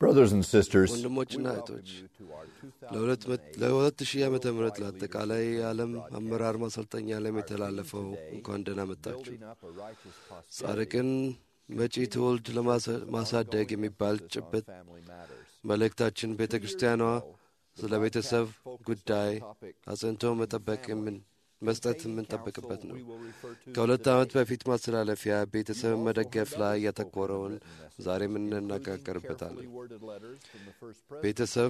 Brothers and sisters, ወንድሞችና እህቶች ለሁለት ሺህ ዓመተ ምህረት ለአጠቃላይ የዓለም አመራር ማሰልጠኛ ለም የተላለፈው እንኳን ደህና መጣችሁ። ጻድቅን መጪ ትውልድ ለማሳደግ የሚባል ጭብጥ መልእክታችን ቤተ ክርስቲያኗ ስለ ቤተሰብ ጉዳይ አጽንቶ መጠበቅ የምን መስጠት የምንጠብቅበት ነው። ከሁለት ዓመት በፊት ማስተላለፊያ ቤተሰብን መደገፍ ላይ ያተኮረውን ዛሬም እንነጋገርበታለን። ቤተሰብ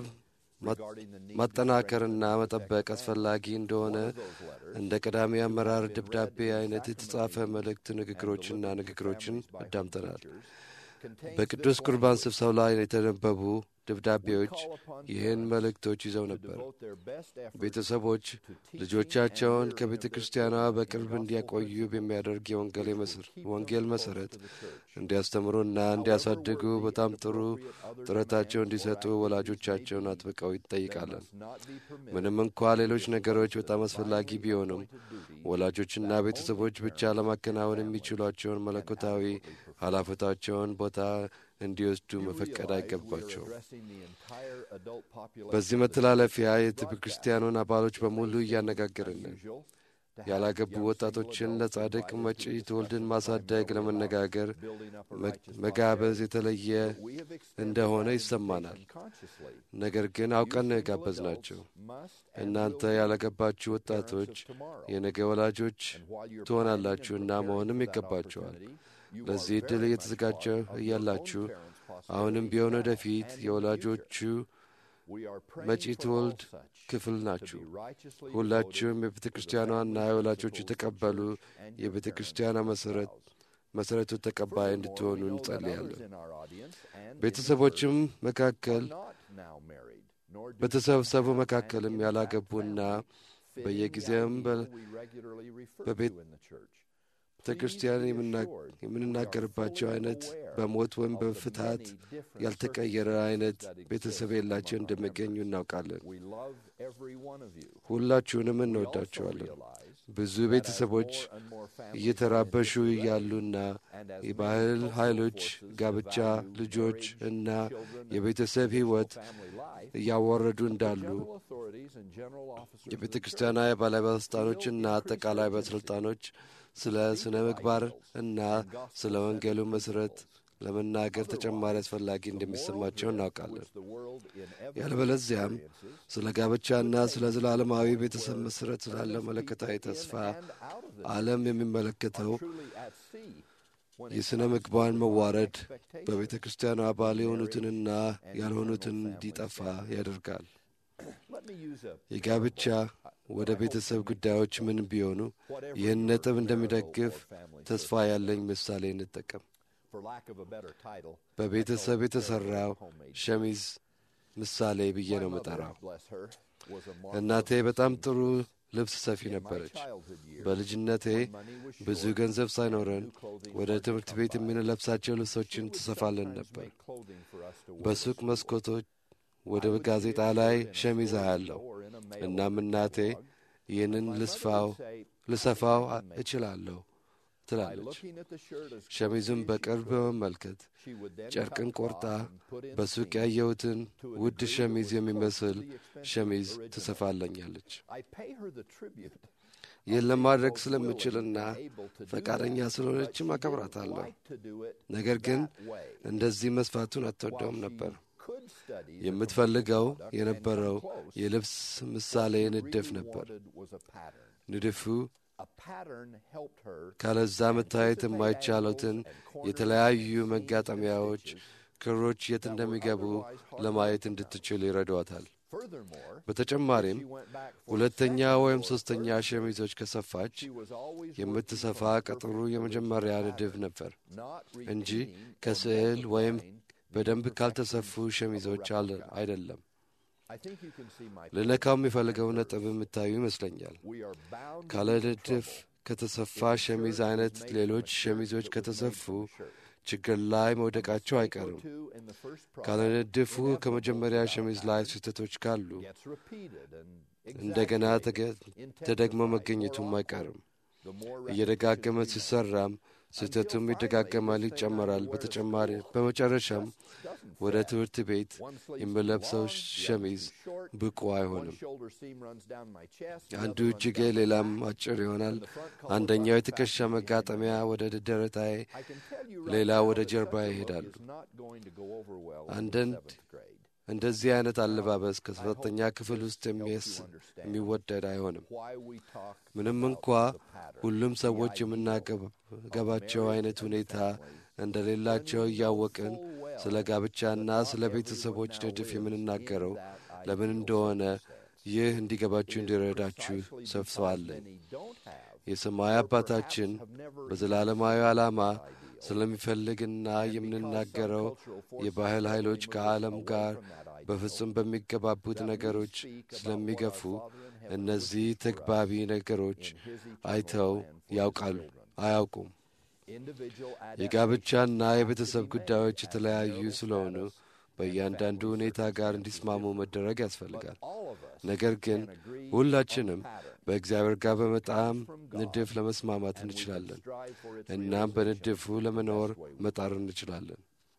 ማጠናከርና መጠበቅ አስፈላጊ እንደሆነ እንደ ቀዳሚ አመራር ደብዳቤ አይነት የተጻፈ መልእክት ንግግሮችና ንግግሮችን አዳምጠናል። በቅዱስ ቁርባን ስብሰባ ላይ የተነበቡ ደብዳቤዎች ይህን መልእክቶች ይዘው ነበር። ቤተሰቦች ልጆቻቸውን ከቤተ ክርስቲያኗ በቅርብ እንዲያቆዩ በሚያደርግ የወንጌል መሠረት እንዲያስተምሩና እንዲያሳድጉ በጣም ጥሩ ጥረታቸው እንዲሰጡ ወላጆቻቸውን አጥብቀው ይጠይቃለን። ምንም እንኳ ሌሎች ነገሮች በጣም አስፈላጊ ቢሆኑም ወላጆችና ቤተሰቦች ብቻ ለማከናወን የሚችሏቸውን መለኮታዊ ኃላፊነታቸውን ቦታ እንዲወስዱ መፈቀድ አይገባቸውም። በዚህ መተላለፊያ የቤተ ክርስቲያኑን አባሎች በሙሉ እያነጋገርን ነው። ያላገቡ ወጣቶችን ለጻድቅ መጪ ትውልድን ማሳደግ ለመነጋገር መጋበዝ የተለየ እንደሆነ ይሰማናል። ነገር ግን አውቀን ነው የጋበዝናቸው። እናንተ ያላገባችሁ ወጣቶች የነገ ወላጆች ትሆናላችሁና መሆንም ይገባቸዋል። ለዚህ ዕድል እየተዘጋጀ እያላችሁ አሁንም ቢሆን ወደፊት የወላጆቹ መጪ ትውልድ ክፍል ናችሁ። ሁላችሁም የቤተ ክርስቲያኗና የወላጆቹ የተቀበሉ የቤተ ክርስቲያኗ መሠረት መሠረቱ ተቀባይ እንድትሆኑ እንጸልያለን። ቤተሰቦችም መካከል በተሰበሰቡ መካከልም ያላገቡና በየጊዜውም በቤተ ክርስቲያን የምንናገርባቸው አይነት በሞት ወይም በፍትሐት ያልተቀየረ አይነት ቤተሰብ የላቸው እንደሚገኙ እናውቃለን። ሁላችሁንም እንወዳቸዋለን። ብዙ ቤተሰቦች እየተራበሹ እያሉና የባህል ኃይሎች ጋብቻ፣ ልጆች እና የቤተሰብ ሕይወት እያወረዱ እንዳሉ የቤተ ክርስቲያኗ የባለባለስልጣኖችና አጠቃላይ ባለስልጣኖች ስለ ስነ ምግባር እና ስለ ወንጌሉ መሠረት ለመናገር ተጨማሪ አስፈላጊ እንደሚሰማቸው እናውቃለን። ያለበለዚያም ስለ ጋብቻና ስለ ዘላለማዊ ቤተሰብ መሠረት ስላለው መለከታዊ ተስፋ ዓለም የሚመለከተው የሥነ ምግባርን መዋረድ በቤተ ክርስቲያኑ አባል የሆኑትንና ያልሆኑትን እንዲጠፋ ያደርጋል። የጋብቻ ወደ ቤተሰብ ጉዳዮች ምን ቢሆኑ ይህን ነጥብ እንደሚደግፍ ተስፋ ያለኝ ምሳሌ እንጠቀም። በቤተሰብ የተሠራው ሸሚዝ ምሳሌ ብዬ ነው የምጠራው። እናቴ በጣም ጥሩ ልብስ ሰፊ ነበረች። በልጅነቴ ብዙ ገንዘብ ሳይኖረን ወደ ትምህርት ቤት የምንለብሳቸው ልብሶችን ትሰፋለን ነበር። በሱቅ መስኮቶች ወደ ጋዜጣ ላይ ሸሚዝ አያለው። እናም እናቴ ይህንን ልስፋው ልሰፋው እችላለሁ ትላለች። ሸሚዙን በቅርብ በመመልከት ጨርቅን ቆርጣ በሱቅ ያየሁትን ውድ ሸሚዝ የሚመስል ሸሚዝ ትሰፋለኛለች። ይህን ለማድረግ ስለምችልና ፈቃደኛ ስለሆነችም አከብራታለሁ። ነገር ግን እንደዚህ መስፋቱን አትወደውም ነበር። የምትፈልገው የነበረው የልብስ ምሳሌ ንድፍ ነበር። ንድፉ ካለዛ መታየት የማይቻሉትን የተለያዩ መጋጠሚያዎች፣ ክሮች የት እንደሚገቡ ለማየት እንድትችል ይረዷታል። በተጨማሪም ሁለተኛ ወይም ሦስተኛ ሸሚዞች ከሰፋች የምትሰፋ ቀጥሩ የመጀመሪያ ንድፍ ነበር እንጂ ከስዕል ወይም በደንብ ካልተሰፉ ሸሚዞች አይደለም። ልነካው የሚፈልገው ነጥብ የምታዩ ይመስለኛል። ካለ ንድፍ ከተሰፋ ሸሚዝ አይነት ሌሎች ሸሚዞች ከተሰፉ ችግር ላይ መውደቃቸው አይቀርም። ካለ ንድፉ ከመጀመሪያ ሸሚዝ ላይ ስህተቶች ካሉ እንደገና ተደግሞ መገኘቱም አይቀርም። እየደጋገመ ሲሰራም ስህተቱም ይደጋገማል፣ ይጨመራል። በተጨማሪ በመጨረሻም ወደ ትምህርት ቤት የሚለብሰው ሸሚዝ ብቁ አይሆንም። አንዱ እጅጌ ሌላም አጭር ይሆናል። አንደኛው የትከሻ መጋጠሚያ ወደ ደረታዬ፣ ሌላ ወደ ጀርባ ይሄዳሉ። አንዳንድ እንደዚህ አይነት አለባበስ ከሰባተኛ ክፍል ውስጥ የሚወደድ አይሆንም። ምንም እንኳ ሁሉም ሰዎች የምናገባቸው አይነት ሁኔታ እንደሌላቸው እያወቅን ስለ ጋብቻና ስለ ቤተሰቦች ንድፍ የምንናገረው ለምን እንደሆነ ይህ እንዲገባችሁ እንዲረዳችሁ ሰፍሰዋለን። የሰማይ አባታችን በዘላለማዊ ዓላማ ስለሚፈልግና የምንናገረው የባህል ኃይሎች ከዓለም ጋር በፍጹም በሚገባቡት ነገሮች ስለሚገፉ እነዚህ ተግባቢ ነገሮች አይተው ያውቃሉ አያውቁም። የጋብቻና የቤተሰብ ጉዳዮች የተለያዩ ስለሆኑ በእያንዳንዱ ሁኔታ ጋር እንዲስማሙ መደረግ ያስፈልጋል። ነገር ግን ሁላችንም በእግዚአብሔር ጋር በመጣም ንድፍ ለመስማማት እንችላለን። እናም በንድፉ ለመኖር መጣር እንችላለን።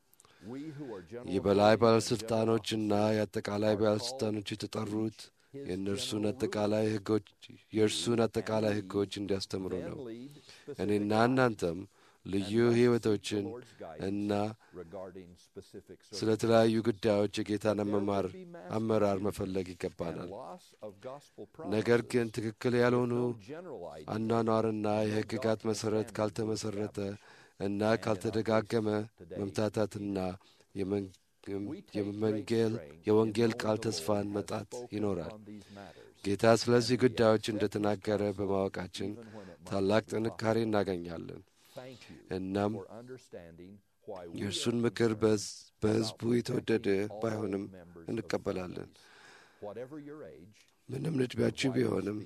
የበላይ ባለሥልጣኖችና የአጠቃላይ ባለሥልጣኖች የተጠሩት የእነርሱን አጠቃላይ ሕጎች የእርሱን አጠቃላይ ሕጎች እንዲያስተምሩ ነው። እኔና እናንተም ልዩ ሕይወቶችን እና ስለ ተለያዩ ጉዳዮች የጌታን መማር አመራር መፈለግ ይገባናል። ነገር ግን ትክክል ያልሆኑ አኗኗርና የሕግጋት መሠረት ካልተመሠረተ እና ካልተደጋገመ መምታታትና የወንጌል ቃል ተስፋን መጣት ይኖራል። ጌታ ስለዚህ ጉዳዮች እንደ ተናገረ በማወቃችን ታላቅ ጥንካሬ እናገኛለን። እናም የእርሱን ምክር በሕዝቡ የተወደደ ባይሆንም እንቀበላለን። ምንም ዕድሜያችሁ ቢሆንም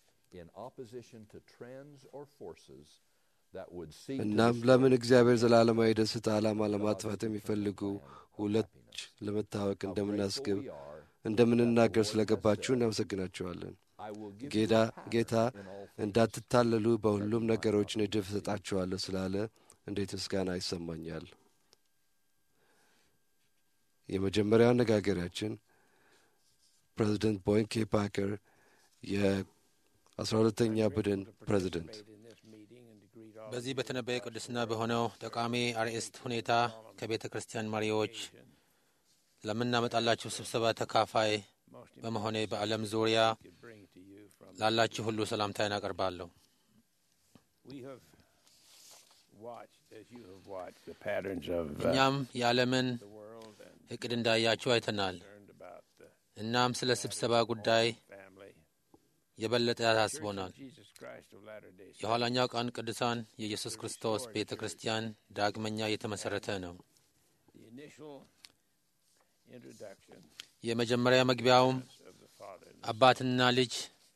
እናም ለምን እግዚአብሔር ዘላለማዊ ደስታ ዓላማ ለማጥፋት የሚፈልጉ ሁለት ለመታወቅ እንደምናስግብ እንደምንናገር ስለገባችሁ እናመሰግናችኋለን። ጌታ ጌታ እንዳትታለሉ በሁሉም ነገሮች ንድፍ እሰጣችኋለሁ ስላለ እንዴት ምስጋና ይሰማኛል። የመጀመሪያው አነጋገሪያችን ፕሬዚደንት ቦይን ኬ ፓከር የአስራ ሁለተኛ ቡድን ፕሬዚደንት በዚህ በተነበየ ቅዱስና በሆነው ጠቃሚ አርዕስት ሁኔታ ከቤተ ክርስቲያን መሪዎች ለምናመጣላችሁ ስብሰባ ተካፋይ በመሆኔ በዓለም ዙሪያ ላላችሁ ሁሉ ሰላምታዬን አቀርባለሁ። እኛም የዓለምን እቅድ እንዳያችሁ አይተናል። እናም ስለ ስብሰባ ጉዳይ የበለጠ ያሳስቦናል። የኋላኛው ቀን ቅዱሳን የኢየሱስ ክርስቶስ ቤተ ክርስቲያን ዳግመኛ የተመሠረተ ነው። የመጀመሪያ መግቢያውም አባትና ልጅ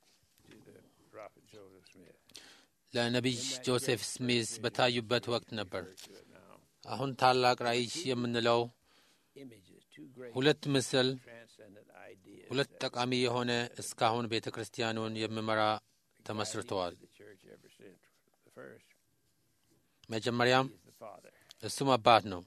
ለነቢይ ጆሴፍ ስሚዝ በታዩበት ወቅት ነበር። አሁን ታላቅ ራእይ የምንለው ሁለት ምስል ሁለት ጠቃሚ የሆነ እስካሁን ቤተ ክርስቲያኑን የሚመራ ተመስርተዋል። መጀመሪያም እሱም አባት ነው።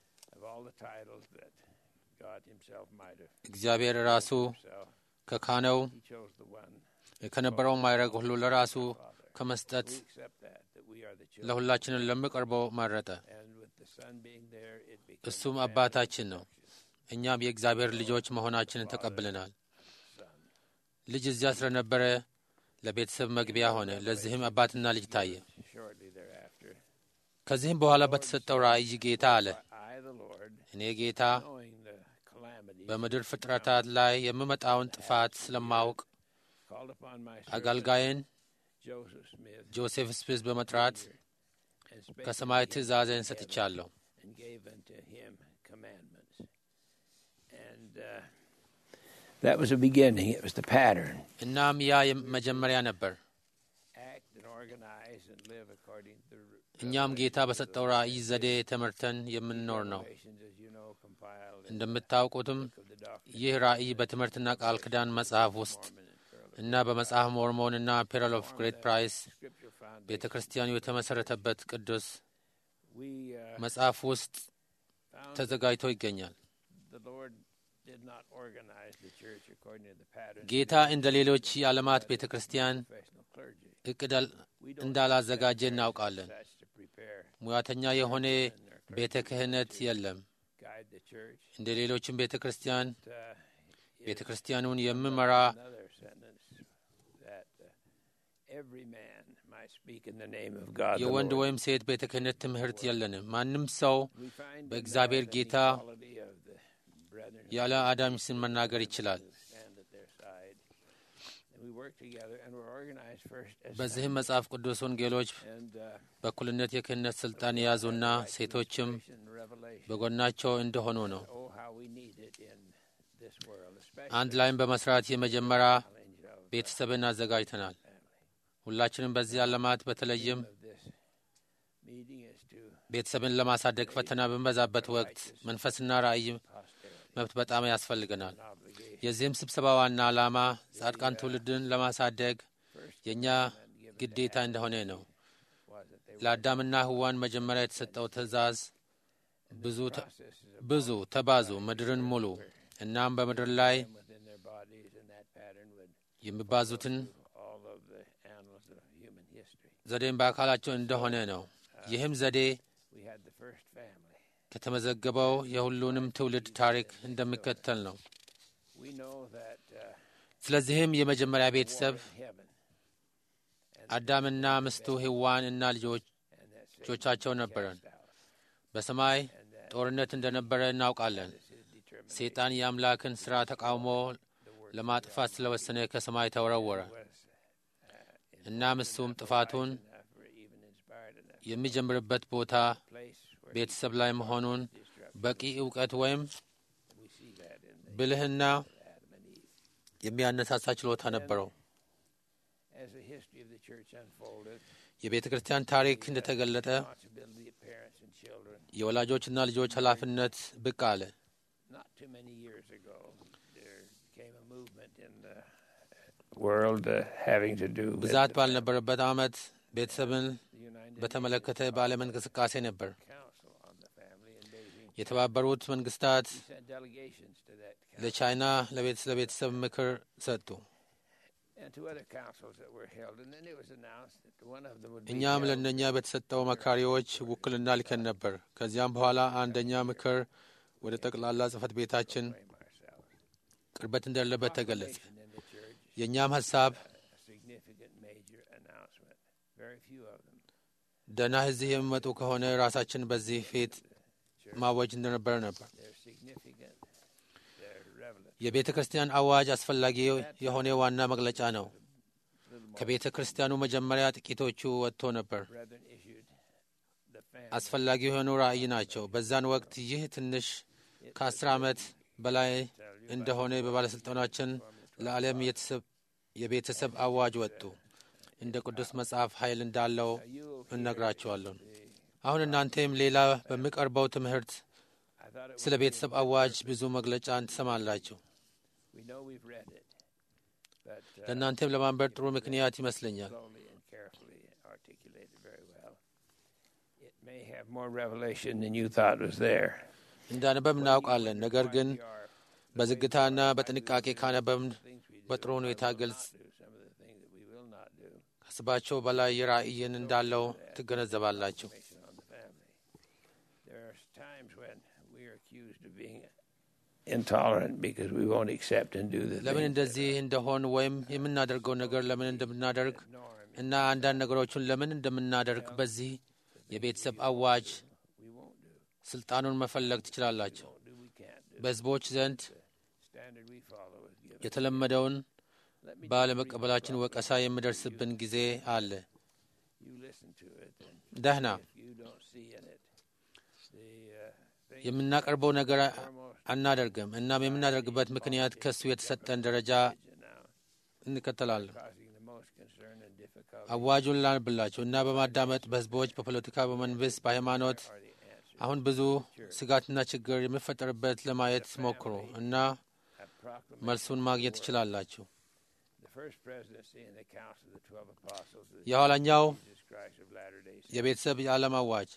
እግዚአብሔር ራሱ ከካነው ከነበረው ማይረግ ሁሉ ለራሱ ከመስጠት ለሁላችንን ለሚቀርበው መረጠ። እሱም አባታችን ነው። እኛም የእግዚአብሔር ልጆች መሆናችንን ተቀብለናል። ልጅ እዚያ ስለነበረ ለቤተሰብ መግቢያ ሆነ። ለዚህም አባትና ልጅ ታየ። ከዚህም በኋላ በተሰጠው ራእይ ጌታ አለ፣ እኔ ጌታ በምድር ፍጥረታት ላይ የሚመጣውን ጥፋት ስለማውቅ አገልጋይን ጆሴፍ ስሚዝ በመጥራት ከሰማይ ትእዛዜን ሰጥቻለሁ። That was the beginning. It was the pattern. እናም ያ መጀመሪያ ነበር። እኛም ጌታ በሰጠው ራእይ ዘዴ ተመርተን የምንኖር ነው። እንደምታውቁትም ይህ ራእይ በትምህርትና ቃል ኪዳን መጽሐፍ ውስጥ እና በመጽሐፍ ሞርሞን እና ፔረል ኦፍ ግሬት ፕራይስ ቤተ ክርስቲያኑ የተመሠረተበት ቅዱስ we uh, መጽሐፍ ውስጥ found ተዘጋጅቶ ይገኛል። the Lord did not organize the church according to the pattern ጌታ እንደ ሌሎች የዓለማት ቤተ ክርስቲያን of professional clergy. እቅድ አል- እንዳላዘጋጀ እናውቃለን። Such to prepare ሙያተኛ የሆነ ቤተ ክህነት የለም። guide the church. እንደ ሌሎችም ቤተ ክርስቲያን Uh, ቤተ ክርስቲያኑን የምመራ another sentence that uh, every man might speak in the name of God. the የወንድ Lord. ወይም ሴት ቤተ ክህነት ትምህርት የለንም። ማንም ሰው We find in በእግዚአብሔር that ጌታ equality of the brethren who ያለ አዳም ስም መናገር ይችላል። stand at their side. And we work together and we're organized first as በዚህም መጽሐፍ ቅዱስ ወንጌሎች and uh, በእኩልነት የክህነት ስልጣን የያዙና ሴቶችም and revelation. በጎናቸው እንደሆኑ ነው። Oh, how we need it in this world, especially አንድ ላይም በመስራት የመጀመሪያ challenge of, ቤተሰብን አዘጋጅተናል። ሁላችንም በዚህ ዓለማት በተለይም of this meeting is to ቤተሰብን ለማሳደግ ፈተና በሚበዛበት ወቅት መንፈስና ራእይ posterity መብት በጣም ያስፈልገናል። and obligation. የዚህም ስብሰባ ዋና ዓላማ ጻድቃን ትውልድን ለማሳደግ የእኛ ግዴታ እንደሆነ ነው። Was that they ለአዳምና ሕዋን መጀመሪያ የተሰጠው ትእዛዝ ብዙ ተ- processes of ብዙ ተባዙ፣ ምድርን ሙሉ፣ እናም በምድር ላይ them within their bodies, and that pattern would የሚባዙትን all of the annals of human history. ዘዴም በአካላቸው እንደሆነ ነው። ይህም ዘዴ We had the first family. ከተመዘገበው የሁሉንም ትውልድ ታሪክ እንደሚከተል ነው። We know that uh, ስለዚህም የመጀመሪያ ቤተሰብ in heaven, አዳምና ምስቱ ሕዋን እና ልጆች and that Satan ልጆቻቸው ነበረን። cast out, በሰማይ and that ጦርነት እንደነበረ እናውቃለን። is his determination ሰይጣን የአምላክን ሥራ ተቃውሞ ለማጥፋት ስለወሰነ ከሰማይ ተወረወረ። was uh, እናም እሱም ጥፋቱን enough or even inspired enough የሚጀምርበት ቦታ place where ቤተሰብ ላይ መሆኑን destruction. በቂ እውቀት ወይም We see that in the ብልህና Adam and Eve. የሚያነሳሳ ችሎታ ነበረው። As the history of the church unfolded, የቤተ ክርስቲያን ታሪክ እንደተገለጠ responsibility of parents and children. የወላጆችና ልጆች ኃላፊነት ብቅ አለ። Not too many years ago, there came a movement in the world uh, having to do with ብዛት the ባልነበረበት ዓመት ቤተሰብን the United በተመለከተ በዓለም እንቅስቃሴ ነበር። Council on the Family in Beijing. የተባበሩት መንግስታት We sent delegations to that council ለቻይና ለቤት ለቤተሰብ ምክር ሰጡ። and to other councils that were held, and then it was announced that one of them would be እኛም held ለእነኛ በተሰጠው መካሪዎች ውክልና ልከን ነበር። ከዚያም በኋላ አንደኛ ምክር ወደ ጠቅላላ ጽህፈት ቤታችን blame ourselves. ቅርበት እንደሌለበት ተገለጸ። Proclamation in the church, የእኛም ሀሳብ a significant major announcement. Very few of them. ደህና እዚህ የሚመጡ ከሆነ ራሳችን በዚህ ፊት ማወጅ እንደነበረ ነበር። They're significant. They're relevant. የቤተ ክርስቲያን አዋጅ አስፈላጊ የሆነ ዋና መግለጫ ነው። Little more ከቤተ ክርስቲያኑ መጀመሪያ ጥቂቶቹ ወጥቶ ነበር። brethren issued the family. አስፈላጊ የሆኑ ራእይ ናቸው። በዛን ወቅት ይህ ትንሽ ከአስር ዓመት በላይ እንደሆነ በባለሥልጣናችን ለዓለም የተሰብ- የቤተሰብ አዋጅ ወጡ። እንደ ቅዱስ መጽሐፍ ኃይል እንዳለው እነግራቸዋለሁ። አሁን እናንተም ሌላ በሚቀርበው ትምህርት I thought it ስለ ቤተሰብ አዋጅ ብዙ መግለጫን ትሰማላችሁ። We know we've read it, but uh, ለእናንተም ለማንበብ ጥሩ ምክንያት ይመስለኛል። slowly and carefully articulated very well. It may have more revelation than you thought was there. እንዳነበብ እናውቃለን። ነገር ግን We are በዝግታና በጥንቃቄ ካነበብን things we do, በጥሩ ሁኔታ ግልጽ do some of the things that we will not do. ከስባቸው በላይ የራእይን እንዳለው ትገነዘባላችሁ። Information on the family. There are times when we are accused of being intolerant because we won't accept and do the ለምን things እንደዚህ እንደሆን ወይም የምናደርገው ነገር ለምን እንደምናደርግ that norm. እና አንዳንድ ነገሮችን ለምን እንደምናደርግ በዚህ የቤተሰብ አዋጅ We won't do. ስልጣኑን መፈለግ ትችላላችሁ። Won't do. We can't do. በሕዝቦች ዘንድ Standard we follow is given. የተለመደውን Let me ባለመቀበላችን ወቀሳ የሚደርስብን ጊዜ አለ። you listen to it and ደህና if you don't see in it the uh, thing የምናቀርበው ነገር foremost አናደርግም። እናም የምናደርግበት ምክንያት ከእሱ የተሰጠን ደረጃ now እንከተላለን። causing the most concern and difficulty አዋጁን ላንብላችሁ እና በማዳመጥ በሕዝቦች፣ በፖለቲካ፣ በመንግስት፣ በሃይማኖት are the answer. አሁን ብዙ ስጋትና ችግር የሚፈጠርበት ለማየት ሞክሩ እና A proclamation. መልሱን ማግኘት ትችላላችሁ። The first presidency and the council of the twelve apostles of የኋላኛው Jesus Christ of Latter-day Saints. የቤተሰብ የዓለም አዋጅ We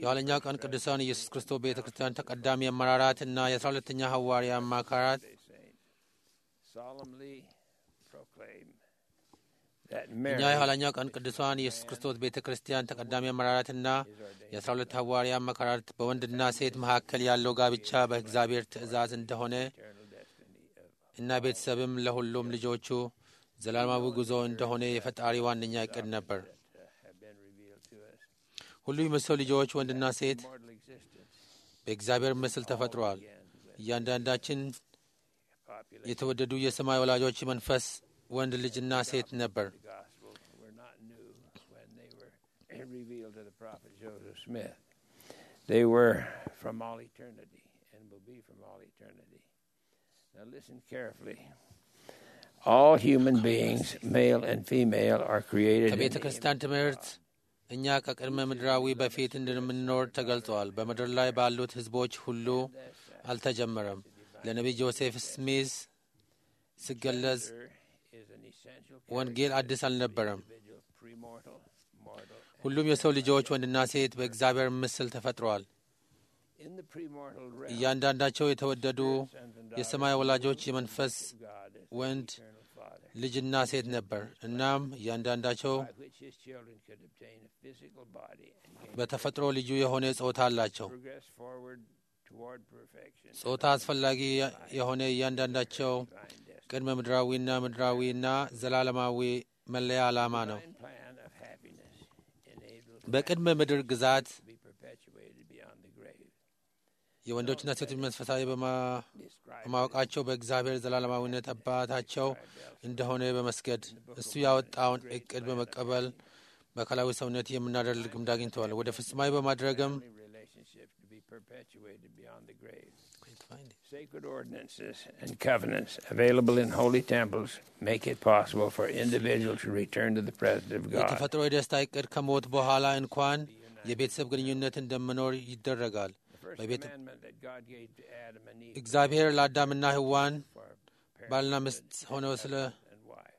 የኋለኛው ቀን ቅዱሳን ኢየሱስ ክርስቶስ ቤተ ክርስቲያን ተቀዳሚ አመራራት እና የአስራ ሁለተኛ ሐዋርያ አማካራት they say, solemnly proclaim that እኛ marriage የኋለኛው ቀን ቅዱሳን ኢየሱስ ክርስቶስ ቤተ ክርስቲያን ተቀዳሚ አመራራትና የአስራ ሁለት ሐዋርያ አማካራት በወንድና ሴት መካከል ያለው ጋብቻ በእግዚአብሔር ትእዛዝ እንደሆነ eternal destiny of እና ቤተሰብም ለሁሉም ልጆቹ ዘላለማዊ ጉዞ እንደሆነ የፈጣሪ ዋነኛ እቅድ ነበር። uh, have been revealed to us. ሁሉም የሰው ልጆች ወንድና ሴት Mortal existence በእግዚአብሔር ምስል ተፈጥረዋል። began with እያንዳንዳችን population. የተወደዱ የሰማይ ወላጆች መንፈስ ወንድ ልጅና ሴት ነበር። The Gospels were not new when they were revealed to the prophet Joseph Smith. They were from all eternity and will be from all eternity. Now listen carefully. All human beings, male and female, are created in ከቤተ the ክርስቲያን ትምህርት እኛ ከቅድመ ምድራዊ በፊት እንደምንኖር ተገልጸዋል። በምድር ላይ ባሉት ሕዝቦች ሁሉ አልተጀመረም። ለነቢይ ጆሴፍ ስሚዝ ሲገለጽ There is an essential ወንጌል አዲስ አልነበረም። individual, premortal, mortal. ሁሉም የሰው ልጆች ወንድና ሴት በእግዚአብሔር ምስል ተፈጥረዋል። In the premortal realm, እያንዳንዳቸው የተወደዱ sons and የሰማይ ወላጆች የመንፈስ God is ወንድ eternal Father, ልጅና ሴት ነበር። እናም እያንዳንዳቸው by which his children could obtain a physical body and gain በተፈጥሮ ልዩ የሆነ ጾታ አላቸው። progress forward toward perfection. ጾታ አስፈላጊ የሆነ እያንዳንዳቸው Divine destiny. ቅድመ ምድራዊና ምድራዊና ዘላለማዊ መለያ ዓላማ ነው። Divine plan of happiness enabled በቅድመ ምድር ግዛት to be perpetuated beyond the grave. የወንዶችና ሴቶች መንፈሳዊ በማ- Described በማወቃቸው በእግዚአብሔር ዘላለማዊነት አባታቸው እንደሆነ በመስገድ እሱ ያወጣውን እቅድ በመቀበል በአካላዊ ሰውነት የምናደርግ ልምድ አግኝተዋል። ወደ ፍጹማዊ በማድረግም family relationships to be perpetuated beyond the grave. Sacred ordinances and covenants available in holy temples make it possible for individuals to return to the presence of God. የተፈጥሮ የደስታ እቅድ ከሞት በኋላ እንኳን የቤተሰብ ግንኙነት እንደምኖር ይደረጋል። The first በቤተ- commandment that God gave to Adam and Eve እግዚአብሔር ለአዳምና ሕዋን for ባልና parenthood ሚስት ሆነው ስለ and wife.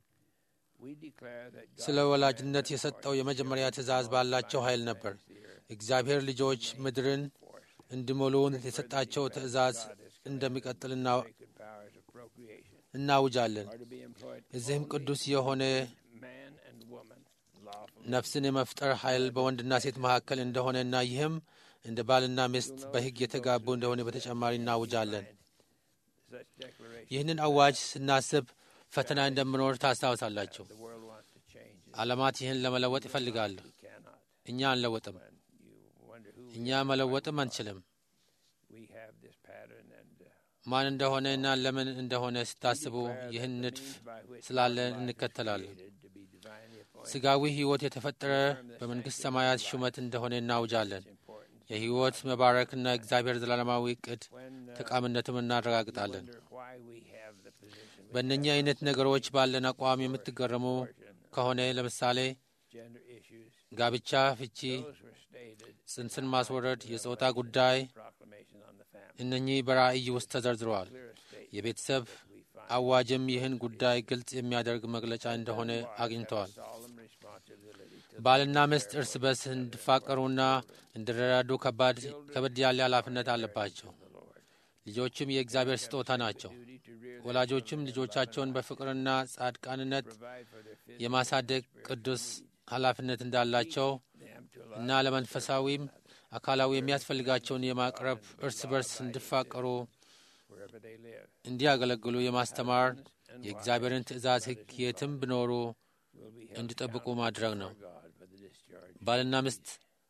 We declare that God ስለ ወላጅነት የሰጠው የመጀመሪያ ትእዛዝ ባላቸው ኃይል ነበር። እግዚአብሔር ልጆች ምድርን እንዲሞሉን የሰጣቸው ትእዛዝ እንደሚቀጥል እና- sacred powers of procreation እናውጃለን። are to be employed እዚህም only ቅዱስ የሆነ man and woman lawfully ነፍስን የመፍጠር ኃይል በወንድና ሴት መካከል እንደሆነና ይህም እንደ ባልና ሚስት በሕግ የተጋቡ እንደሆነ በተጨማሪ እናውጃለን። such declaration ይህንን አዋጅ ስናስብ ፈተና እንደምኖር ታስታውሳላችሁ። the world wants to change it ዓለማት ይህን ለመለወጥ ይፈልጋሉ። cannot እኛ አንለወጥም። and you wonder who እኛ መለወጥም አንችልም። we have this pattern and uh, ማን እንደሆነ እና ለምን እንደሆነ ስታስቡ ይህን ንድፍ by which ስላለን እንከተላለን። created to be divinely appointed ስጋዊ ሕይወት የተፈጠረ በመንግሥት ሰማያት ሹመት እንደሆነ እናውጃለን። important የሕይወት መባረክና እግዚአብሔር ዘላለማዊ ዕቅድ when uh, ጠቃሚነትም እናረጋግጣለን። wonder why we have the position we በእነኚህ አይነት ነገሮች ባለን አቋም የምትገረሙ ከሆነ ለምሳሌ gender issues ጋብቻ፣ ፍቺ፣ those were stated ጽንስን ማስወረድ፣ የጾታ ጉዳይ proclamation on the family እነኚህ በራእይ ውስጥ ተዘርዝረዋል። clear state የቤተሰብ we find አዋጅም ይህን ጉዳይ ግልጽ የሚያደርግ መግለጫ እንደሆነ አግኝተዋል። solemn responsibility to ባልና ሚስት እርስ በርስ እንዲፋቀሩና እንዲረዳዱ ከባድ ከበድ ያለ ኃላፊነት አለባቸው። the Lord ልጆችም የእግዚአብሔር ስጦታ ናቸው። duty to rear them ወላጆችም ልጆቻቸውን በፍቅርና ጻድቃንነት provide for their physical የማሳደግ ቅዱስ ኃላፊነት እንዳላቸው them to እና ለመንፈሳዊም አካላዊ የሚያስፈልጋቸውን የማቅረብ እርስ በርስ እንዲፋቀሩ wherever they live እንዲያገለግሉ የማስተማር የእግዚአብሔርን ትእዛዝ ሕግ የትም ቢኖሩ will be held እንዲጠብቁ ማድረግ ነው። for God for the discharge ባልና ሚስት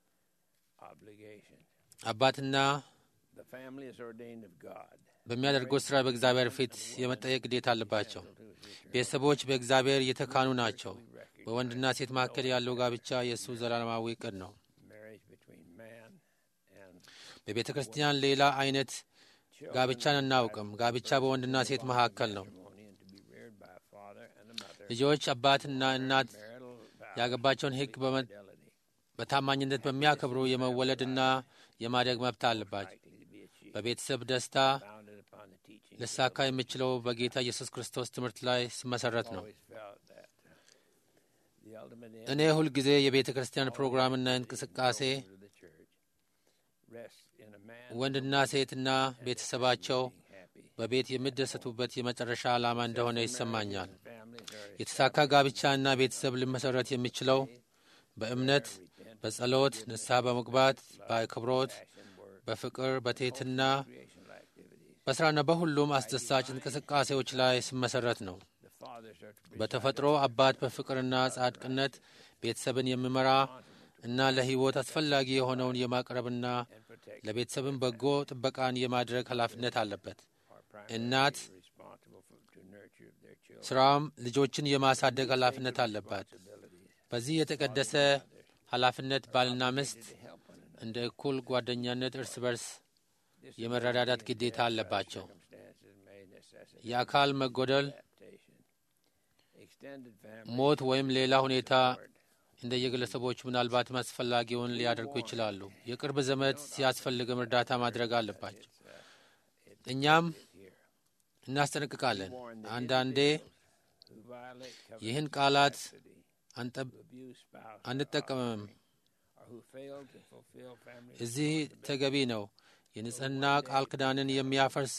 obligation. አባትና The family is ordained of God. በሚያደርጉት ሥራ በእግዚአብሔር ፊት የመጠየቅ ግዴታ አለባቸው። ቤተሰቦች በእግዚአብሔር የተካኑ ናቸው። በወንድና ሴት መካከል ያለው ጋብቻ የእሱ ዘላለማዊ ዕቅድ ነው። Marriage between man and በቤተ ክርስቲያን ሌላ አይነት ጋብቻን አናውቅም። ጋብቻ በወንድና ሴት መካከል ነው። matrimony and to be reared by a father and a mother. ልጆች አባትና እናት Marital vows ያገባቸውን ሕግ በመ- fidelity በታማኝነት በሚያከብሩ የመወለድና የማደግ መብት አለባቸው። likely to be achieved በቤተሰብ ደስታ founded upon the teaching. ልሳካ የሚችለው በጌታ ኢየሱስ ክርስቶስ ትምህርት ላይ ሲመሰረት ነው። always felt that uh, the ultimate እኔ ሁልጊዜ የቤተ ክርስቲያን ፕሮግራምና እንቅስቃሴ end of the church rests in a man ወንድና ሴትና ቤተሰባቸው being happy. በቤት የሚደሰቱበት የመጨረሻ ዓላማ እንደሆነ ይሰማኛል። Families are የተሳካ ጋብቻና ቤተሰብ ሊመሰረት የሚችለው በእምነት፣ በጸሎት፣ ንስሐ በመግባት፣ በአክብሮት፣ passion work, በፍቅር፣ በትሕትና፣ creational activities. በሥራና በሁሉም አስደሳች እንቅስቃሴዎች ላይ ሲመሰረት ነው። The fathers are to be በተፈጥሮ አባት በፍቅርና ጻድቅነት ቤተሰብን የሚመራ እና ለሕይወት አስፈላጊ የሆነውን የማቅረብና and protect ለቤተሰብን በጎ ጥበቃን የማድረግ ኃላፊነት አለበት። our primary እናት responsible for, to nurture their children. ስራዋም ልጆችን የማሳደግ ኃላፊነት አለባት። Abilities በዚህ የተቀደሰ ኃላፊነት ባልና ሚስት to help one another. እንደ እኩል ጓደኛነት እርስ በርስ የመረዳዳት ግዴታ አለባቸው። Circumstances may necessitate የአካል መጎደል፣ adaptation. Extended family ሞት ወይም ሌላ ሁኔታ እንደየግለሰቦቹ ምናልባትም አስፈላጊውን ሊያደርጉ ይችላሉ። የቅርብ ዘመድ ሲያስፈልግም እርዳታ ማድረግ አለባቸው። እኛም እናስጠነቅቃለን። አንዳንዴ who violate covenant ይህን ቃላት custody, አንጠብ- who abuse spouse, አንጠቀምም። or who fail to fulfill family እዚህ ተገቢ ነው። የንጽህና ቃል ኪዳንን የሚያፈርሱ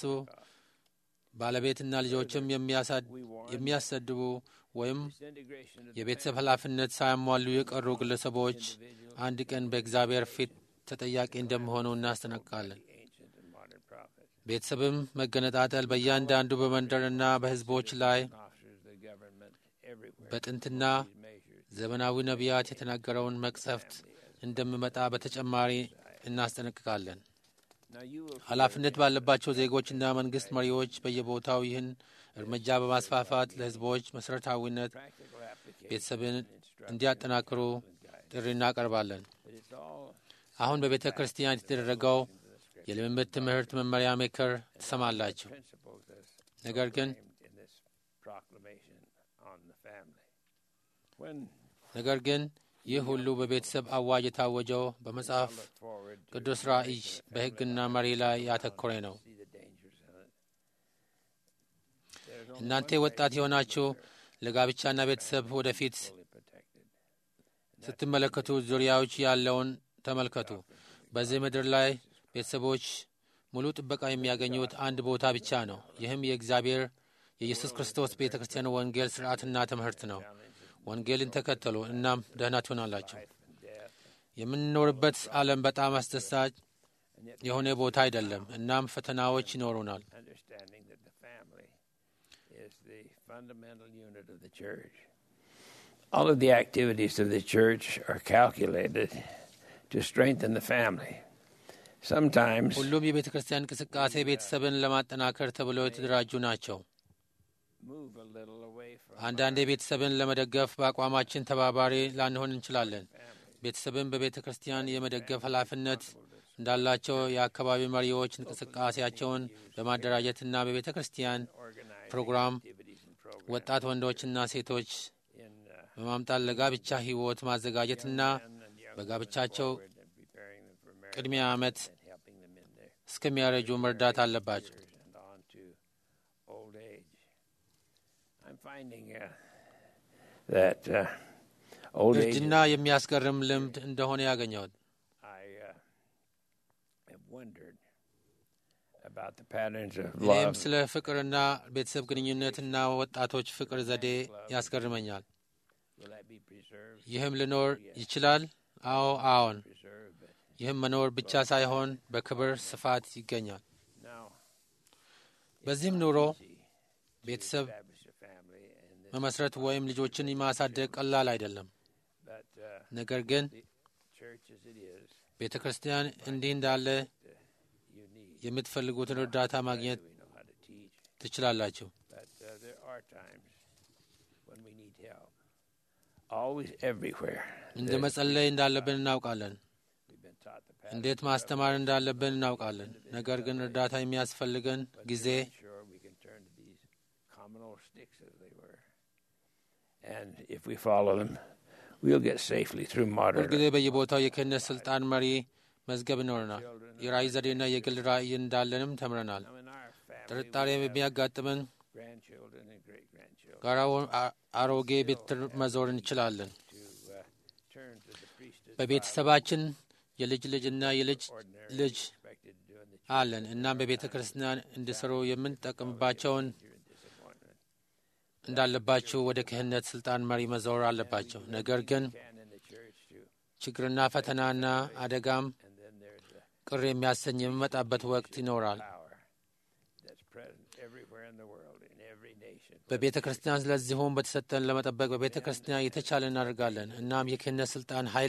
ባለቤትና ልጆችም የሚያሳድ- የሚያሰድቡ ወይም disintegration of the የቤተሰብ ኃላፊነት ሳያሟሉ የቀሩ ግለሰቦች አንድ ቀን በእግዚአብሔር ፊት ተጠያቂ እንደሚሆኑ እናስጠነቅቃለን። ancient and modern prophets, ቤተሰብም መገነጣጠል በእያንዳንዱ በመንደርና በሕዝቦች ላይ and officers of the government everywhere. በጥንትና These measures ዘመናዊ ነቢያት የተናገረውን መቅሰፍት እንደሚመጣ በተጨማሪ እናስጠነቅቃለን። now you will ኃላፊነት ባለባቸው ዜጎችና መንግስት መሪዎች በየቦታው ይህን እርምጃ በማስፋፋት ለሕዝቦች መሠረታዊነት practical application ቤተሰብን instruct እንዲያጠናክሩ and guide. ጥሪ እናቀርባለን። But it's all አሁን በቤተ ክርስቲያን የተደረገው የልምምድ ትምህርት መመሪያ ምክር ትሰማላችሁ። principles as ነገር ግን proclaimed in this proclamation on the family. When ነገር ግን ይህ ሁሉ በቤተሰብ አዋጅ የታወጀው በመጽሐፍ I look forward to ቅዱስ ራእይ በሕግና መሪ ላይ ያተኮረ ነው። see the dangers in it. There's only እናንተ one ወጣት የሆናችሁ ለጋብቻና ቤተሰብ ወደፊት fully protected. ስትመለከቱ ዙሪያዎች ያለውን ተመልከቱ። በዚህ ምድር ላይ ቤተሰቦች ሙሉ ጥበቃ የሚያገኙት አንድ ቦታ ብቻ ነው። ይህም የእግዚአብሔር የኢየሱስ ክርስቶስ ቤተ ክርስቲያን ወንጌል ሥርዓትና ትምህርት ነው። ወንጌልን ተከተሉ፣ እናም ደህና ትሆናላችሁ። Life and death. የምንኖርበት ዓለም በጣም አስደሳች የሆነ ቦታ አይደለም። እናም ፈተናዎች ይኖሩናል። Understanding that the family is the fundamental unit of the church. All of the activities of the church are calculated to strengthen the family. Sometimes ሁሉም የቤተ ክርስቲያን እንቅስቃሴ ቤተሰብን ለማጠናከር ተብለው የተደራጁ ናቸው። move a little away from አንዳንዴ ቤተሰብን ለመደገፍ በአቋማችን ተባባሪ ላንሆን እንችላለን። ቤተሰብን በቤተ ክርስቲያን የመደገፍ ኃላፊነት እንዳላቸው የአካባቢ መሪዎች እንቅስቃሴያቸውን በማደራጀትና በቤተ ክርስቲያን organized ፕሮግራም activities and programs ወጣት ወንዶችና ሴቶች in uh, በማምጣት ለጋብቻ ሕይወት ማዘጋጀትና men and young በጋብቻቸው women and preparing them for marriage ቅድሚያ ዓመት and helping them in their እስከሚያረጁ መርዳት አለባቸው። years and on to old age. I'm finding uh, that uh, old age. እርጅና የሚያስገርም ልምድ እንደሆነ ያገኘሁት I uh, have wondered about the patterns of እኔም love. ስለ ፍቅርና ቤተሰብ ግንኙነትና ወጣቶች ፍቅር ዘዴ ያስገርመኛል። Will that be preserved? ይህም ሊኖር ይችላል? አዎ አዎን። Preserved, but ይህም መኖር ብቻ ሳይሆን በክብር ስፋት ይገኛል። now በዚህም ኑሮ see ቤተሰብ establish a family and this, መመስረት ወይም ልጆችን ማሳደግ ቀላል አይደለም። but uh, ነገር ግን the church as it is, ቤተ ክርስቲያን እንዲህ እንዳለ you need. የምትፈልጉትን እርዳታ ማግኘት We know how to teach, ትችላላችሁ። but uh, there are times when we need help. Always, everywhere. እንደ There's- መጸለይ እንዳለብን እናውቃለን። We've been taught the pattern. እንዴት ማስተማር እንዳለብን እናውቃለን። ነገር ግን እርዳታ የሚያስፈልገን ጊዜ I'm sure we can turn to these common old sticks as they were. And if we follow them, we'll get safely through modern ሁልጊዜ በየቦታው የክህነት ስልጣን መሪ መዝገብ ይኖረናል። የራእይ ዘዴና የግል ራእይ እንዳለንም ተምረናል። Now, in our family, ጥርጣሬ we have የሚያጋጥመን grandchildren and great grandchildren ጋራ አ- አሮጌ ቤት መዞር እንችላለን። to uh, turn to the priesthood. በቤተሰባችን የልጅ ልጅና የልጅ ልጅ አለን። እናም በቤተ ክርስቲያን እንዲሰሩ የምንጠቀምባቸውን እንዳለባቸው ወደ ክህነት ስልጣን መሪ መዞር አለባቸው። ነገር ግን ችግርና ፈተናና አደጋም ቅር የሚያሰኝ የሚመጣበት ወቅት ይኖራል በቤተ ክርስቲያን። ስለዚሁም በተሰጠን ለመጠበቅ በቤተ ክርስቲያን የተቻለ እናደርጋለን። እናም የክህነት ስልጣን ኃይል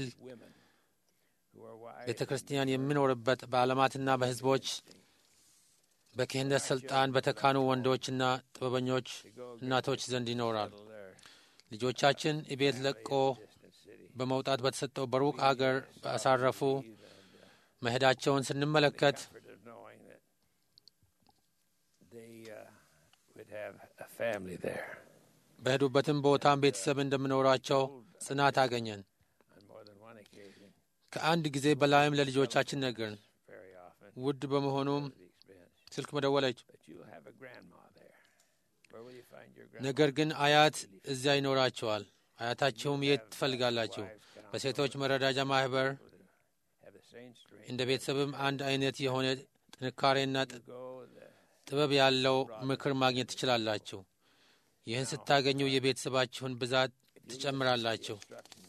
ቤተ ክርስቲያን የሚኖርበት በዓለማትና በሕዝቦች በክህነት ስልጣን በተካኑ ወንዶችና ጥበበኞች እናቶች ዘንድ ይኖራል። ልጆቻችን ቤት ለቆ በመውጣት በተሰጠው በሩቅ አገር በአሳረፉ መሄዳቸውን ስንመለከት በሄዱበትም ቦታም ቤተሰብ እንደምኖራቸው ጽናት አገኘን። ከአንድ ጊዜ በላይም ለልጆቻችን ነገርን። ውድ በመሆኑም ስልክ መደወለች። ነገር ግን አያት እዚያ ይኖራቸዋል። አያታችሁም የት ትፈልጋላችሁ? በሴቶች መረዳጃ ማህበር እንደ ቤተሰብም አንድ አይነት የሆነ ጥንካሬና ጥበብ ያለው ምክር ማግኘት ትችላላችሁ። ይህን ስታገኙ የቤተሰባችሁን ብዛት ትጨምራላችሁ።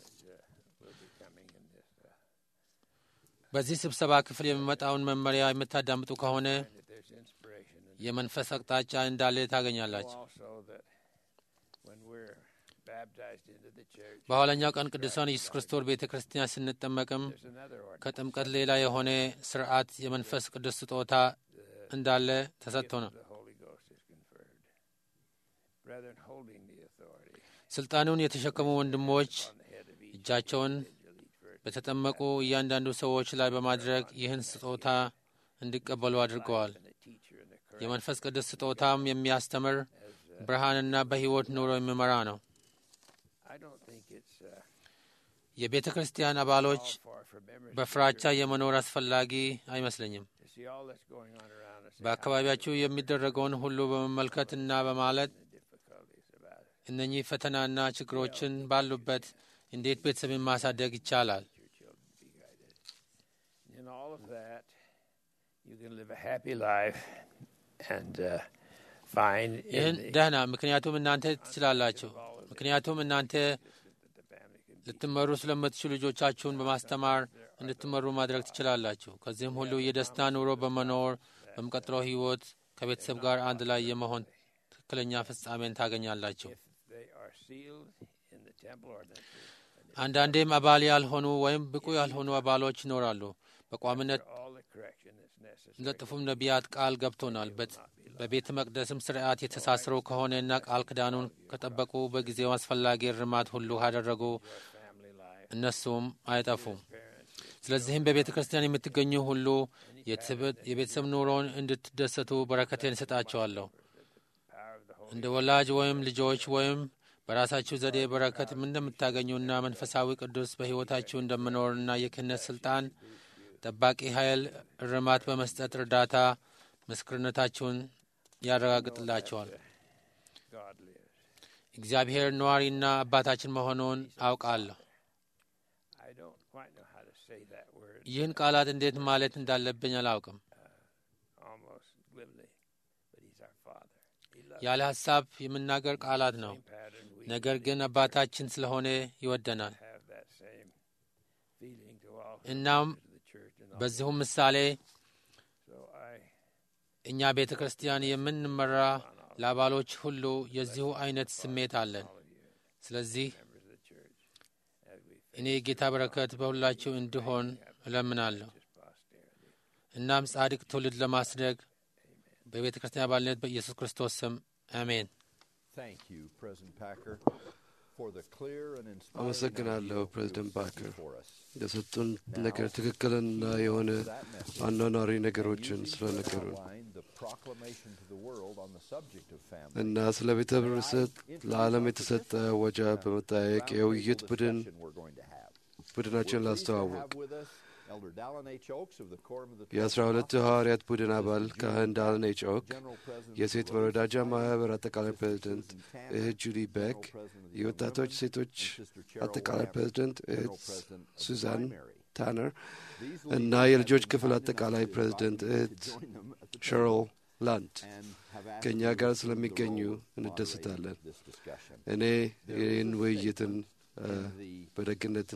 በዚህ ስብሰባ ክፍል የሚመጣውን መመሪያ የምታዳምጡ ከሆነ የመንፈስ አቅጣጫ እንዳለ ታገኛላችሁ። በኋለኛው ቀን ቅዱሳን ኢየሱስ ክርስቶስ ቤተ ክርስቲያን ስንጠመቅም ከጥምቀት ሌላ የሆነ ስርዓት የመንፈስ ቅዱስ ስጦታ እንዳለ ተሰጥቶ ነው። ስልጣኑን የተሸከሙ ወንድሞች እጃቸውን በተጠመቁ እያንዳንዱ ሰዎች ላይ በማድረግ ይህን ስጦታ እንዲቀበሉ አድርገዋል። የመንፈስ ቅዱስ ስጦታም የሚያስተምር ብርሃንና በሕይወት ኑሮ የሚመራ ነው። የቤተ ክርስቲያን አባሎች በፍራቻ የመኖር አስፈላጊ አይመስለኝም። በአካባቢያችሁ የሚደረገውን ሁሉ በመመልከትና በማለት እነኚህ ፈተናና ችግሮችን ባሉበት እንዴት ቤተሰብን ማሳደግ ይቻላል? ይህን ደህና ምክንያቱም እናንተ ትችላላችሁ። ምክንያቱም እናንተ ልትመሩ ስለምትችሉ ልጆቻችሁን በማስተማር እንድትመሩ ማድረግ ትችላላችሁ። ከዚህም ሁሉ የደስታ ኑሮ በመኖር በሚቀጥለው ሕይወት ከቤተሰብ ጋር አንድ ላይ የመሆን ትክክለኛ ፍጻሜን ታገኛላችሁ። አንዳንዴም አባል ያልሆኑ ወይም ብቁ ያልሆኑ አባሎች ይኖራሉ። በቋሚነት ለጥፉም ነቢያት ቃል ገብቶናል። በቤተ መቅደስም ስርዓት የተሳሰሩ ከሆነና ቃል ክዳኑን ከጠበቁ በጊዜው አስፈላጊ እርማት ሁሉ ካደረጉ እነሱም አይጠፉም። ስለዚህም በቤተ ክርስቲያን የምትገኙ ሁሉ የቤተሰብ ኑሮን እንድትደሰቱ በረከቴን እሰጣቸዋለሁ። እንደ ወላጅ ወይም ልጆች ወይም በራሳችሁ ዘዴ በረከት እንደምታገኙና መንፈሳዊ ቅዱስ በሕይወታችሁ እንደምኖርና የክህነት ስልጣን ጠባቂ ኃይል እርማት በመስጠት እርዳታ ምስክርነታችሁን ያረጋግጥላቸዋል። እግዚአብሔር ነዋሪና አባታችን መሆኑን አውቃለሁ። ይህን ቃላት እንዴት ማለት እንዳለብኝ አላውቅም። ያለ ሐሳብ የምናገር ቃላት ነው። ነገር ግን አባታችን ስለሆነ ይወደናል። እናም በዚሁም ምሳሌ እኛ ቤተ ክርስቲያን የምንመራ ለአባሎች ሁሉ የዚሁ አይነት ስሜት አለን። ስለዚህ እኔ የጌታ በረከት በሁላችሁ እንዲሆን እለምናለሁ። እናም ጻድቅ ትውልድ ለማስደግ በቤተ ክርስቲያን አባልነት በኢየሱስ ክርስቶስ ስም አሜን። አመሰግናለሁ ፕሬዚደንት ባከር የሰጡን ነገር ትክክልና የሆነ አኗኗሪ ነገሮችን ስለነገሩን እና ስለ ቤተ ህብረተሰብ ለዓለም የተሰጠ ወጃ በመጠያየቅ የውይይት ቡድን ቡድናችን ላስተዋውቅ የአስራ ሁለቱ ሐዋርያት ቡድን አባል ካህን ዳለን ኤች ኦክ፣ የሴት መረዳጃ ማህበር አጠቃላይ ፕሬዚደንት እህት ጁዲ ቤክ፣ የወጣቶች ሴቶች አጠቃላይ ፕሬዚደንት እህት ሱዛን ታነር እና የልጆች ክፍል አጠቃላይ ፕሬዚደንት እህት ሸሮል ላንድ ከእኛ ጋር ስለሚገኙ እንደሰታለን። እኔ ይህን ውይይትን በደግነት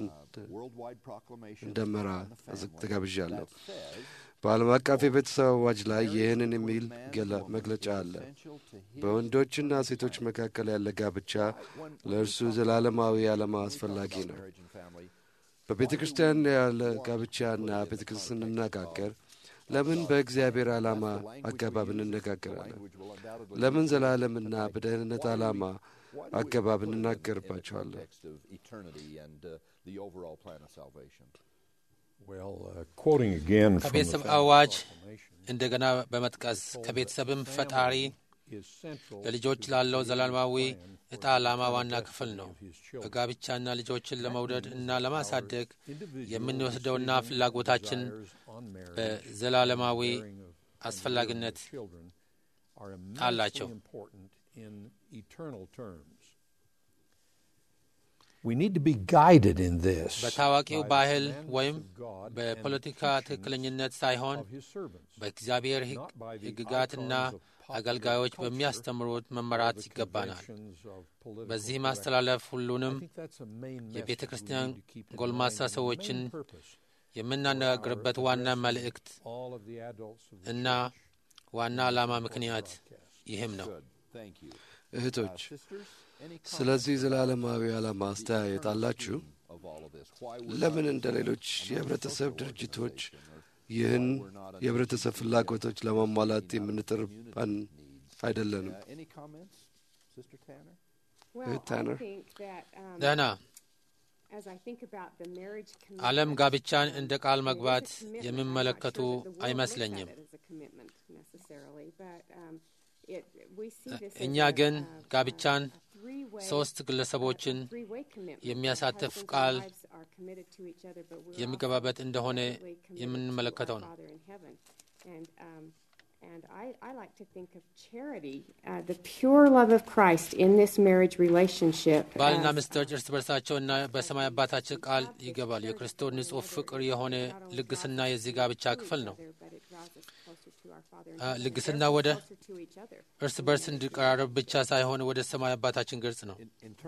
እንደመራ ተጋብዣለሁ። በዓለም አቀፍ የቤተሰብ አዋጅ ላይ ይህንን የሚል መግለጫ አለ። በወንዶችና ሴቶች መካከል ያለ ጋብቻ ለእርሱ ዘላለማዊ ዓላማ አስፈላጊ ነው። በቤተ ክርስቲያን ያለ ጋብቻና ቤተ ክርስቲያን ስንነጋገር ለምን በእግዚአብሔር ዓላማ አገባብ እንነጋገራለን? ለምን ዘላለምና በደህንነት ዓላማ አገባብ እንናገርባቸዋለን? ከቤተሰብ አዋጅ እንደገና በመጥቀስ ከቤተሰብም ፈጣሪ ለልጆች ላለው ዘላለማዊ ዕጣ ዓላማ ዋና ክፍል ነው። በጋብቻና ልጆችን ለመውደድ እና ለማሳደግ የምንወስደውና ፍላጎታችን በዘላለማዊ አስፈላጊነት አላቸው። በታዋቂው ባህል ወይም በፖለቲካ ትክክለኝነት ሳይሆን በእግዚአብሔር ሕግጋትና አገልጋዮች በሚያስተምሩት መመራት ይገባናል። በዚህ ማስተላለፍ ሁሉንም የቤተ ክርስቲያን ጎልማሳ ሰዎችን የምናነጋግርበት ዋና መልእክት እና ዋና ዓላማ ምክንያት ይህም ነው። እህቶች ስለዚህ ዘላለማዊ ዓላማ አስተያየት አላችሁ? ለምን እንደ ሌሎች የህብረተሰብ ድርጅቶች ይህን የህብረተሰብ ፍላጎቶች ለማሟላት የምንጥርባን አይደለንም? እህት ታነር ደህና ዓለም ጋብቻን እንደ ቃል መግባት የሚመለከቱ አይመስለኝም። እኛ ግን ጋብቻን ሶስት ግለሰቦችን የሚያሳትፍ ቃል የሚገባበት እንደሆነ የምንመለከተው ነው። And I, I like to think of charity, uh, the pure love of Christ in this marriage relationship. ባልና ሚስቶች እርስ በርሳቸውና በሰማይ አባታችን ቃል ይገባሉ። የክርስቶስ ንጹሕ ፍቅር የሆነ ልግስና የዚህ ጋብቻ ክፍል ነው። ልግስና ወደ እርስ በርስ እንዲቀራረብ ብቻ ሳይሆን ወደ ሰማይ አባታችን ግልጽ ነው።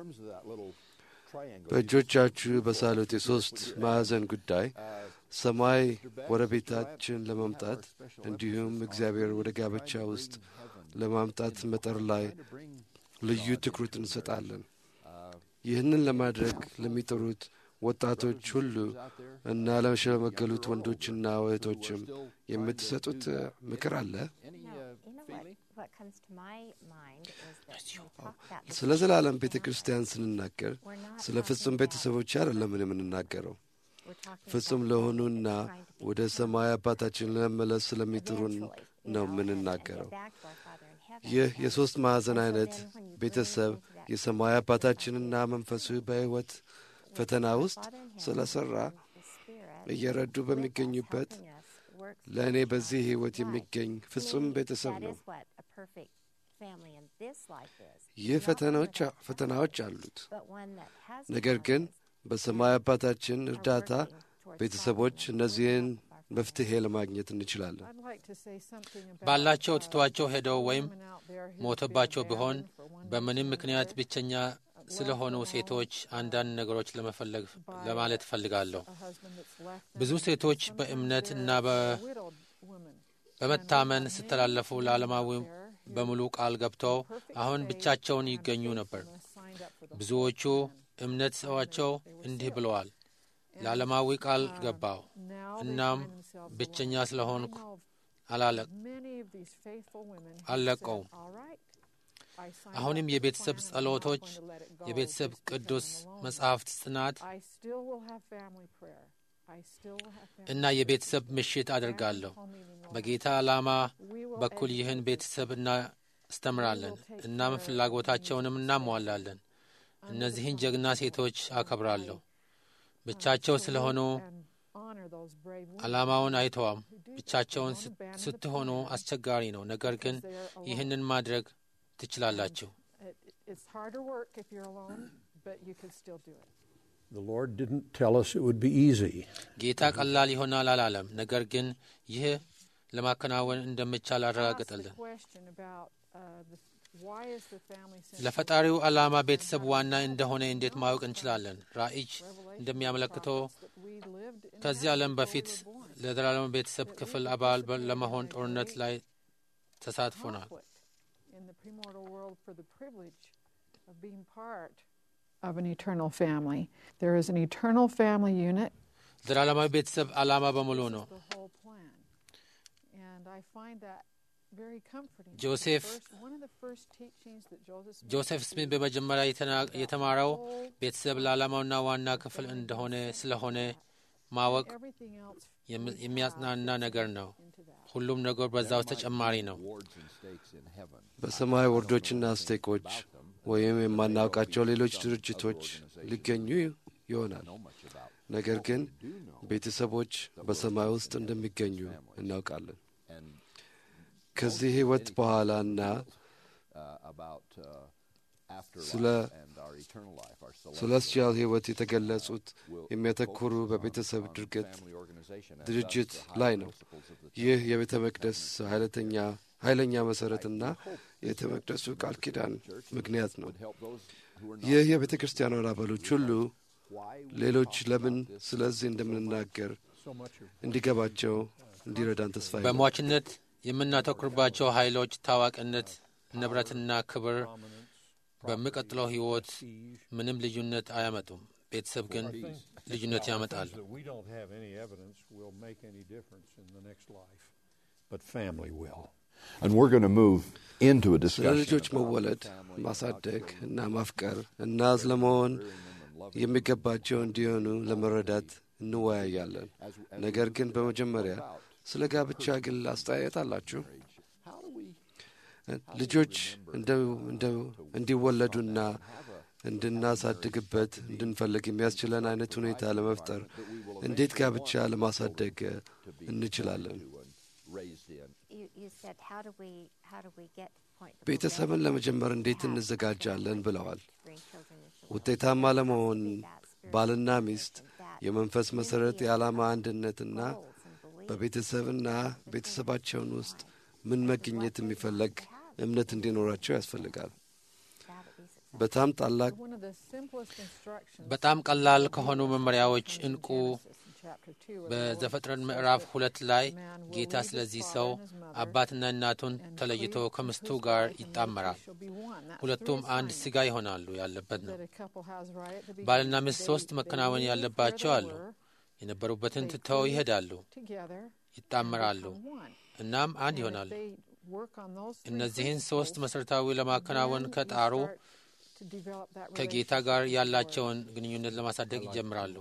በእጆቻችሁ በሳሉት የሦስት ማዕዘን ጉዳይ ሰማይ ወደ ቤታችን ለማምጣት እንዲሁም እግዚአብሔር ወደ ጋብቻ ውስጥ ለማምጣት መጠር ላይ ልዩ ትኩረት እንሰጣለን። ይህንን ለማድረግ ለሚጥሩት ወጣቶች ሁሉ እና ለሸመገሉት ወንዶችና እህቶችም የምትሰጡት ምክር አለ? ስለ ዘላለም ቤተ ክርስቲያን ስንናገር ስለ ፍጹም ቤተሰቦች አይደለም የምንናገረው ፍጹም ለሆኑና ወደ ሰማይ አባታችን ለመመለስ ስለሚጥሩን ነው የምንናገረው። ይህ የሦስት ማዕዘን አይነት ቤተሰብ የሰማይ አባታችንና መንፈሱ በሕይወት ፈተና ውስጥ ስለ ሠራ እየረዱ በሚገኙበት ለእኔ በዚህ ሕይወት የሚገኝ ፍጹም ቤተሰብ ነው። ይህ ፈተናዎች አሉት። ነገር ግን በሰማይ አባታችን እርዳታ ቤተሰቦች እነዚህን መፍትሔ ለማግኘት እንችላለን። ባላቸው ትቷቸው ሄደው ወይም ሞተባቸው ቢሆን በምንም ምክንያት ብቸኛ ስለሆኑ ሴቶች አንዳንድ ነገሮች ለመፈለግ ለማለት እፈልጋለሁ። ብዙ ሴቶች በእምነት እና በመታመን ስተላለፉ ለዓለማዊ በሙሉ ቃል ገብተው አሁን ብቻቸውን ይገኙ ነበር። ብዙዎቹ እምነት ሰዋቸው እንዲህ ብለዋል፣ ለዓለማዊ ቃል ገባው፣ እናም ብቸኛ ስለሆንኩ አልለቀውም። አሁንም የቤተሰብ ጸሎቶች፣ የቤተሰብ ቅዱስ መጽሐፍት ጥናት እና የቤተሰብ ምሽት አድርጋለሁ። በጌታ ዓላማ በኩል ይህን ቤተሰብ እናስተምራለን። እናም ፍላጎታቸውንም እናሟላለን። እነዚህን ጀግና ሴቶች አከብራለሁ። ብቻቸው ስለሆኑ ዓላማውን አይተዋም። ብቻቸውን ስትሆኑ አስቸጋሪ ነው። ነገር ግን ይህንን ማድረግ ትችላላችሁ። The Lord didn't tell us it would be easy. ጌታ ቀላል ይሆናል አላለም። ነገር ግን ይህ ለማከናወን እንደሚቻል አረጋገጠልን። ለፈጣሪው ዓላማ ቤተሰብ ዋና እንደሆነ እንዴት ማወቅ እንችላለን? ራእይ እንደሚያመለክተው ከዚህ ዓለም በፊት ለዘላለም ቤተሰብ ክፍል አባል ለመሆን ጦርነት ላይ ተሳትፎናል። of an eternal family. There is an eternal family unit. ዘላለማዊ ቤተሰብ ዓላማ በሙሉ ነው። The whole plan. And I find that very comforting. ጆሴፍ First, one of the first teachings that Joseph Smith ጆሴፍ ስሚት በመጀመሪያ የተና- የተማረው ቤተሰብ ለዓላማውና ዋና ክፍል እንደሆነ ስለሆነ ማወቅ everything else የም- የሚያጽናና ነገር ነው። into that. ሁሉም ነገር በዛ ውስጥ ተጨማሪ ነው። Wards and stakes in heaven. በሰማይ ወርዶችና ስቴኮች ወይም የማናውቃቸው ሌሎች ድርጅቶች ሊገኙ ይሆናል። ነገር ግን ቤተሰቦች በሰማይ ውስጥ እንደሚገኙ እናውቃለን። and ከዚህ ሕይወት በኋላና uh, about uh, afterlife ስለ- and our eternal life, our celestial ሴለስቲያል ሕይወት የተገለጹት የሚያተኩሩ በቤተሰብ ድርገት family organization and ድርጅት thus the ላይ high ነው። principles of the ይህ የቤተ መቅደስ ኃይለተኛ ኃይለኛ መሠረትና የቤተ መቅደሱ ቃል ኪዳን ምክንያት ነው። would help those who are not ይህ የቤተ ክርስቲያኗን አባሎች ሁሉ why we ሌሎች ለምን ስለዚህ እንደምንናገር So much of እንዲገባቸው እንዲረዳን ተስፋ ይላል። በሟችነት የምናተኩርባቸው ኃይሎች ታዋቂነት፣ ንብረትና ክብር በሚቀጥለው ሕይወት ምንም ልዩነት አያመጡም። ቤተሰብ ግን ልዩነት ያመጣሉ። that we don't have any evidence will make any difference in the next life, but family will. And we're going to move into a ስለ discussion ልጆች መወለድ፣ ማሳደግ እና ማፍቀር እና ስለመሆን የሚገባቸው እንዲሆኑ ለመረዳት እንወያያለን። ነገር ግን በመጀመሪያ ስለ ጋብቻ ግል አስተያየት አላችሁ? how do we ልጆች እንደ- እንደ- እንዲወለዱና እንድናሳድግበት እንድንፈልግ የሚያስችለን አይነት ሁኔታ ለመፍጠር እንዴት ጋብቻ ለማሳደግ እንችላለን? raised in You, you said, how do we, how do we get to the point that we're ቤተሰብን ready ለመጀመር እንዴት to have እንዘጋጃለን ብለዋል። bring children into the world? ውጤታማ ለመሆን ባልና ሚስት የመንፈስ መሠረት የዓላማ አንድነትና Goals and beliefs በቤተሰብና ቤተሰባቸውን ውስጥ ምን መገኘት የሚፈለግ እምነት እንዲኖራቸው ያስፈልጋል። that would be successful. በጣም ታላቅ One of the simplest instructions በጣም ቀላል ከሆኑ መመሪያዎች in እንቁ Genesis in chapter 2 where the Lord በዘፍጥረት says ምዕራፍ that ሁለት ላይ man will ጌታ leave his ስለዚህ father ሰው and his mother አባትና እናቱን and ተለይቶ cleave to ከምስቱ his ጋር wife, and they two ይጣመራል። shall be one. That's ሁለቱም three አንድ assignments ሥጋ ይሆናሉ ያለበት ነው። that a couple has right at the beginning. ባልና ሚስት They- ሶስት they መከናወን leave ያለባቸው where አሉ። they were, የነበሩበትን they ትተው cleave ይሄዳሉ፣ together, and ይጣመራሉ፣ become one. እናም አንድ And if ይሆናሉ። they work on those three እነዚህን ሶስት principles, መሠረታዊ ለማከናወን then you ከጣሩ start to develop that ከጌታ relationship ጋር with the Lord. ያላቸውን ግንኙነት ለማሳደግ ይጀምራሉ።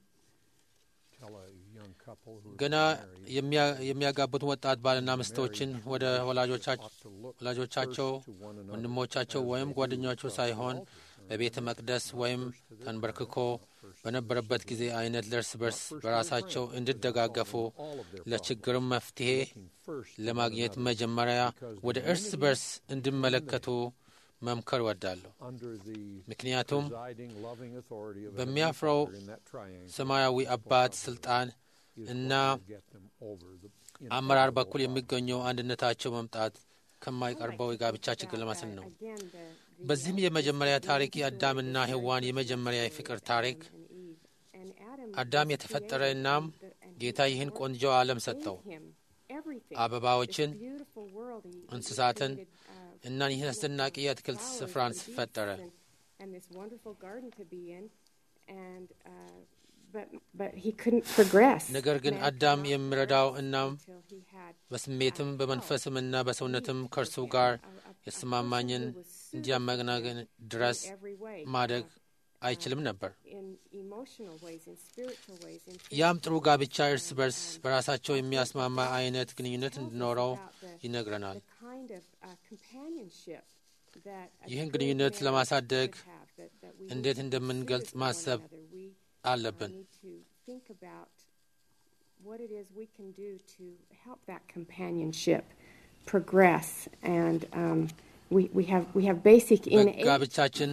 Tell a young couple who are ገና married የሚያ- የሚያጋቡት ወጣት ባልና ሚስቶችን ወደ ወላጆቻ- ought to look ወላጆቻቸው፣ first to one another ወንድሞቻቸው ወይም ጓደኞቻቸው ሳይሆን በቤተ መቅደስ ወይም ተንበርክኮ በነበረበት ጊዜ አይነት ለእርስ በርስ በራሳቸው እንዲደጋገፉ ለችግርም መፍትሄ first ለማግኘት መጀመሪያ ወደ እርስ በርስ እንዲመለከቱ መምከር እወዳለሁ። under the ምክንያቱም presiding loving authority of a በሚያፍረው heavenly Father in that triangle ሰማያዊ አባት ስልጣን is እና what will get them over the አመራር በኩል የሚገኘው አንድነታቸው መምጣት ከማይቀርበው የጋብቻ ችግር ለማስል ነው። Again, the, the በዚህም የመጀመሪያ ታሪክ የአዳምና ሔዋን የመጀመሪያ የፍቅር ታሪክ and Adam አዳም was የተፈጠረ created እናም the- and ጌታ he ይህን worked ቆንጆ ዓለም ሰጠው። gave him everything. አበባዎችን፣ This beautiful world. He- he እንስሳትን created, uh, እና ይህን አስደናቂ የአትክልት flowers ስፍራን and beasts ፈጠረ። and- and this wonderful garden to be in. And, uh, but, but he couldn't progress. ነገር ግን Man አዳም could not የሚረዳው progress እናም until he had በስሜትም በመንፈስም እና በሰውነትም ከእርሱ ጋር የተስማማኝን እንዲያመናገን ድረስ every way. ማደግ አይችልም ነበር። in emotional ways, in spiritual ways, in ያም ጥሩ ጋብቻ እርስ በርስ በራሳቸው የሚያስማማ አይነት ግንኙነት tells us እንዲኖረው about the- ይነግረናል። the kind of uh, companionship that a ይህን true ግንኙነት marriage ለማሳደግ should have, that- that we እንዴት need to እንደምንገልጽ consider for one ማሰብ another. We, አለብን። uh, need to think about what it is we can do to help that companionship progress. And um, we, we have we have basic innate በጋብቻችን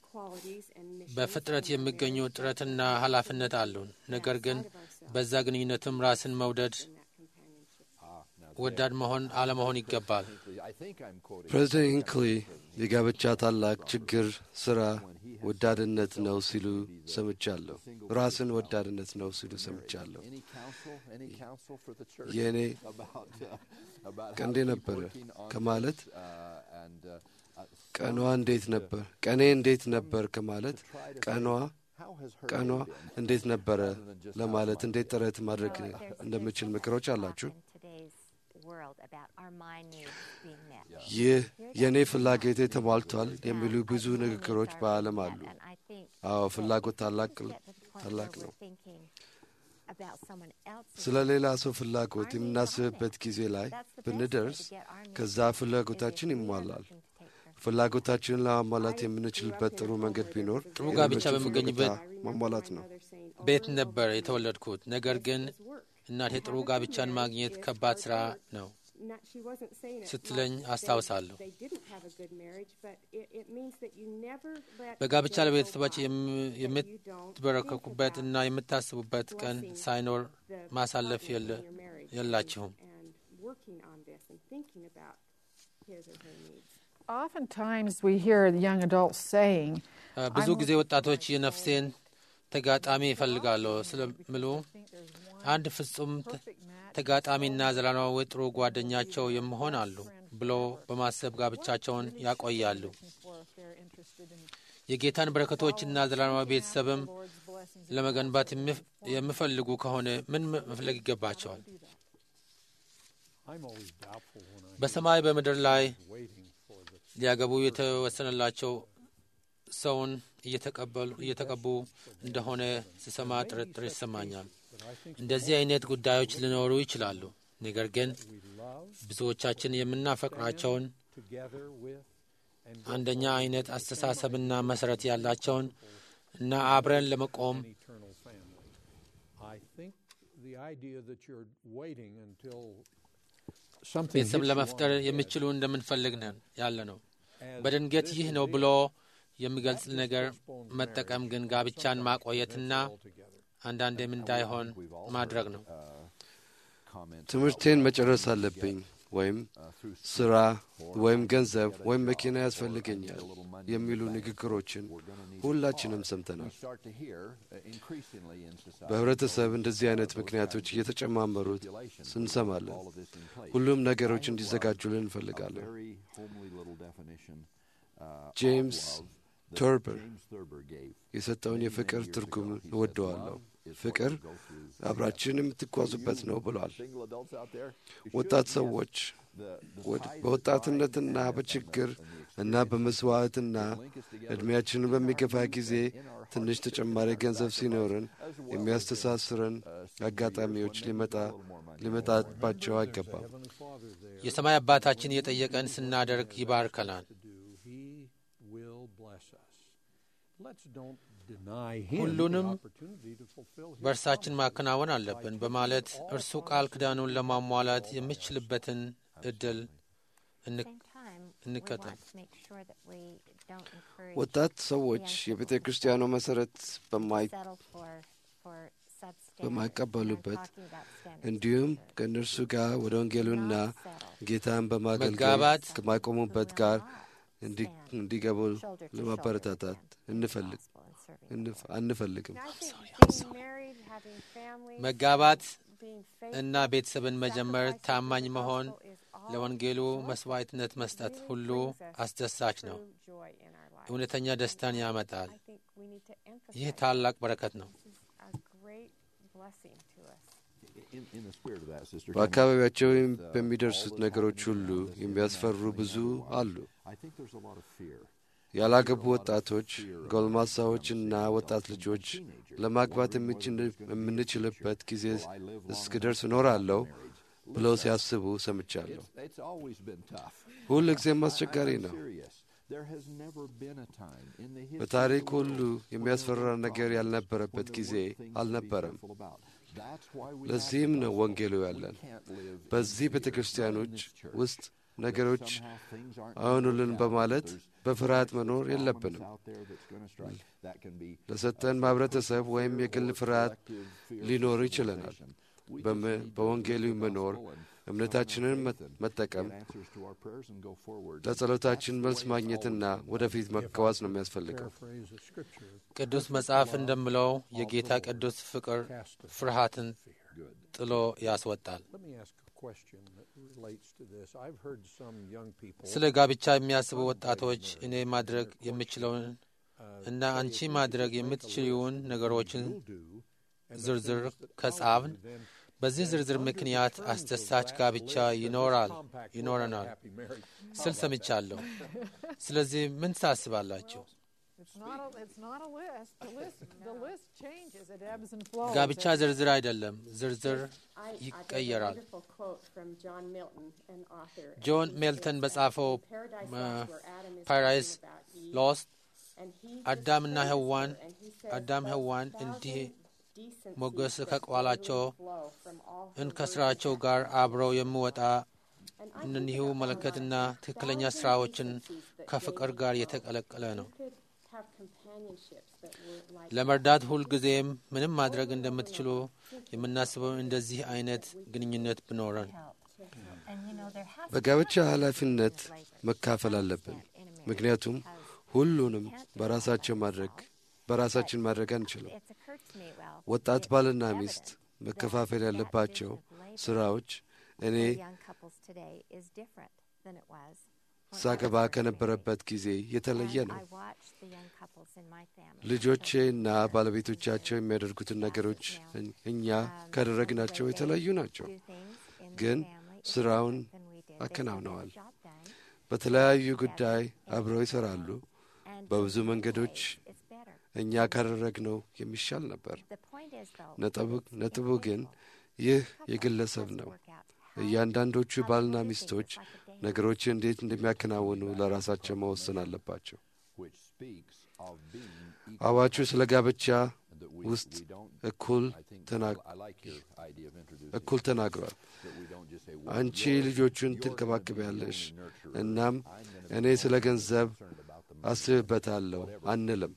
qualities and missions በፍጥረት in our የሚገኙ marriage ጥረትና ኃላፊነት አሉን። ነገር ግን በዛ ግንኙነትም ራስን መውደድ፣ in that companionship. ወዳድ መሆን አለመሆን ይገባል። I think I'm quoting. ፕሬዚደንት ሂንክሊ የጋብቻ ታላቅ ችግር ስራ ወዳድነት ነው ሲሉ ሰምቻለሁ። ራስን ወዳድነት ነው ሲሉ ሰምቻለሁ። Any counsel, any counsel for the church የእኔ about uh, about ቀንዴ how to keep ነበረ working on ከማለት this, uh, and uh, uh, ቀኗ እንዴት ነበር ቀኔ እንዴት ነበር ከማለት ቀኗ how has her ቀኗ day been? እንዴት ነበረ ለማለት እንዴት ጥረት ማድረግ Well, there's- there's እንደምችል so much ምክሮች talk አላችሁ? in today's world about our mind needs being met. ይህ የእኔ ፍላጎቴ ተሟልቷል የሚሉ ብዙ ንግግሮች በዓለም አሉ። አዎ ፍላጎት ታላቅ ታላቅ ነው። ስለ ሌላ ሰው ፍላጎት የምናስብበት ጊዜ ላይ ብንደርስ ከዛ ፍላጎታችን ይሟላል። ፍላጎታችንን ለማሟላት የምንችልበት ጥሩ መንገድ ቢኖር ጥሩ ጋብቻ የሌሎችን በሚገኝበት ፍላጎት ማሟላት ነው። ቤት ነበር የተወለድኩት። ነገር ግን እናቴ ጥሩ ጋብቻን ማግኘት ከባድ ስራ ነው Not, she wasn't saying it ስትለኝ like አስታውሳለሁ። They, they didn't have a good marriage, but it, it means that you never let በጋብቻ the day go ለቤተሰቦች by የም- that you don't የምትበረከኩበት think እና about የምታስቡበት ቀን blessing ሳይኖር the ማሳለፍ partner in የለ- your marriage የላችሁም። and, and working on this and thinking about his or her needs. Oftentimes we hear the young adults saying, እ፣ ብዙ ጊዜ ወጣቶች የነፍሴን ተጋጣሚ ይፈልጋለሁ ስለሚሉ አንድ ፍጹም ተ- ተጋጣሚና ዘላለማዊ ጥሩ ጓደኛቸው የመሆን አሉ ብሎ በማሰብ ጋብቻቸውን ያቆያሉ። የጌታን በረከቶችና ዘላለማዊ ቤተሰብም ለመገንባት የሚፍ- የሚፈልጉ ከሆነ ምን መፍለግ ይገባቸዋል? I'm always doubtful when I በሰማይ በምድር ላይ waiting for the ሊያገቡ የተወሰነላቸው ሰውን እየተቀበሉ እየተቀቡ እንደሆነ ስሰማ ጥርጥር ይሰማኛል። እንደዚህ አይነት ጉዳዮች ሊኖሩ ይችላሉ። ነገር ግን ብዙዎቻችን የምናፈቅራቸውን together with and አንደኛ አይነት አስተሳሰብና መሰረት ያላቸውን እና አብረን ለመቆም an eternal family. I think the idea that you're waiting until something hits ቤተሰብ you ለመፍጠር on the head የሚችሉ እንደምንፈልግ ነን ያለ ነው። as በድንገት this ይህ is ነው it, ብሎ የሚገልጽ that just ነገር postpones መጠቀም marriage ግን and ጋብቻን sometimes ማቆየትና prevents it altogether. አንዳንዴም እንዳይሆን We've all ማድረግ heard, ነው። uh, comments ትምህርቴን መጨረስ አለብኝ ወይም uh, through ስራ ወይም ገንዘብ ወይም መኪና ያስፈልገኛል የሚሉ ንግግሮችን ሁላችንም ሰምተናል። we start to hear uh, increasingly in society. በህብረተሰብ እንደዚህ አይነት ምክንያቶች እየተጨማመሩት እንሰማለን። all of this in place. ሁሉም ነገሮች እንዲዘጋጁልን እንፈልጋለን። Very homely little definition uh, ጄምስ of love that ተርበር James Thurber gave. የሰጠውን የፍቅር ትርጉም እወደዋለሁ። ፍቅር አብራችን የምትጓዙበት ነው ብሏል። Single adults out there, you ወጣት should, yes, ሰዎች the- the ወድ- ties በወጣትነትና that bind በችግር us and the እና በመስዋዕትና ዕድሜያችንን በሚገፋ ጊዜ ትንሽ ተጨማሪ ገንዘብ ሲኖርን የሚያስተሳስረን አጋጣሚዎች ሊመጣ ሊመጣባቸው አይገባም። Heavenly Father there የሰማይ አባታችን የጠየቀን ስናደርግ ይባርከናል። to do, He will bless us. Let's don't deny Him the ሁሉንም opportunity to fulfill His በእርሳችን ማከናወን አለብን በማለት እርሱ ቃል ኪዳኑን ለማሟላት የምችልበትን እድል እንክ- Same time, we እንከተል። want to make sure that we don't encourage ወጣት ሰዎች የቤተ ክርስቲያኑ መሠረት በማይ settle for for substandard. በማይቀበሉበት And I'm talking about standard እንዲሁም scripture. ከእነርሱ ጋር ወደ ወንጌሉና Not settle. ጌታን በማገልገል መጋባት ከማይቆሙበት We ጋር will not እንዲ- stand እንዲገቡ shoulder to ለማበረታታት shoulder with them in the እንፈልግ gospel and serving the እንፍ- Lord. አንፈልግም። And I think being married, having families, መጋባት being እና faithful, ቤተሰብን መጀመር sacrificing ታማኝ for the መሆን gospel is all ለወንጌሉ joyful. መስዋዕትነት መስጠት Really ሁሉ brings us አስደሳች ነው። true joy in our lives. እውነተኛ ደስታን ያመጣል። I think we need to ይህ emphasize ታላቅ በረከት ነው። this is a great blessing to us. In, in the spirit of that, Sister በአካባቢያቸው Cameron, with, uh, በሚደርሱት all that's ነገሮች happening ሁሉ around us, የሚያስፈሩ internationally ብዙ and otherwise, አሉ። I think there's a lot of fear. ያላገቡ ወጣቶች፣ ጎልማሳዎችና ወጣት ልጆች ለማግባት የምንችል- የምንችልበት ጊዜ እስክደርስ እኖራለሁ ብለው ሲያስቡ ሰምቻለሁ። It's, it's always been tough. ሁል ጊዜም I- አስቸጋሪ I'm ነው። serious. There has never been a time in the history በታሪክ of the ሁሉ world when የሚያስፈራ there were ነገር problems, ያልነበረበት when there ጊዜ weren't things to be አልነበረም። careful about. That's why we have ለዚህም the ነው gospel. ወንጌሉ We ያለን። can't live in በዚህ fear, ቤተ not in ክርስቲያኖች this church. ውስጥ ነገሮች አይሆኑልን በማለት በፍርሃት መኖር የለብንም። ለሰጠን ማህበረተሰብ ወይም የግል ፍርሃት ሊኖር ይችለናል። በወንጌሉ መኖር እምነታችንን መጠቀም ለጸሎታችን መልስ ማግኘትና ወደፊት መጓዝ ነው የሚያስፈልገው። ቅዱስ መጽሐፍ እንደምለው የጌታ ቅዱስ ፍቅር ፍርሃትን ጥሎ ያስወጣል። ስለ ጋብቻ የሚያስቡ ወጣቶች እኔ ማድረግ የምችለውን እና አንቺ ማድረግ የምትችይውን ነገሮችን ዝርዝር ከጻፍን በዚህ ዝርዝር ምክንያት አስደሳች ጋብቻ ይኖራል ይኖረናል ስል ሰምቻለሁ። ስለዚህ ምን ታስባላችሁ? ጋብቻ ዝርዝር አይደለም፣ ዝርዝር ይቀየራል። ጆን ሜልተን በጻፈው ፓራዳይስ ሎስት አዳምና ሔዋን አዳም ሔዋን እንዲህ ሞገስ ከቋላቸው እንከስራቸው ጋር አብረው የሚወጣ እነኒሁ መለከትና ትክክለኛ ስራዎችን ከፍቅር ጋር የተቀለቀለ ነው። ለመርዳት ሁልጊዜም ምንም ማድረግ እንደምትችሉ የምናስበው እንደዚህ አይነት ግንኙነት ብኖረን በጋብቻ ኃላፊነት መካፈል አለብን። ምክንያቱም ሁሉንም በራሳቸው ማድረግ በራሳችን ማድረግ አንችልም። ወጣት ባልና ሚስት መከፋፈል ያለባቸው ስራዎች እኔ ሳገባ ከነበረበት ጊዜ የተለየ ነው። ልጆቼና ባለቤቶቻቸው የሚያደርጉትን ነገሮች እኛ ካደረግናቸው የተለዩ ናቸው፣ ግን ስራውን አከናውነዋል። በተለያዩ ጉዳይ አብረው ይሰራሉ። በብዙ መንገዶች እኛ ካደረግነው የሚሻል ነበር። ነጥቡ ግን ይህ የግለሰብ ነው። እያንዳንዶቹ ባልና ሚስቶች ነገሮችን እንዴት እንደሚያከናውኑ ለራሳቸው መወሰን አለባቸው። አዋቹ ስለ ጋብቻ ውስጥ እኩል እኩል ተናግሯል። አንቺ ልጆቹን ትንከባከቢያለሽ፣ እናም እኔ ስለ ገንዘብ አስብበታለሁ አንልም።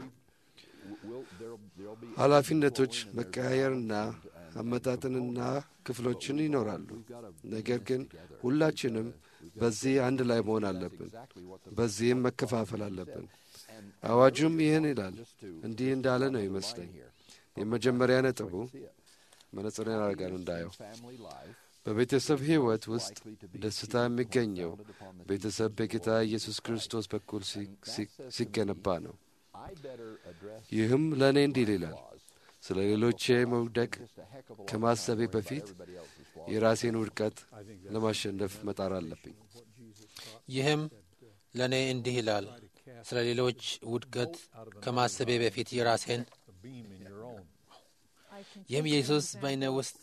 ኃላፊነቶች መቀያየርና አመጣጥንና ክፍሎችን ይኖራሉ። ነገር ግን ሁላችንም በዚህ አንድ ላይ መሆን አለብን። በዚህም መከፋፈል አለብን። አዋጁም ይህን ይላል። እንዲህ እንዳለ ነው ይመስለኝ። የመጀመሪያ ነጥቡ መነጽር ያደርጋሉ እንዳየው በቤተሰብ ሕይወት ውስጥ ደስታ የሚገኘው ቤተሰብ በጌታ ኢየሱስ ክርስቶስ በኩል ሲገነባ ነው። ይህም ለእኔ እንዲል ይላል ስለ ሌሎቼ መውደቅ ከማሰቤ በፊት የራሴን ውድቀት ለማሸነፍ መጣር አለብኝ። ይህም ለእኔ እንዲህ ይላል ስለ ሌሎች ውድቀት ከማሰቤ በፊት የራሴን ይህም ኢየሱስ በእኔ ውስጥ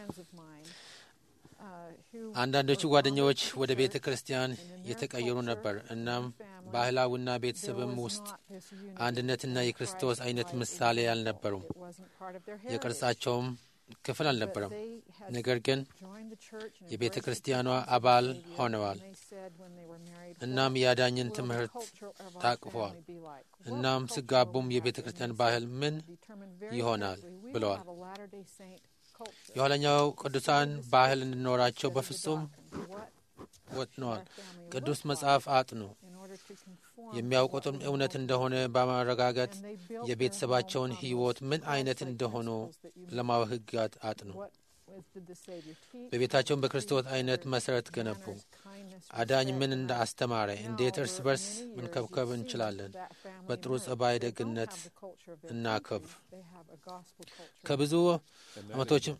አንዳንዶቹ ጓደኛዎች ወደ ቤተ ክርስቲያን የተቀየሩ ነበር። እናም ባህላዊና ቤተሰብም ውስጥ አንድነትና የክርስቶስ አይነት ምሳሌ አልነበሩም። የቅርጻቸውም ክፍል አልነበረም። ነገር ግን የቤተ ክርስቲያኗ አባል ሆነዋል። እናም የአዳኝን ትምህርት ታቅፈዋል። እናም ሲጋቡም የቤተ ክርስቲያን ባህል ምን ይሆናል ብለዋል። የኋለኛው ቅዱሳን ባህል እንዲኖራቸው በፍጹም ወጥነዋል። ቅዱስ መጽሐፍ አጥኑ። የሚያውቁትም እውነት እንደሆነ በማረጋገጥ የቤተሰባቸውን ሕይወት ምን አይነት እንደሆኑ ለማወቅ ሕግ አጥኑ። በቤታቸውን በክርስቶስ አይነት መሠረት ገነቡ። አዳኝ ምን እንደ አስተማረ፣ እንዴት እርስ በርስ መንከብከብ እንችላለን፣ በጥሩ ጸባይ ደግነት እናከብር። ከብዙ ዓመቶችም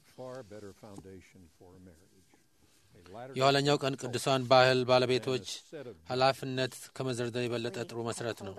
የኋለኛው ቀን ቅዱሳን ባህል ባለቤቶች ኃላፊነት ከመዘርዘር የበለጠ ጥሩ መሠረት ነው።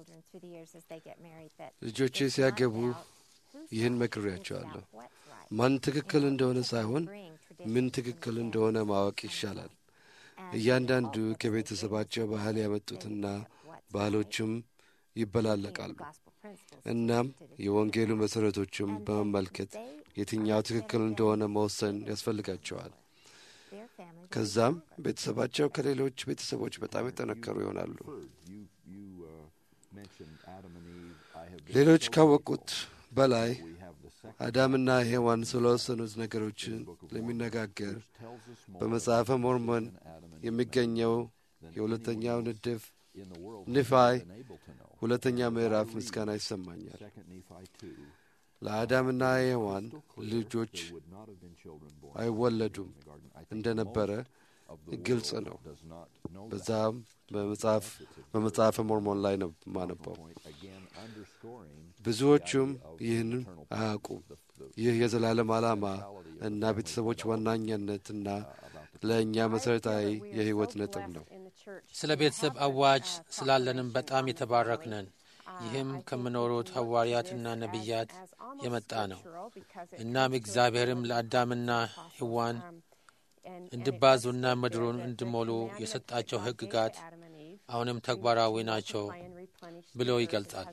ልጆቼ ሲያገቡ ይህን መክሬያቸዋለሁ። ማን ትክክል እንደሆነ ሳይሆን ምን ትክክል እንደሆነ ማወቅ ይሻላል። እያንዳንዱ ከቤተሰባቸው ባህል ያመጡትና ባህሎችም ይበላለቃሉ። እናም የወንጌሉ መሠረቶችም በመመልከት የትኛው ትክክል እንደሆነ መወሰን ያስፈልጋቸዋል። family. ከዛም ቤተሰባቸው ከሌሎች ቤተሰቦች በጣም የጠነከሩ ይሆናሉ። You, you uh, mentioned Adam and Eve. I have been ሌሎች so ካወቁት በላይ we have the second አዳምና ሔዋን ስለወሰኑት ነገሮችን ለሚነጋገር tells us more በመጽሐፈ ሞርሞን than Adam and Eve የሚገኘው የሁለተኛው ንድፍ in the world ንፋይ been able to know. ሁለተኛ ምዕራፍ ምስጋና ይሰማኛል። Second Nephi 2 ለአዳምና ሔዋን ልጆች would not have been children born አይወለዱም in the garden. I think እንደነበረ of the ግልጽ world ነው። does not know that. በዛም በመጽሐፍ በመጽሐፈ ሞርሞን ላይ ነው ማነበው። Point again underscoring ብዙዎቹም ይህንን አያውቁም። ይህ የዘላለም ዓላማ እና ቤተሰቦች ዋናኛነትና ለእኛ መሠረታዊ የሕይወት ነጥብ ነው። ስለ ቤተሰብ አዋጅ ስላለንም በጣም የተባረክነን። ይህም ከምኖሩት ሐዋርያትና ነቢያት የመጣ ነው። እናም እግዚአብሔርም ለአዳምና ሔዋን እንዲባዙና ምድሩን እንዲሞሉ የሰጣቸው ሕግጋት አሁንም ተግባራዊ ናቸው ብሎ ይገልጻል።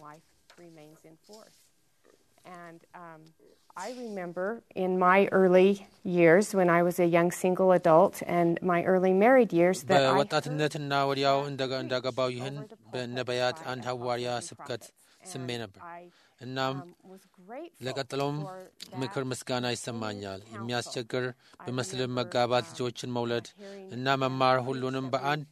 And um, I remember in my early years when I was a young single adult and my early married years that I heard በወጣትነትና ወዲያው እንደጋ- እንዳገባው ይህን በነቢያት አንድ ሐዋርያ ስብከት ስሜ ነበር። እናም ለቀጥሎም ምክር ምስጋና ይሰማኛል። የሚያስቸግር በመስልም መጋባት፣ ልጆችን መውለድ እና መማር ሁሉንም በአንድ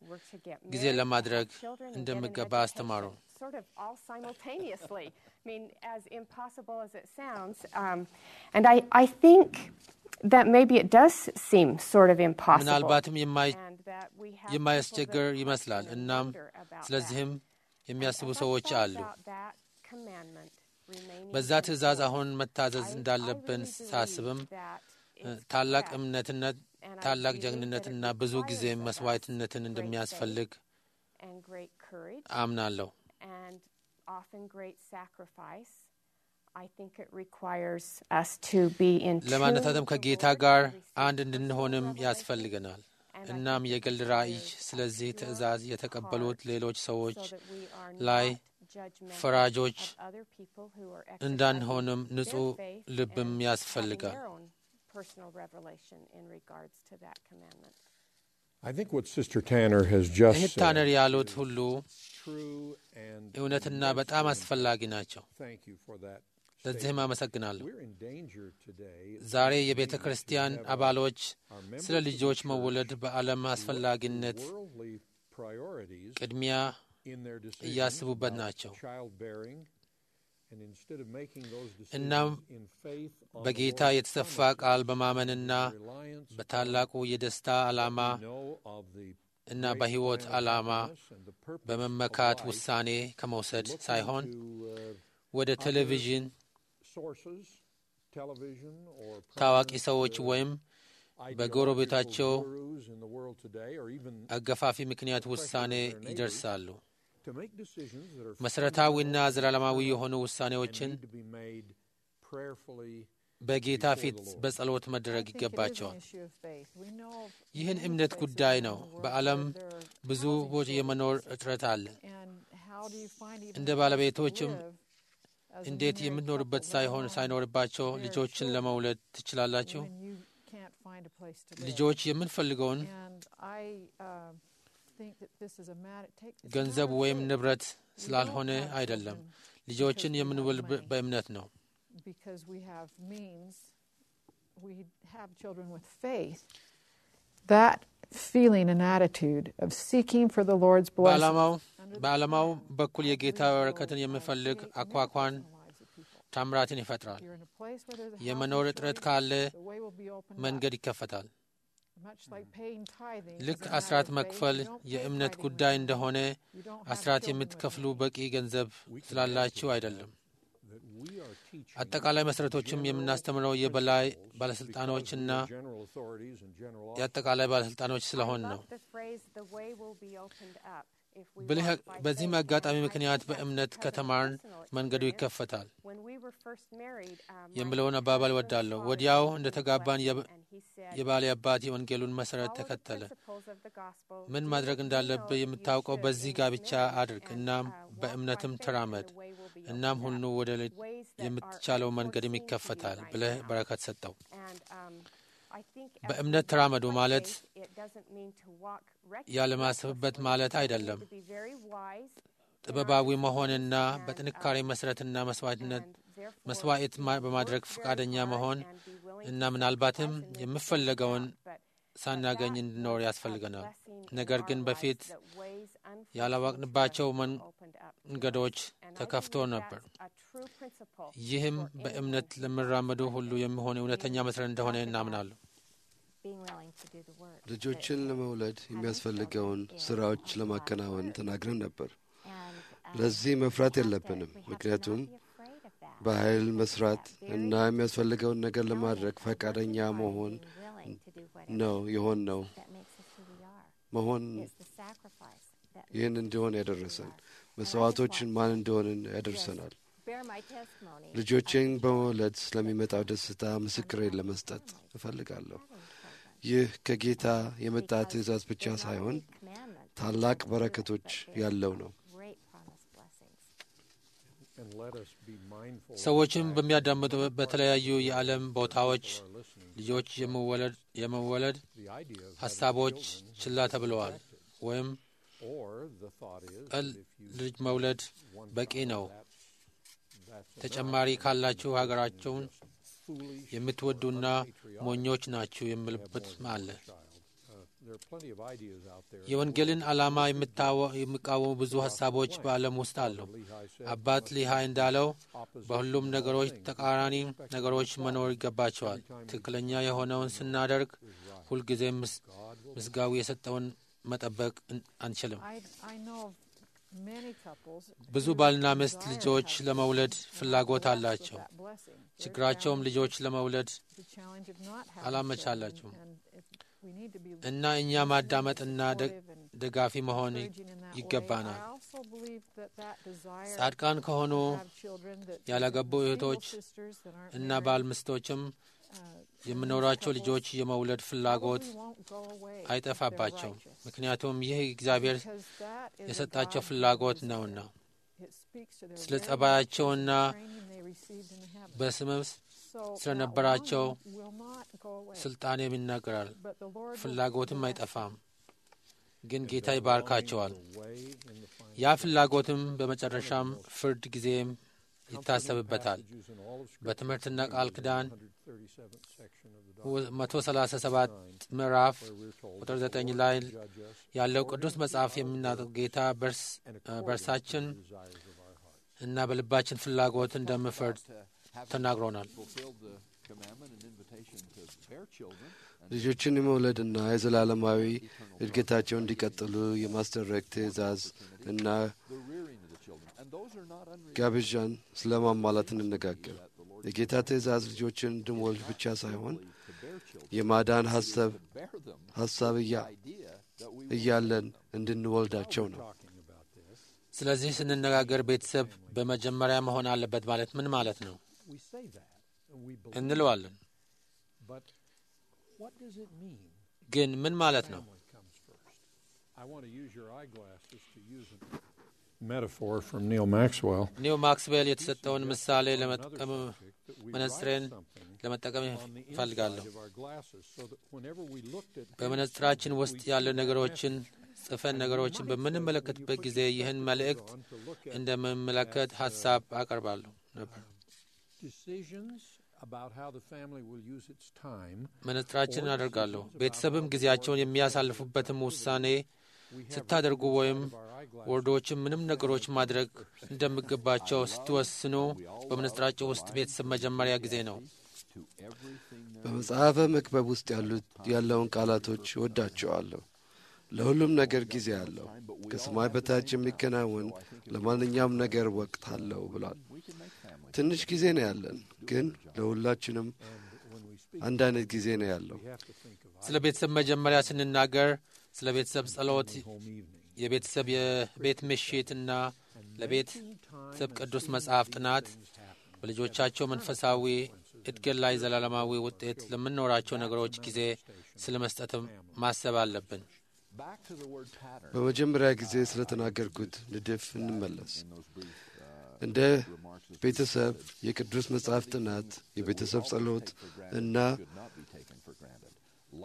ጊዜ ለማድረግ እንደሚገባ አስተማሩ። sort of all simultaneously. I mean, as impossible as it sounds. Um, and I, I think that maybe it does seem sort of impossible. ምናልባትም የማይ And that we have የማያስቸግር people that ይመስላል። question and እናም wonder about ስለዚህም that. የሚያስቡ As I ሰዎች thought አሉ። about that commandment remaining በዛ in ትእዛዝ force, አሁን መታዘዝ I- እንዳለብን I really ሳስብም believe that እ፣ it's ታላቅ correct. እምነትነት And I ታላቅ believe ጀግንነትና that it ብዙ ጊዜ requires of us መስዋዕትነትን great እንደሚያስፈልግ faith and great courage አምናለሁ። and often great sacrifice. I think it requires us to be in tune ለማነታተም with the ከጌታ Lord ጋር and receive አንድ personal እንድንሆንም revelation. ያስፈልገናል። And I እናም think የግል it ራእይ is ስለዚህ your ትእዛዝ የተቀበሉት heart ሌሎች ሰዎች so that we are ላይ not judgmental ፈራጆች of other people who are እንዳንሆንም exercising ንጹሕ their faith ልብም and ያስፈልጋል። having their own personal revelation in regards to that commandment. I think what Sister Tanner has just እህት said ታነር ያሉት ሁሉ true and እውነትና በጣም አስፈላጊ ናቸው። thank you for that. ለዚህም አመሰግናለሁ። We're in danger today. ዛሬ የቤተ ክርስቲያን አባሎች ስለ ልጆች መወለድ በዓለም አስፈላጊነት Worldly priorities ቅድሚያ in their decisions እያስቡበት about ናቸው። childbearing, and instead of making those እናም decisions in faith on the በጌታ Lord's የተሰፋ promises, ቃል በማመንና reliance በታላቁ የደስታ ዓላማ we know of the እና great በሕይወት plan of ዓላማ happiness and the purpose በመመካት of life, ውሳኔ ከመውሰድ looking ሳይሆን to, uh, ወደ ቴሌቪዥን sources, television or ታዋቂ prominent, ሰዎች uh, ወይም ideological በጎረቤታቸው gurus in the world today, or even አገፋፊ ምክንያት ውሳኔ ይደርሳሉ። to make decisions that are መሠረታዊና fundamental ዘላለማዊ and የሆኑ ውሳኔዎችን need to be made prayerfully በጌታ ፊት በጸሎት መደረግ I think it is an ይገባቸዋል። issue of faith. We know of ይህን many እምነት places ጉዳይ around ነው። the world በዓለም where there are ብዙ housing ቦ- የመኖር shortages. እጥረት አለ። And how do you find even እንደ a place to ባለቤቶችም live as a እንዴት married የምትኖርበት couple, let ሳይሆን alone ሳይኖርባቸው married ልጆችን children ለመውለድ ትችላላችሁ? when you can't find a place to live. ልጆች የምንፈልገውን And I uh, think that this is a matter. Take, it's a ገንዘብ matter of ወይም faith. ንብረት We don't ስላልሆነ have አይደለም። children ልጆችን because we have የምንወልድ money. በእምነት ነው። because we have means, we have children with faith. That feeling and attitude of seeking for the Lord's blessing በዓላማው under the በዓላማው plan በኩል የጌታ really will, በረከትን uh, የሚፈልግ create አኳኳን miracles in the lives of people. ታምራትን ይፈጥራል። If you're in a place where there's a የመኖር housing እጥረት shortage, ካለ the way will be opened መንገድ up. ይከፈታል። Much like paying tithing ልክ is a matter አስራት of faith, መክፈል you don't pay የእምነት tithing ጉዳይ with እንደሆነ money. You don't have አስራት children with የምትከፍሉ money. በቂ ገንዘብ ስላላችሁ አይደለም። that we are teaching አጠቃላይ መሠረቶችም የምናስተምረው የበላይ ባለሥልጣኖችና because we are general authorities and general የአጠቃላይ ባለሥልጣኖች ስለሆን I ነው። love the phrase, "The way will be opened up if we ብልህ walk by በዚህም faith." አጋጣሚ And I ምክንያት think that's በእምነት because of ከተማርን personal መንገዱ experience. ይከፈታል When we were first married, um, my የምለውን አባባል husband's ወዳለሁ። father ወዲያው gave me እንደ a ተጋባን blessing, የብ- and he said, የባሌ አባት የወንጌሉን መሠረት "Follow the ተከተለ። principles of the gospel. ምን Do ማድረግ what you እንዳለብህ know you የምታውቀው should በዚህ in this ጋብቻ marriage, አድርግ፣ and, እናም uh, walk by በእምነትም faith, and ተራመድ፣ the way will be እናም opened ሁሉ up." ወደ ል- Ways that are የምትቻለው መንገድም unforeseen to you ይከፈታል right ብለህ now. በረከት ሰጠው። And um, I think as በእምነት we ተራመዱ walk by ማለት faith, it doesn't mean to walk ያለማሰብበት recklessly. ማለት አይደለም። To be very wise in our ጥበባዊ decisions መሆንና and, በጥንካሬ uh, መሠረትና መስዋዕትነት and therefore መስዋዕት ማ- we በማድረግ work very ፈቃደኛ hard መሆን and be willing እና to ምናልባትም sacrifice and then የምፈለገውን figure it out. But ሳናገኝ that እንድኖር was a ያስፈልገናል። blessing in ነገር our ግን lives በፊት that ways unforeseen ያላወቅንባቸው to us መን- were opened up to us. መንገዶች And I ተከፍቶ believe ነበር። that's a true principle ይህም for በእምነት anyone ለሚራመዱ ሁሉ የሚሆን እውነተኛ መሠረት እንደሆነ እናምናለሁ። being willing to do the work. ልጆችን ለመውለድ የሚያስፈልገውን ስራዎች ለማከናወን ተናግረን ነበር። And, um, ለዚህ መፍራት we have to- የለብንም፣ we have to ምክንያቱም not be afraid of that. በኃይል Because መስራት that very እና የሚያስፈልገውን ነገር ለማድረግ element of ፈቃደኛ working hard, መሆን being willing to do whatever ነው የሆን ነው that makes us who we are. መሆን It's the sacrifice that ይህን makes us እንዲሆን who we ያደረሰን are. መስዋዕቶችን ማን እንደሆንን ያደርሰናል። Bear my testimony ልጆቼን of በመውለድ ስለሚመጣው ደስታ ምስክሬን ለመስጠት እፈልጋለሁ። ይህ ከጌታ የመጣ because ትእዛዝ ብቻ they're not ሳይሆን only commandments, ታላቅ but በረከቶች they're ያለው ነው። great promised blessings. And let us be mindful of the ሰዎችም fact በሚያዳምጡ that በተለያዩ የዓለም ቦታዎች people are listening to ልጆች የመወለድ የመወለድ the idea of having ሀሳቦች children has ችላ been ተብለዋል rejected. ወይም Or the thought is ቀል that if you ልጅ መውለድ one በቂ child, ነው፣ that's- that's ተጨማሪ enough. ካላችሁ ሀገራቸውን Foolish የምትወዱና or unpatriotic ሞኞች ናችሁ to have የሚልበት more than አለ። one child. Uh, there are plenty of ideas out there. የወንጌልን ዓላማ የምታወ- የሚቃወሙ ብዙ ሀሳቦች በዓለም ውስጥ አሉ። Lehi said, አባት ሊሃይ እንዳለው opposition በሁሉም in all ነገሮች things, ተቃራኒ respect ነገሮች and መኖር equality. ይገባቸዋል። Every time we ትክክለኛ do የሆነውን something ስናደርግ is right. ሁልጊዜም ምስ- God will ምስጋዊ የሰጠውን መጠበቅ እን- አንችልም። I, I know of many couples ብዙ who ባልና ሚስት desire to ልጆች have ለመውለድ children and are ፍላጎት blessed with አላቸው። that blessing. Their ችግራቸውም challenge ልጆች is ለመውለድ the challenge of not having አላመቻላቸውም። children, and if we need to be እና እኛ listening, ማዳመጥና ደ- supportive, and ደጋፊ መሆን ይ- encouraging in that way. ይገባናል። I also believe that that desire ጻድቃን ከሆኑ to have children that ያላገቡ single እህቶች sisters that aren't እና married, ባል ሚስቶችም uh, የሚኖራቸው couples ልጆች የመውለድ ፍላጎት probably won't go away if they're አይጠፋባቸውም። righteous. ምክንያያቱም ይህ እግዚአብሔር Because that is a የሰጣቸው God-given ፍላጎት desire. ነውና It speaks to their ስለ very ጸባያቸውና natures and training they received in heaven. በስምም So that ስለነበራቸው longing will not go away. ስልጣኔም ይናገራል። But the Lord will ፍላጎትም bless አይጠፋም፣ ግን If ጌታ their ይባርካቸዋል። longings will weigh in the final ያ ፍላጎትም በመጨረሻም ፍርድ ጊዜም comforting ይታሰብበታል። passages in all of Scripture በትምህርትና for me ቃል is the ኪዳን 137th section of the መቶ ሰላሳ ሰባት ምዕራፍ where we're told ቁጥር that the ዘጠኝ Lord ላይ will judge us ያለው according ቅዱስ to መጽሐፍ our የሚናጠቅ works ጌታ በርስ and እ according to በእርሳችን the desires of our hearts. እና በልባችን ፍላጎት እንደምፈርድ ተናግሮናል። fulfilled the commandment and invitation to bear children and ልጆችን የመውለድና የዘላለማዊ እድገታቸው እንዲቀጥሉ የማስደረግ ትእዛዝ እና the rearing of the children. And those are not unreasonable. ጋብዣን ስለ ማሟላት እንነጋገር። የጌታ ትእዛዝ ልጆችን እንድንወልድ ብቻ ሳይሆን To bear children, የማዳን ሀሳብ to bear them, ሀሳብ እያ idea that we will እያለን እንድንወልዳቸው ነው። Talking about this, ስለዚህ ስንነጋገር ቤተሰብ በመጀመሪያ መሆን አለበት ማለት ምን ማለት ነው we say that and we believe, እንለዋለን። but what does it mean? ግን ምን ማለት ነው? Family comes first. I want to use your eyeglasses to use a metaphor from Neil Maxwell. ኒው ማክስዌል የተሰጠውን ምሳሌ On another ለመጠቀም subject, that we መነጽሬን write something ለመጠቀም on the inside እፈልጋለሁ። of our glasses so that whenever we looked at በመነጽራችን things, ውስጥ we ያሉ see that ነገሮችን message. ጽፈን And ነገሮችን we might say, when you በምንመለከትበት put ጊዜ your ይህን spectacles መልእክት on to look at, እንደምመለከት at, uh, ሀሳብ አቀርባለሁ ነበር። decisions about how the family will use its time, መነጽራችንን አደርጋለሁ። ቤተሰብም ጊዜያቸውን የሚያሳልፉበትም ውሳኔ we have ስታደርጉ written ወይም inside of our eyeglasses ወርዶችን ምንም ነገሮች ማድረግ እንደሚገባቸው ስትወስኑ በመነጽራቸው ውስጥ ቤተሰብ መጀመሪያ ጊዜ ነው። to everything there በመጽሐፈ መክበብ ውስጥ ያሉት ያለውን ቃላቶች እወዳቸዋለሁ። ለሁሉም ነገር ጊዜ አለው። ከሰማይ በታች የሚከናወን ለማንኛውም ነገር ወቅት አለው ብሏል። we can make family. ትንሽ ጊዜ ነው ያለን፣ ግን ለሁላችንም when we speak, አንድ አይነት ጊዜ ነው ያለው። we have to think of ስለ ቤተሰብ መጀመሪያ ስንናገር ስለ ቤተሰብ ጸሎት፣ home evening. የቤተሰብ የቤት ምሽት እና ለቤተሰብ ቅዱስ መጽሐፍ ጥናት በልጆቻቸው መንፈሳዊ እድገት ላይ ዘላለማዊ ውጤት ለምንኖራቸው ነገሮች ጊዜ ስለ መስጠትም ማሰብ አለብን። Back to the word pattern በመጀመሪያ ጊዜ ስለተናገርኩት ንድፍ እንመለስ። in those brief uh, እንደ remarks that ቤተሰብ የቅዱስ መጽሐፍ ጥናት፣ የቤተሰብ ጸሎት እና should not be taken for granted.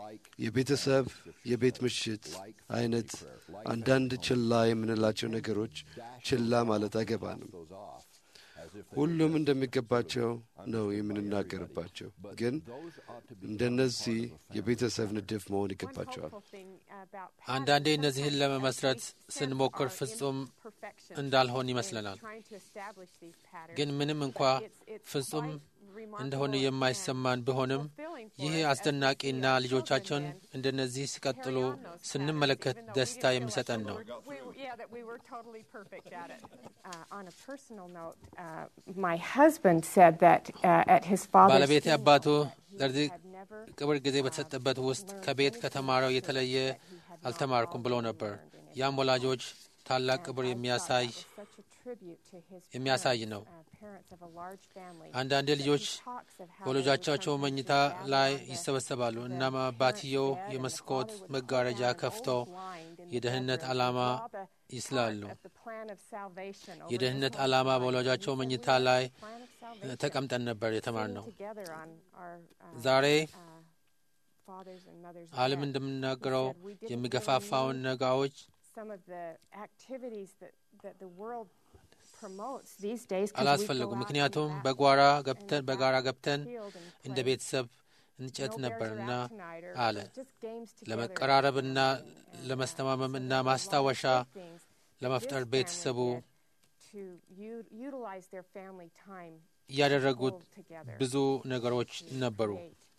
የቤተሰብ የቤት ምሽት አይነት አንዳንድ ችላ የምንላቸው ነገሮች ችላ ማለት አይገባንም። ሁሉም እንደሚገባቸው ነው የምንናገርባቸው፣ ግን እንደነዚህ የቤተሰብ ንድፍ መሆን ይገባቸዋል። አንዳንዴ እነዚህን ለመመስረት ስንሞክር ፍጹም እንዳልሆን ይመስለናል። ግን ምንም እንኳ ፍጹም እንደሆነ የማይሰማን ቢሆንም ይህ አስደናቂና ልጆቻቸውን እንደነዚህ ሲቀጥሉ ስንመለከት ደስታ የሚሰጠን ነው። ባለቤቴ አባቱ ለዚህ ቅብር ጊዜ በተሰጠበት ውስጥ ከቤት ከተማረው የተለየ አልተማርኩም ብሎ ነበር። ያም ወላጆች ታላቅ ክብር የሚያሳይ የሚያሳይ ነው። አንዳንድ ልጆች በወላጆቻቸው መኝታ ላይ ይሰበሰባሉ። እናም አባትየው የመስኮት መጋረጃ ከፍቶ የደህንነት ዓላማ ይስላሉ። የደህንነት ዓላማ በወላጆቻቸው መኝታ ላይ ተቀምጠን ነበር የተማርነው። ዛሬ ዓለም እንደምናገረው የሚገፋፋውን ነጋዎች አላስፈለጉም። ምክንያቱም በጓራ ገብተን በጋራ ገብተን እንደ ቤተሰብ እንጨት ነበርና አለ ለመቀራረብና ለመስተማመም እና ማስታወሻ ለመፍጠር ቤተሰቡ እያደረጉት ብዙ ነገሮች ነበሩ።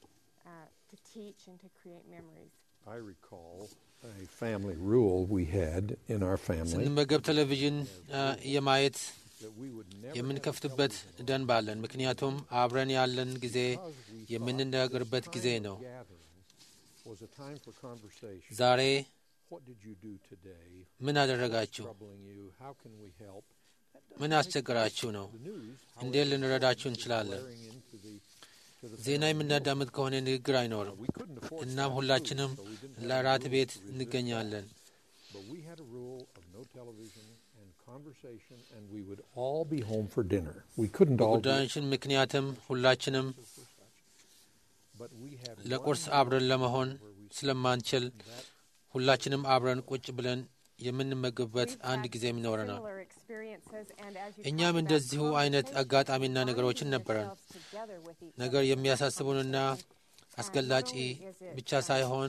I recall a family rule we had in our family ስንመገብ ቴሌቪዥን የማየት የምንከፍትበት ደንብ አለን። ምክንያቱም አብረን ያለን ጊዜ የምንነጋገርበት ጊዜ ነው። was a time for conversation. ዛሬ What did you do today? ምን አደረጋችሁ? Troubling you? How can we help? ምን አስቸግራችሁ ነው? እንዴት ልንረዳችሁ እንችላለን? Wearing into the to the ዜና የምናዳምጥ ከሆነ ንግግር አይኖርም። we couldn't afford እናም ሁላችንም ለራት ቤት እንገኛለን። but we had a rule of no television and conversation and we would all be home for dinner. We couldn't all do it, በጉዳዮችን ምክንያትም ሁላችንም but we had ለቁርስ አብረን ለመሆን ስለማንችል ሁላችንም አብረን ቁጭ ብለን የምንመገብበት አንድ ጊዜም ይኖረናል። እኛም እንደዚሁ አይነት አጋጣሚና ነገሮችን ነበረን። ነገር የሚያሳስቡንና አስገላጭ ብቻ ሳይሆን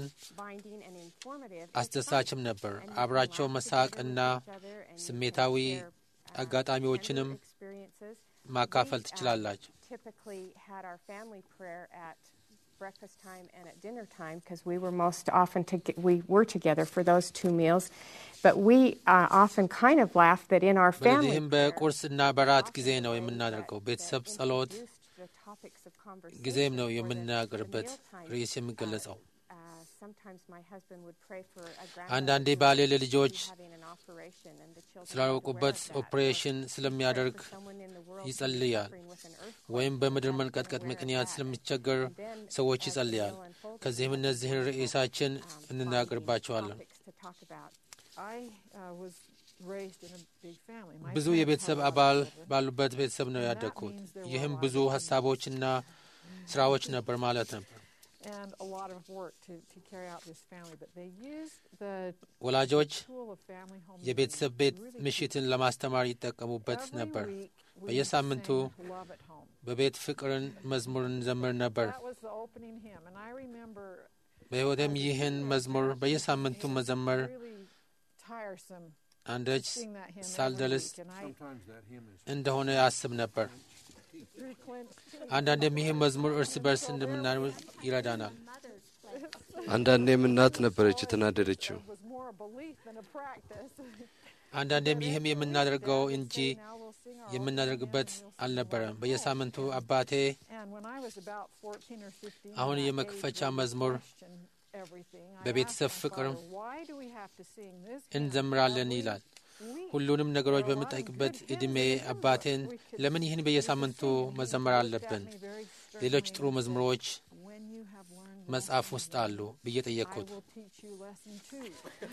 አስደሳችም ነበር። አብራቸው መሳቅና ስሜታዊ አጋጣሚዎችንም ማካፈል ትችላላችሁ። typically had our family prayer at breakfast time and at dinner time because we were most often to we were together for those two meals but we uh, often kind of laugh that in our family በዚህም በቁርስና በራት ጊዜ ነው የምናደርገው። ቤተሰብ ጸሎት ጊዜም ነው የምናገርበት ርዕስ የሚገለጸው። አንዳንዴ ባሌ ለልጆች ስላወቁበት ኦፕሬሽን ስለሚያደርግ ይጸልያል፣ ወይም በምድር መንቀጥቀጥ ምክንያት ስለሚቸገር ሰዎች ይጸልያል። ከዚህም እነዚህን ርዕሳችን እንናገርባቸዋለን። I uh, was raised in a big family. My ብዙ የቤተሰብ አባል ባሉበት ቤተሰብ ነው ያደግኩት። ይህም ብዙ ሀሳቦችና ስራዎች ነበር ማለት ነበር። and a lot of work to, to carry out this family, but they used the ወላጆች tool of family home የቤተሰብ ቤት ምሽትን ለማስተማር ይጠቀሙበት ነበር። በየሳምንቱ love at home. በቤት ፍቅርን መዝሙር እንዘምር ነበር። That was the opening hymn, and I remember በሕይወቴም ይህን መዝሙር በየሳምንቱ መዘመር really tiresome አንዳች sing that hymn every ሳልደልስ week, and I Sometimes that hymn is እንደሆነ ያስብ ነበር። through Clint, አንዳንድም ይህ መዝሙር እርስ በርስ እንደምናል ይረዳናል። አንዳንዴም እናት ነበረች የተናደደችው። was more a belief than a practice. አንዳንዴም ይህም የምናደርገው እንጂ now we'll sing our የምናደርግበት አልነበረም። በየሳምንቱ አባቴ And when I was about 14 or 15, አሁን that የመክፈቻ age, I መዝሙር questioned everything. I በቤተሰብ asked my ፍቅር father, "Why do we have to sing this hymn? እንዘምራለን Are we ይላል። weak?" ሁሉንም ነገሮች በምጠይቅበት ዕድሜ አባቴን ለምን ይህን በየሳምንቱ መዘመር አለብን? ሌሎች ጥሩ መዝሙሮች When you have learned መጽሐፍ ውስጥ አሉ ብዬ I ጠየቅኩት። will teach you lesson two.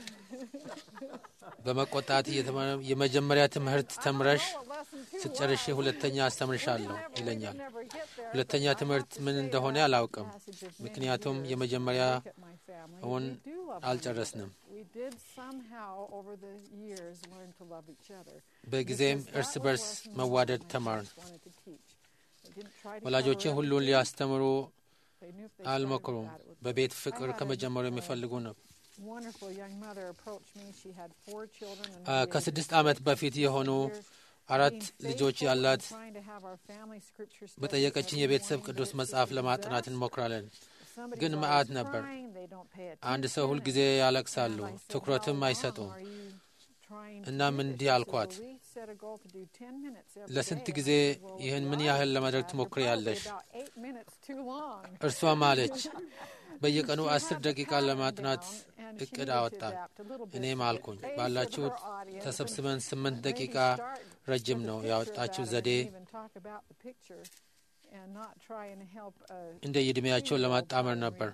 በመቆጣት እየተመ- የመጀመሪያ ትምህርት ተምረሽ Oh, lesson two. ስትጨርሽ wow. ሁለተኛ አስተምርሻለሁ We could ይለኛል። never get there, ሁለተኛ but I have ትምህርት to ምን say እንደሆነ that አላውቅም። passage of many ምክንያቱም years, የመጀመሪያ I look at my family. እውን We do love one አልጨረስንም። another. We did somehow over the years learn to love each other. በጊዜም Because that እርስ was በርስ lesson መዋደድ one my ተማርን። parents wanted to teach. They didn't try to ወላጆቼ cover ሁሉን everything. ሊያስተምሩ They knew if they started አልመክሩም። with that, it would በቤት work. ፍቅር I had a- ከመጀመሩ a የሚፈልጉ ነው። wonderful young mother approached me. She had four children and አ፣ we had ከስድስት just ዓመት በፊት የሆኑ years አራት being ልጆች faithful ያላት and trying to have our family scripture study በጠየቀችኝ every የቤተሰብ morning, ቅዱስ but it's መጽሐፍ just a ለማጥናት disaster. እንሞክራለን። Somebody's ግን always መዓት ነበር። crying, they don't pay አንድ attention, ሰው ሁል and- ጊዜ ያለቅሳሉ፣ and I said, ትኩረትም "How long አይሰጡም። are you trying to እናም do this?" እንዲህ She said, አልኳት፣ "Well, we set a goal to do 10 minutes every ለስንት day." And I ጊዜ said, "Well, ይህን if ምን you ያህል are ለማድረግ doing that, you're ትሞክሪያለሽ? probably about eight minutes too long." እርሷም አለች በየቀኑ She አስር had the ደቂቃ pattern ለማጥናት down, and she እቅድ needed to አወጣን። adapt a little bit እኔም to the አልኩኝ pace of ባላችሁት her audience, ተሰብስበን and ስምንት maybe ደቂቃ start ረጅም with a ነው picture of ያወጣችው that, ዘዴ and even talk about the picture and not try and help a እንደ ዕድሜያቸውን ለማጣመር ነበር።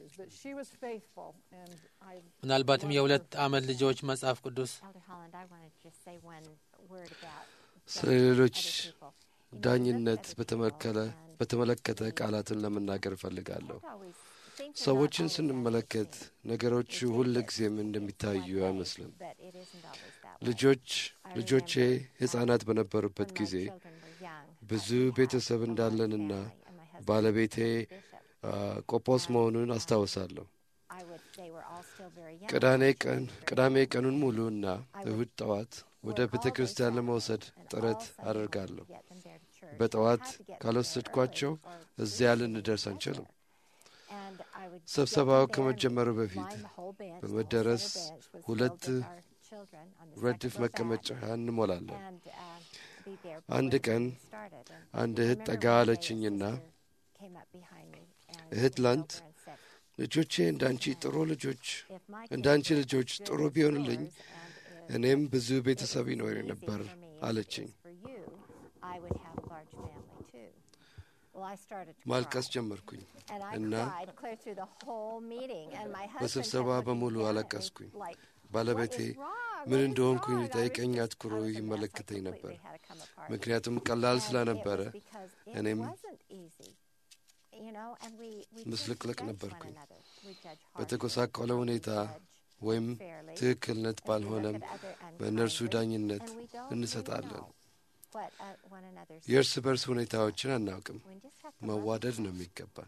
ምናልባትም የሁለት ዓመት ልጆች መጽሐፍ ቅዱስ Elder Holland, I wanted to just say one word about ስለ judging ሌሎች other people. You know, we ዳኝነት look at other በተመለከተ people and በተመለከተ ቃላትን ለመናገር እፈልጋለሁ። don't always think they're ሰዎችን not always ስንመለከት as they seem. ነገሮቹ We ሁል think ጊዜም it's እንደሚታዩ one way, አይመስልም። but it isn't always that way. ልጆች I ልጆቼ remember, ሕፃናት um, በነበሩበት when my ጊዜ children were young, ብዙ we had ቤተሰብ a large እንዳለንና family, and my husband ባለቤቴ was a bishop. አ፣ ቆጶስ መሆኑን አስታውሳለሁ። I would, they were all still very young. ቅዳሜ My ቀን children were very ቅዳሜ young. ቀኑን ሙሉ እና I would እሁድ ጠዋት ወደ work ቤተ all day ክርስቲያን Saturday ለመውሰድ and ጥረት all Sunday morning አደርጋለሁ። to get them there to church. በጠዋት I had to get them there ካልወሰድኳቸው early or እዚያ we wouldn't ልንደርስ get አንችልም። there. And I would get ስብሰባው them there ከመጀመሩ and በፊት line the whole bench, the whole በመደረስ center bench was ሁለት filled with our children on the ረድፍ second row back. መቀመጫ እንሞላለን። And, uh, be there አንድ before ቀን the meeting started. And አንድ I እህት remember ጠጋ one day a አለችኝና sister came up behind me and እህት leaned ላንት over and said, ልጆቼ እንዳንቺ ጥሩ ልጆች "If my እንደ kids አንቺ were ልጆች as ጥሩ good as ቢሆኑልኝ yours and if እኔም ብዙ it ቤተሰብ was ይኖር easy ነበር for me as it አለችኝ። is for you, I would have a large family too." Well, I started to ማልቀስ cry. ጀመርኩኝ And I እና cried clear through the whole meeting. And my husband በስብሰባ kept looking በሙሉ down at me አለቀስኩኝ። like, ባለቤቴ "What is wrong? ምን What is እንደሆንኩኝ wrong?" I was ጠይቀኝ just- አትኩሮ I was a mess. I ይመለከተኝ completely ነበር። had to come apart. ምክንያቱም ቀላል And ስለነበረ it was because it እኔም wasn't easy. You know, and we, we tend to ምስልቅልቅ judge one ነበርኩኝ። another. We judge harshly. በተጎሳቆለ We ሁኔታ judge ወይም unfairly. ትክክልነት And we ባልሆነም look at other በእነርሱ unkindly, ዳኝነት and we don't really እንሰጣለን። know what, uh, one another's የእርስ በርስ ሁኔታዎችን አናውቅም። We just have to love መዋደድ each ነው other. የሚገባን።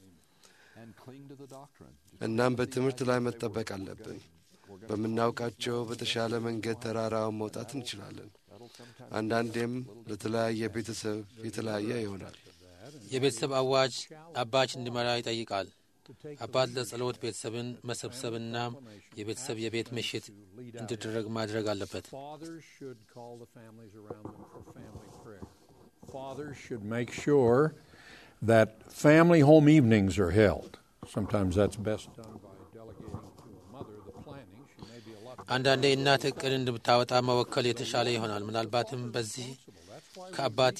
and cling to the doctrine. Just እናም like በትምህርት these ላይ guys say, መጠበቅ we're አለብን። gonna- we're gonna በምናውቃቸው በተሻለ መንገድ ተራራውን መውጣት እንችላለን። that'll sometimes አንዳንዴም ለተለያየ ቤተሰብ የተለያየ ይሆናል። የቤተሰብ አዋጅ አባች እንዲመራ ይጠይቃል። to take the አባት leadership ለጸሎት ቤተሰብን መሰብሰብና የቤተሰብ የቤት ምሽት to lead out. እንዲደረግ ማድረግ አለበት። Fathers should call the families around them for family prayer. Fathers should make sure that family home evenings are held. Sometimes that's best done by delegating to a mother the planning. She may be a lot አንዳንዴ እናት እቅድ እንድታወጣ መወከል የተሻለ ይሆናል። ምናልባትም በዚህ ከአባት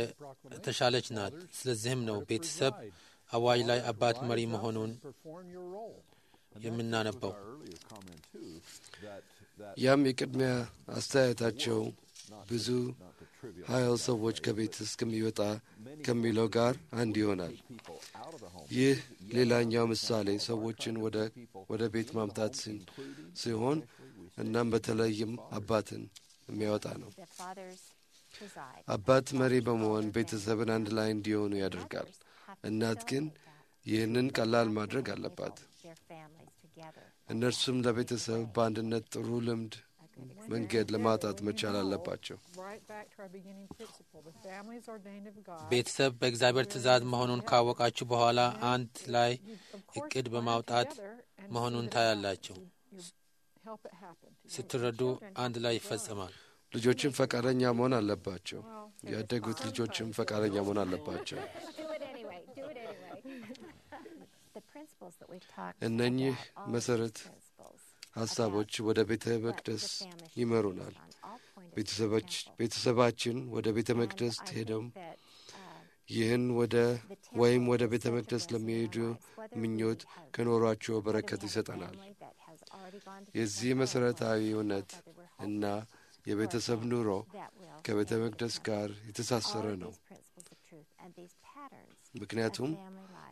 የተሻለች ናት። ስለዚህም ነው ቤተሰብ አዋጅ ላይ አባት መሪ መሆኑን perform your role. የምናነበው። our earlier comment too that that ያም የቅድሚያ አስተያየታቸው ብዙ not to trivial ሀያው ሰዎች ከቤት እስከሚወጣ ከሚለው ጋር አንድ ይሆናል። people out of the home ይህ ሌላኛው ምሳሌ ሰዎችን ወደ ወደ ቤት ማምጣት ሲ- ሲሆን እናም በተለይም አባትን የሚያወጣ ነው። The fathers preside. አባት መሪ በመሆን ቤተሰብን አንድ ላይ እንዲሆኑ ያደርጋል። እናት ግን ይህንን ቀላል ማድረግ አለባት። Their families together. እነርሱም ለቤተሰብ በአንድነት ጥሩ ልምድ መንገድ ለማውጣት መቻል አለባቸው። Right back to our beginning principle. The family is ordained of God. ቤተሰብ በእግዚአብሔር ትእዛዝ መሆኑን ካወቃችሁ በኋላ አንድ ላይ You, of course, እቅድ plan በማውጣት together and see መሆኑን that it ታያላችሁ። happens. You- you help it happen. together. ስትረዱ Children አንድ have ላይ to run. ይፈጸማል። ልጆችም ፈቃደኛ መሆን አለባቸው። Well, there's ያደጉት some ልጆችም things ፈቃደኛ መሆን አለባቸው። Do it anyway. Do it anyway. the principles that we've talked እነኚህ about, all of መሰረት these principles ሀሳቦች ወደ ቤተ that መቅደስ the family should ይመሩናል። focus on, all point us to ቤተሰቦች the temple. ቤተሰባችን ወደ ቤተ And መቅደስ I think ሄደው that, uh, ይህን ወደ the temple ወይም ወደ is ቤተ such a መቅደስ blessing in ለሚሄዱ our lives, whether we ምኞት have- ከኖሯቸው whether we በረከት have a ይሰጠናል። family that has already gone to the የዚህ temple or መሰረታዊ whether እውነት we're እና hoping የቤተሰብ for a ኑሮ family that will ከቤተ stay in the መቅደስ temple. ጋር የተሳሰረ All of ነው። these principles of truth and these patterns ምክንያቱም of family life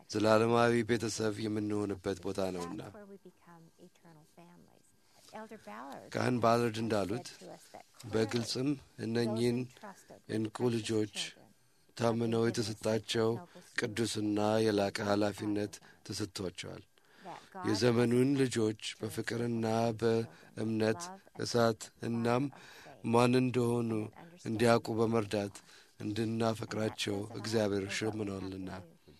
ዘላለማዊ ቤተሰብ የምንሆንበት ቦታ ነውና። That's where we become eternal families. Elder Ballard ካህን ባለርድ እንዳሉት said to us that በግልጽም those እነኚህን entrusted with እንቁ precious ልጆች children ታምነው የተሰጣቸው ቅዱስና የላቀ ኃላፊነት ተሰጥቷቸዋል። that God የዘመኑን ልጆች በፍቅርና በእምነት እሳት እናም ማን እንደሆኑ እንዲያውቁ በመርዳት እንድናፈቅራቸው እግዚአብሔር ሸምኗልና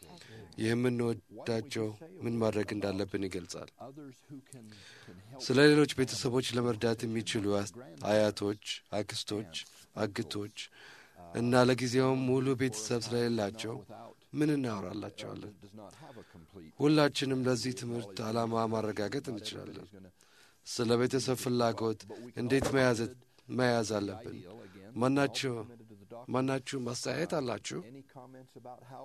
የምንወዳቸው ምን ማድረግ እንዳለብን ይገልጻል። Others who can, can help ስለ ሌሎች ቤተሰቦች ለመርዳት የሚችሉ አስ- አያቶች፣ አክስቶች፣ አግቶች እና ለጊዜውም ሙሉ ቤተሰብ ስለሌላቸው ምን እናወራላቸዋለን? does not have a complete ሁላችንም ለዚህ ትምህርት ዓላማ ማረጋገጥ እንችላለን። ስለ ቤተሰብ ፍላጎት እንዴት መያዝ መያዝ አለብን? ማናቸው ማናችሁም አስተያየት አላችሁ? Any comments about how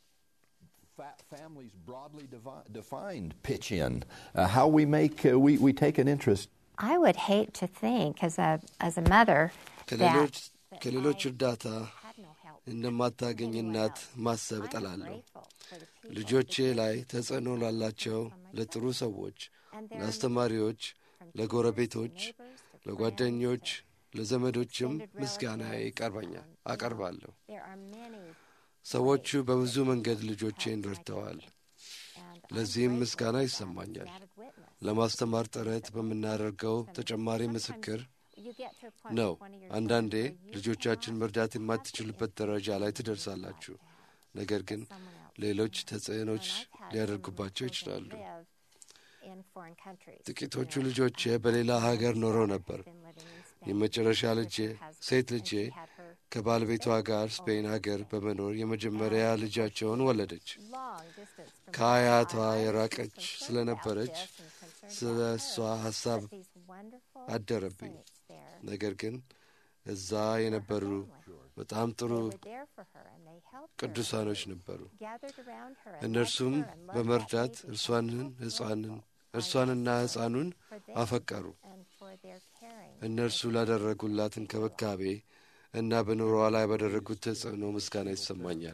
fa- families broadly devi- defined pitch in? Uh, how we make uh, we, we take an interest I would hate to think, as a as a mother, ከሌሎች that ከሌሎች I እርዳታ had no help. እንደማታገኝ እናት ማሰብ I'm እጠላለሁ። grateful for the people ልጆቼ ላይ ተጽዕኖ ላላቸው ለጥሩ ሰዎች፣ ለአስተማሪዎች፣ ለጎረቤቶች፣ ለጓደኞች፣ ለዘመዶችም ምስጋና ይቀርበኛል አቀርባለሁ። There are many, ሰዎቹ በብዙ መንገድ ልጆቼን ረድተዋል። and ለዚህም ምስጋና ይሰማኛል። added witness. ለማስተማር ጥረት በምናደርገው ተጨማሪ ምስክር You get to a point ነው። with one of your አንዳንዴ children where you ልጆቻችን መርዳት የማትችሉበት ደረጃ ላይ ትደርሳላችሁ። ነገር ግን ሌሎች ተጽዕኖች ሊያደርጉባቸው ይችላሉ። live in foreign countries. ጥቂቶቹ ልጆቼ በሌላ ሀገር ኖረው ነበር። Been living in Spain. የመጨረሻ ልጄ ሴት ልጄ She had her ከባለቤቷ ጋር ስፔን ሀገር በመኖር የመጀመሪያ ልጃቸውን ወለደች። long distance from ከአያቷ home. I was የራቀች concerned ስለነበረች about this and concerned ስለ about እሷ her. ሀሳብ But these wonderful አደረብኝ። saints there, ነገር ግን እዛ የነበሩ በጣም ጥሩ they were there for her and they helped her, ቅዱሳኖች ነበሩ። gathered around her and እነርሱም loved her and loved በመርዳት that baby. እርሷንን ሕፃንን እርሷንና ሕፃኑን For them አፈቀሩ። and for their caring. እነርሱ ላደረጉላት እንክብካቤ እና በኑሮዋ ላይ ባደረጉት ተጽዕኖ ምስጋና ይሰማኛል።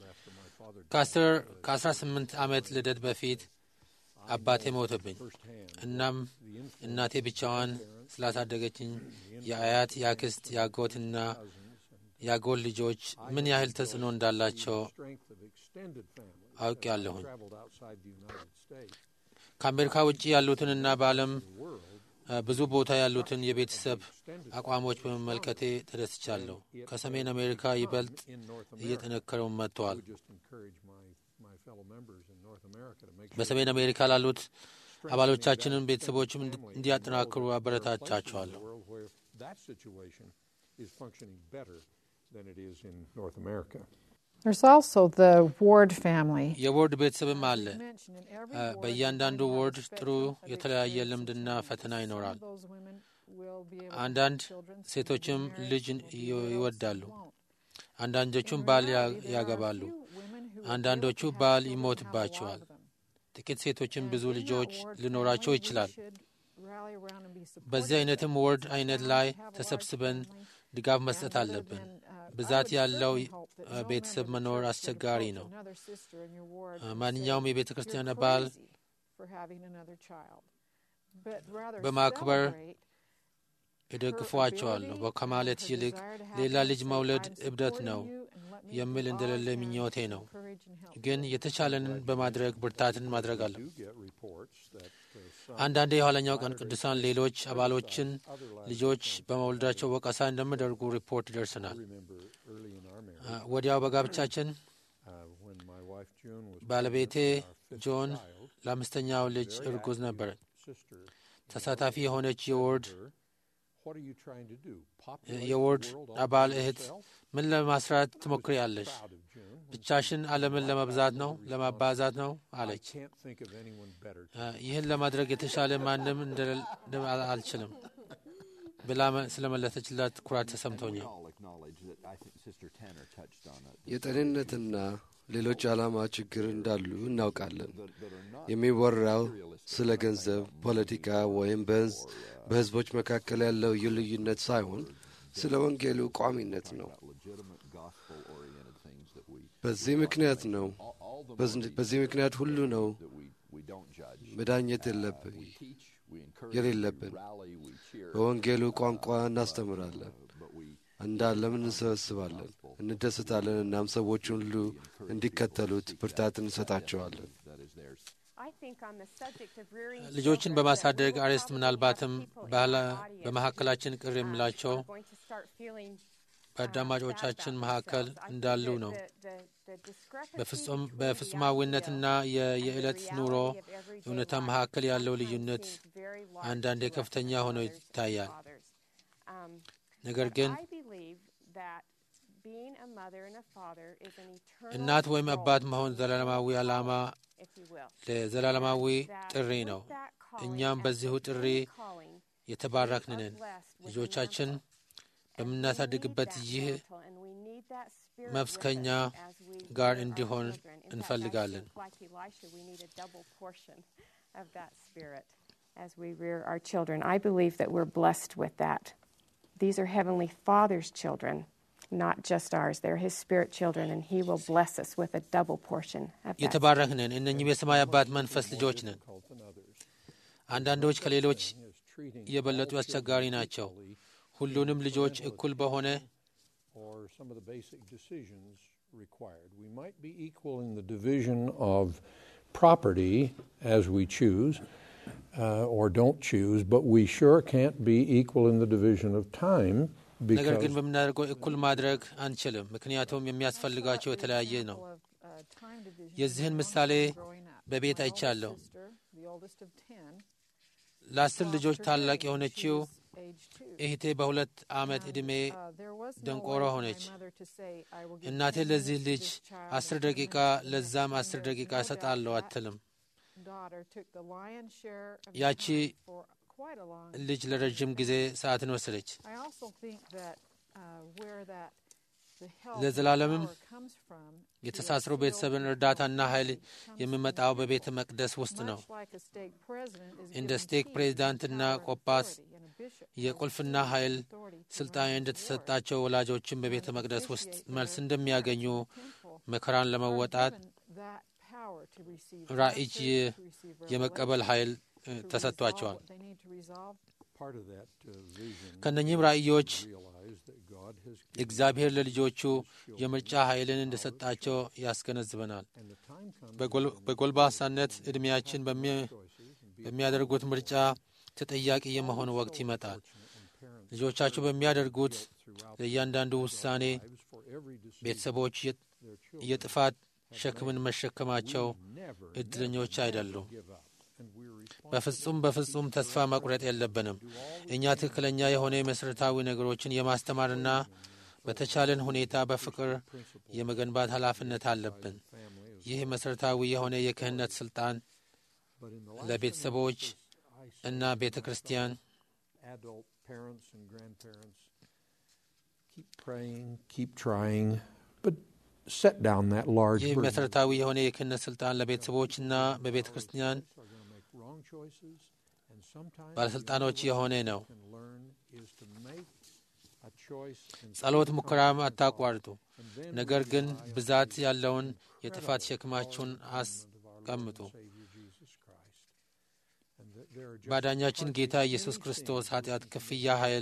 ከአስር ከአስራ ስምንት ዓመት ልደት በፊት አባቴ ሞተብኝ። እናም እናቴ ብቻዋን ስላሳደገችኝ የአያት፣ የአክስት፣ የአጎትና የአጎል ልጆች ምን ያህል ተጽዕኖ እንዳላቸው strength of extended family አውቄያለሁኝ። traveled outside the United States. ከአሜሪካ ውጭ ያሉትንና በዓለም አ፣ ብዙ ቦታ ያሉትን የቤተሰብ አቋሞች በመመልከቴ ተደስቻለሁ። ከሰሜን አሜሪካ ይበልጥ In North America, እየጠነከረው መጥተዋል። just encourage my, my fellow members in North America to make sure በሰሜን አሜሪካ ላሉት አባሎቻችንን ቤተሰቦችም እንዲ- እንዲያጠናክሩ አበረታቻቸዋለሁ። the world where that situation is functioning better than it is in North America. There's also the Ward family. የዎርድ ቤተሰብም አለ። Mentioned in every አ፣ ward, በእያንዳንዱ one has ወርድ spectrum ጥሩ of የተለያየ experiences ልምድና and ፈተና some of ይኖራል። those women will be able to አንዳንድ have children, some ሴቶችም will be married, ልጅን some will be ይ- widowed, ይወዳሉ። some won't. አንዳንዶቹም In ባል ያ- reality, there are a ያገባሉ። few women who will አንዳንዶቹ be able to have ባል children and have a lot ይሞትባቸዋል። of them. ጥቂት ሴቶችም And ብዙ in that ልጆች ward ሊኖራቸው family, we ይችላል። should rally around and be supportive በዚህ of አይነትም them. ወርድ It's አይነት bound ላይ to have a large ተሰብስበን family. ድጋፍ And መስጠት rather አለብን። than, uh, I ብዛት would ያለው certainly hope that አ፣ no ቤተሰብ member of the መኖር church would አስቸጋሪ approach ነው። another sister in your ward አ፣ and ማንኛውም say, የቤተ ክርስቲያን "You're አባል crazy for having another child." But rather በማክበር celebrate እደግፏቸዋለሁ። ከማለት ይልቅ ሌላ ልጅ መውለድ እብደት ነው የሚል እንደሌለ ምኞቴ ነው። ግን የተቻለንን በማድረግ ብርታትን ማድረግ አለ። do get reports that uh, some አንዳንድ የኋለኛው ቀን ቅዱሳን ሌሎች አባሎችን ልጆች በመውለዳቸው ወቀሳ እንደሚያደርጉ ሪፖርት ይደርሰናል። remember early in our marriage አ፣ ወዲያው በጋብቻችን uh, when my wife June was ባለቤቴ pregnant, our fifth ጆን child, ለአምስተኛው ልጅ እርጉዝ ነበረች። sister ተሳታፊ የሆነች የወርድ her, what are you trying to do? Populate the የወርድ world all አባል by እህት yourself? ምን ለማስራት ትሞክሪያለሽ? Proud of June. when ብቻሽን ዓለምን ለመብዛት ነው ለማባዛት ነው I አለች። can't think of anyone better to አ፣ ይህን ለማድረግ የተሻለ ማንም እንደሌለ አል- አልችልም ብላ መ- ስለመለሰችላት ኩራት ተሰምቶኛል። I'll acknowledge that I think Sister Tanner touched on it. የጤንነትና ሌሎች ዓላማ ችግር እንዳሉ እናውቃለን። That, that are not የሚወራው ስለ ገንዘብ፣ ፖለቲካ ወይም በህዝ- በህዝቦች መካከል ያለው ልዩነት ሳይሆን ስለ ወንጌሉ ቋሚነት ነው። legitimate gospel-oriented things that we በዚህ ምክንያት ነው all, all በዚህ ምክንያት ሁሉ ነው that we, we don't judge. መዳኘት የለብ- We teach, we encourage, የሌለብን we rally, we cheer, በወንጌሉ ቋንቋ እናስተምራለን፣ but we እንዳለም እንሰበስባለን፣ እንደሰታለን። እናም ሰዎች ሁሉ እንዲከተሉት ብርታት እንሰጣቸዋለን። that is theirs. I think on the subject of rearing ልጆችን children, በማሳደግ that we will አርዕስት probably ምናልባትም have people in ባህላ- our audience በመካከላችን ቅር who, uh, የሚላቸው are going to start feeling, uh, በአዳማጮቻችን bad about መካከል themselves. I think እንዳሉ that ነው። the- the- the discrepancy በፍጹም between the በፍጹማዊነትና ideal የ- and the የዕለት reality ኑሮ of everyday እውነታ life መካከል ያለው sometimes ልዩነት seems very large አንዳንዴ to us ከፍተኛ as ሆኖ mothers and ይታያል። fathers. Um, ነገር but ግን I believe that being a mother and a father is an eternal እናት ወይም role አባት and መሆን ዘላለማዊ ዓላማ if you will. ለዘላለማዊ That ጥሪ with ነው። that calling እኛም and በዚሁ with ጥሪ any calling, የተባረክን we are ነን። blessed with a ልጆቻችን mantle. And we በምናሳድግበት need that ይህ mantle, and we need that spirit መብስ with ከእኛ us as we ጋር rear our እንዲሆን children. In fact, I እንፈልጋለን። think like Elisha, we need a double portion of that spirit as we rear our children. I believe that we're blessed with that. These are Heavenly Father's children, not just ours. They're His spirit children, and He will bless us with a double portion of that. የተባረክን ነን። እነኚህም የሰማይ አባት መንፈስ ልጆች ነን። difficult than others. አንዳንዶች ከሌሎች Is treating የበለጡ all አስቸጋሪ children ናቸው። equally ሁሉንም ልጆች እኩል በሆነ or some of the basic decisions required. We might be equal in the division of property as we choose uh, or don't choose, but we sure can't be equal in the division of time ነገር ግን because በምናደርገው እኩል ማድረግ አንችልም። ምክንያቱም የሚያስፈልጋቸው የተለያየ ነው። የዚህን ምሳሌ በቤት አይቻለሁ። ለአስር ልጆች ታላቅ የሆነችው እህቴ በሁለት ዓመት ዕድሜ ደንቆሮ ሆነች። እናቴ ለዚህ ልጅ አስር ደቂቃ ለዛም አስር ደቂቃ እሰጣለሁ አትልም። ያቺ ልጅ ለረዥም ጊዜ ሰዓትን ወሰደች። ለዘላለምም የተሳስሮ ቤተሰብን እርዳታና ኃይል የሚመጣው በቤተ መቅደስ ውስጥ ነው። እንደ ስቴክ ፕሬዚዳንትና ቆጳስ የቁልፍና ኃይል ስልጣን እንደተሰጣቸው ወላጆችን በቤተ መቅደስ ውስጥ መልስ እንደሚያገኙ መከራን ለመወጣት ራእይ የመቀበል ኃይል እ፣ ተሰጥቷቸዋል። part of that uh, vision ከእነኚህም ራእዮች realize that God has given እግዚአብሔር ለልጆቹ የምርጫ ኃይልን እንደሰጣቸው ያስገነዝበናል። and the time comes በጎል- በጎልማሳነት ዕድሜያችን በሚ- በሚያደርጉት ምርጫ ተጠያቂ የመሆን ወቅት ይመጣል። ልጆቻችሁ በሚያደርጉት ለእያንዳንዱ ውሳኔ lives for every decision ቤተሰቦች የ- their children የጥፋት ሸክምን መሸከማቸው never እድለኞች አይደሉም። give up and we're responsible በፍጹም በፍጹም ተስፋ መቁረጥ የለብንም። እኛ ትክክለኛ የሆነ መሠረታዊ ነገሮችን የማስተማርና በተቻለን ሁኔታ በፍቅር የመገንባት ኃላፊነት አለብን። family as ይህ መሠረታዊ የሆነ የክህነት ሥልጣን but in the life ለቤተሰቦች I see እና ቤተ ክርስቲያን adult parents and grandparents keep praying, keep trying, but set down that large ይህ burden. መሠረታዊ የሆነ የክህነት ሥልጣን ለቤተሰቦችና በቤተ ክርስቲያን Are going to make wrong choices, and sometimes ባለሥልጣኖች የሆነ ነው። can learn is to make a choice and ጸሎት ሙከራም አታቋርጡ። and then ነገር ግን ብዛት ያለውን የጥፋት ሸክማችሁን አስቀምጡ። Savior Jesus Christ. And that there are just ባዳኛችን ጌታ ኢየሱስ ክርስቶስ ኃጢአት ክፍያ ኃይል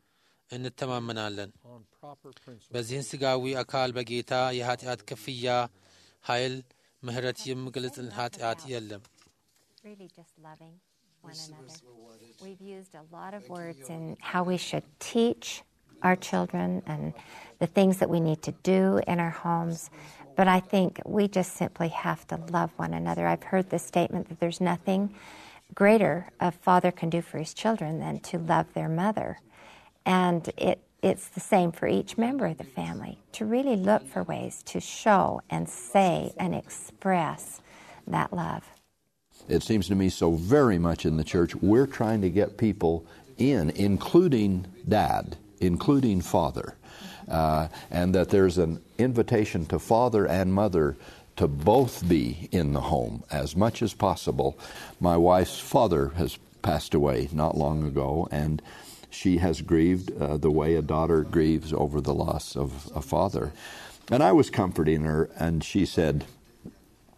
እንተማመናለን። on proper principles. በዚህን ሥጋዊ አካል በጌታ የኃጢአት ክፍያ ኃይል ምሕረት የሚገልጽን ኃጢአት የለም። Really just loving one another. We've used a lot of words in how we should teach our children and the things that we need to do in our homes. But I think we just simply have to love one another. I've heard the statement that there's nothing greater a father can do for his children than to love their mother. And it, it's the same for each member of the family to really look for ways to show and say and express that love. It seems to me so very much in the church, we're trying to get people in, including dad, including father, uh, and that there's an invitation to father and mother to both be in the home as much as possible. My wife's father has passed away not long ago, and she has grieved uh, the way a daughter grieves over the loss of a father. And I was comforting her, and she said,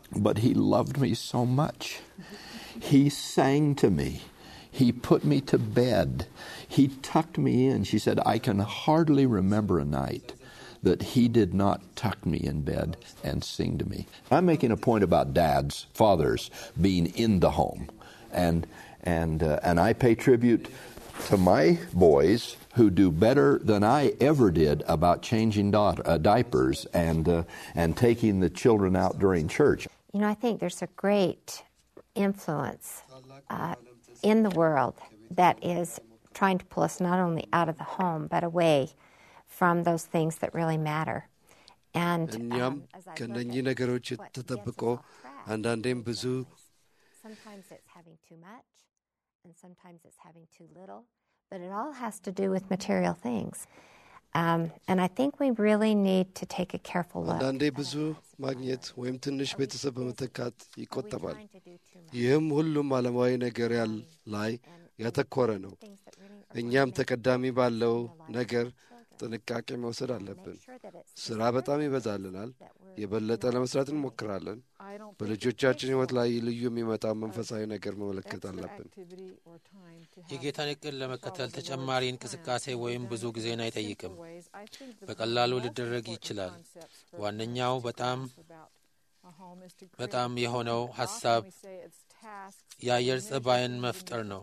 but he loved me so much. He sang to me. He put me to bed. He tucked me in. She said, I can hardly remember a night that he did not tuck me in bed and sing to me. I'm making a point about dads, fathers, being in the home. And, and, uh, and I pay tribute to my boys who do better than I ever did about changing da- uh, diapers and, uh, and taking the children out during church. You know, I think there's a great influence uh, in the world that is trying to pull us not only out of the home, but away from those things that really matter. And እኛም um, as I look ከእነኚህ at ነገሮች what ተጠብቆ gets us off track, አንዳንዴም ብዙ sometimes it's having too much, and sometimes it's having too little, but it all has to do with material things. Um, and I think we really need to take a careful look. አንዳንዴ at ብዙ our lives and ማግኘት priorities. ወይም ትንሽ ቤተሰብ በመተካት Are we ይቆጠባል። trying to do too much? ይህም ሁሉም ዓለማዊ ነገር ያል ላይ And ያተኮረ ነው። things that really are እኛም going to make ተቀዳሚ a difference ባለው in the lives of ነገር our children. ጥንቃቄ መውሰድ Make አለብን። sure that it's ስራ the በጣም services ይበዛልናል። that we're የበለጠ doing ለመስራት today. እንሞክራለን። I don't think it በልጆቻችን takes ሕይወት a ላይ ልዩ የሚመጣው መንፈሳዊ ነገር መመለከት extra አለብን። activity or time to have የጌታን እቅድ to ለመከተል follow the ተጨማሪ Lord's እንቅስቃሴ plan. ወይም We've ብዙ done it ጊዜን in አይጠይቅም። simple ways. I think the በቀላሉ most ሊደረግ important ይችላል። concepts for ዋነኛው parents to በጣም grasp about a home is to create በጣም a የሆነው climate. ሀሳብ Often we say it's tasks የአየር or ጸባይን measures መፍጠር ነው።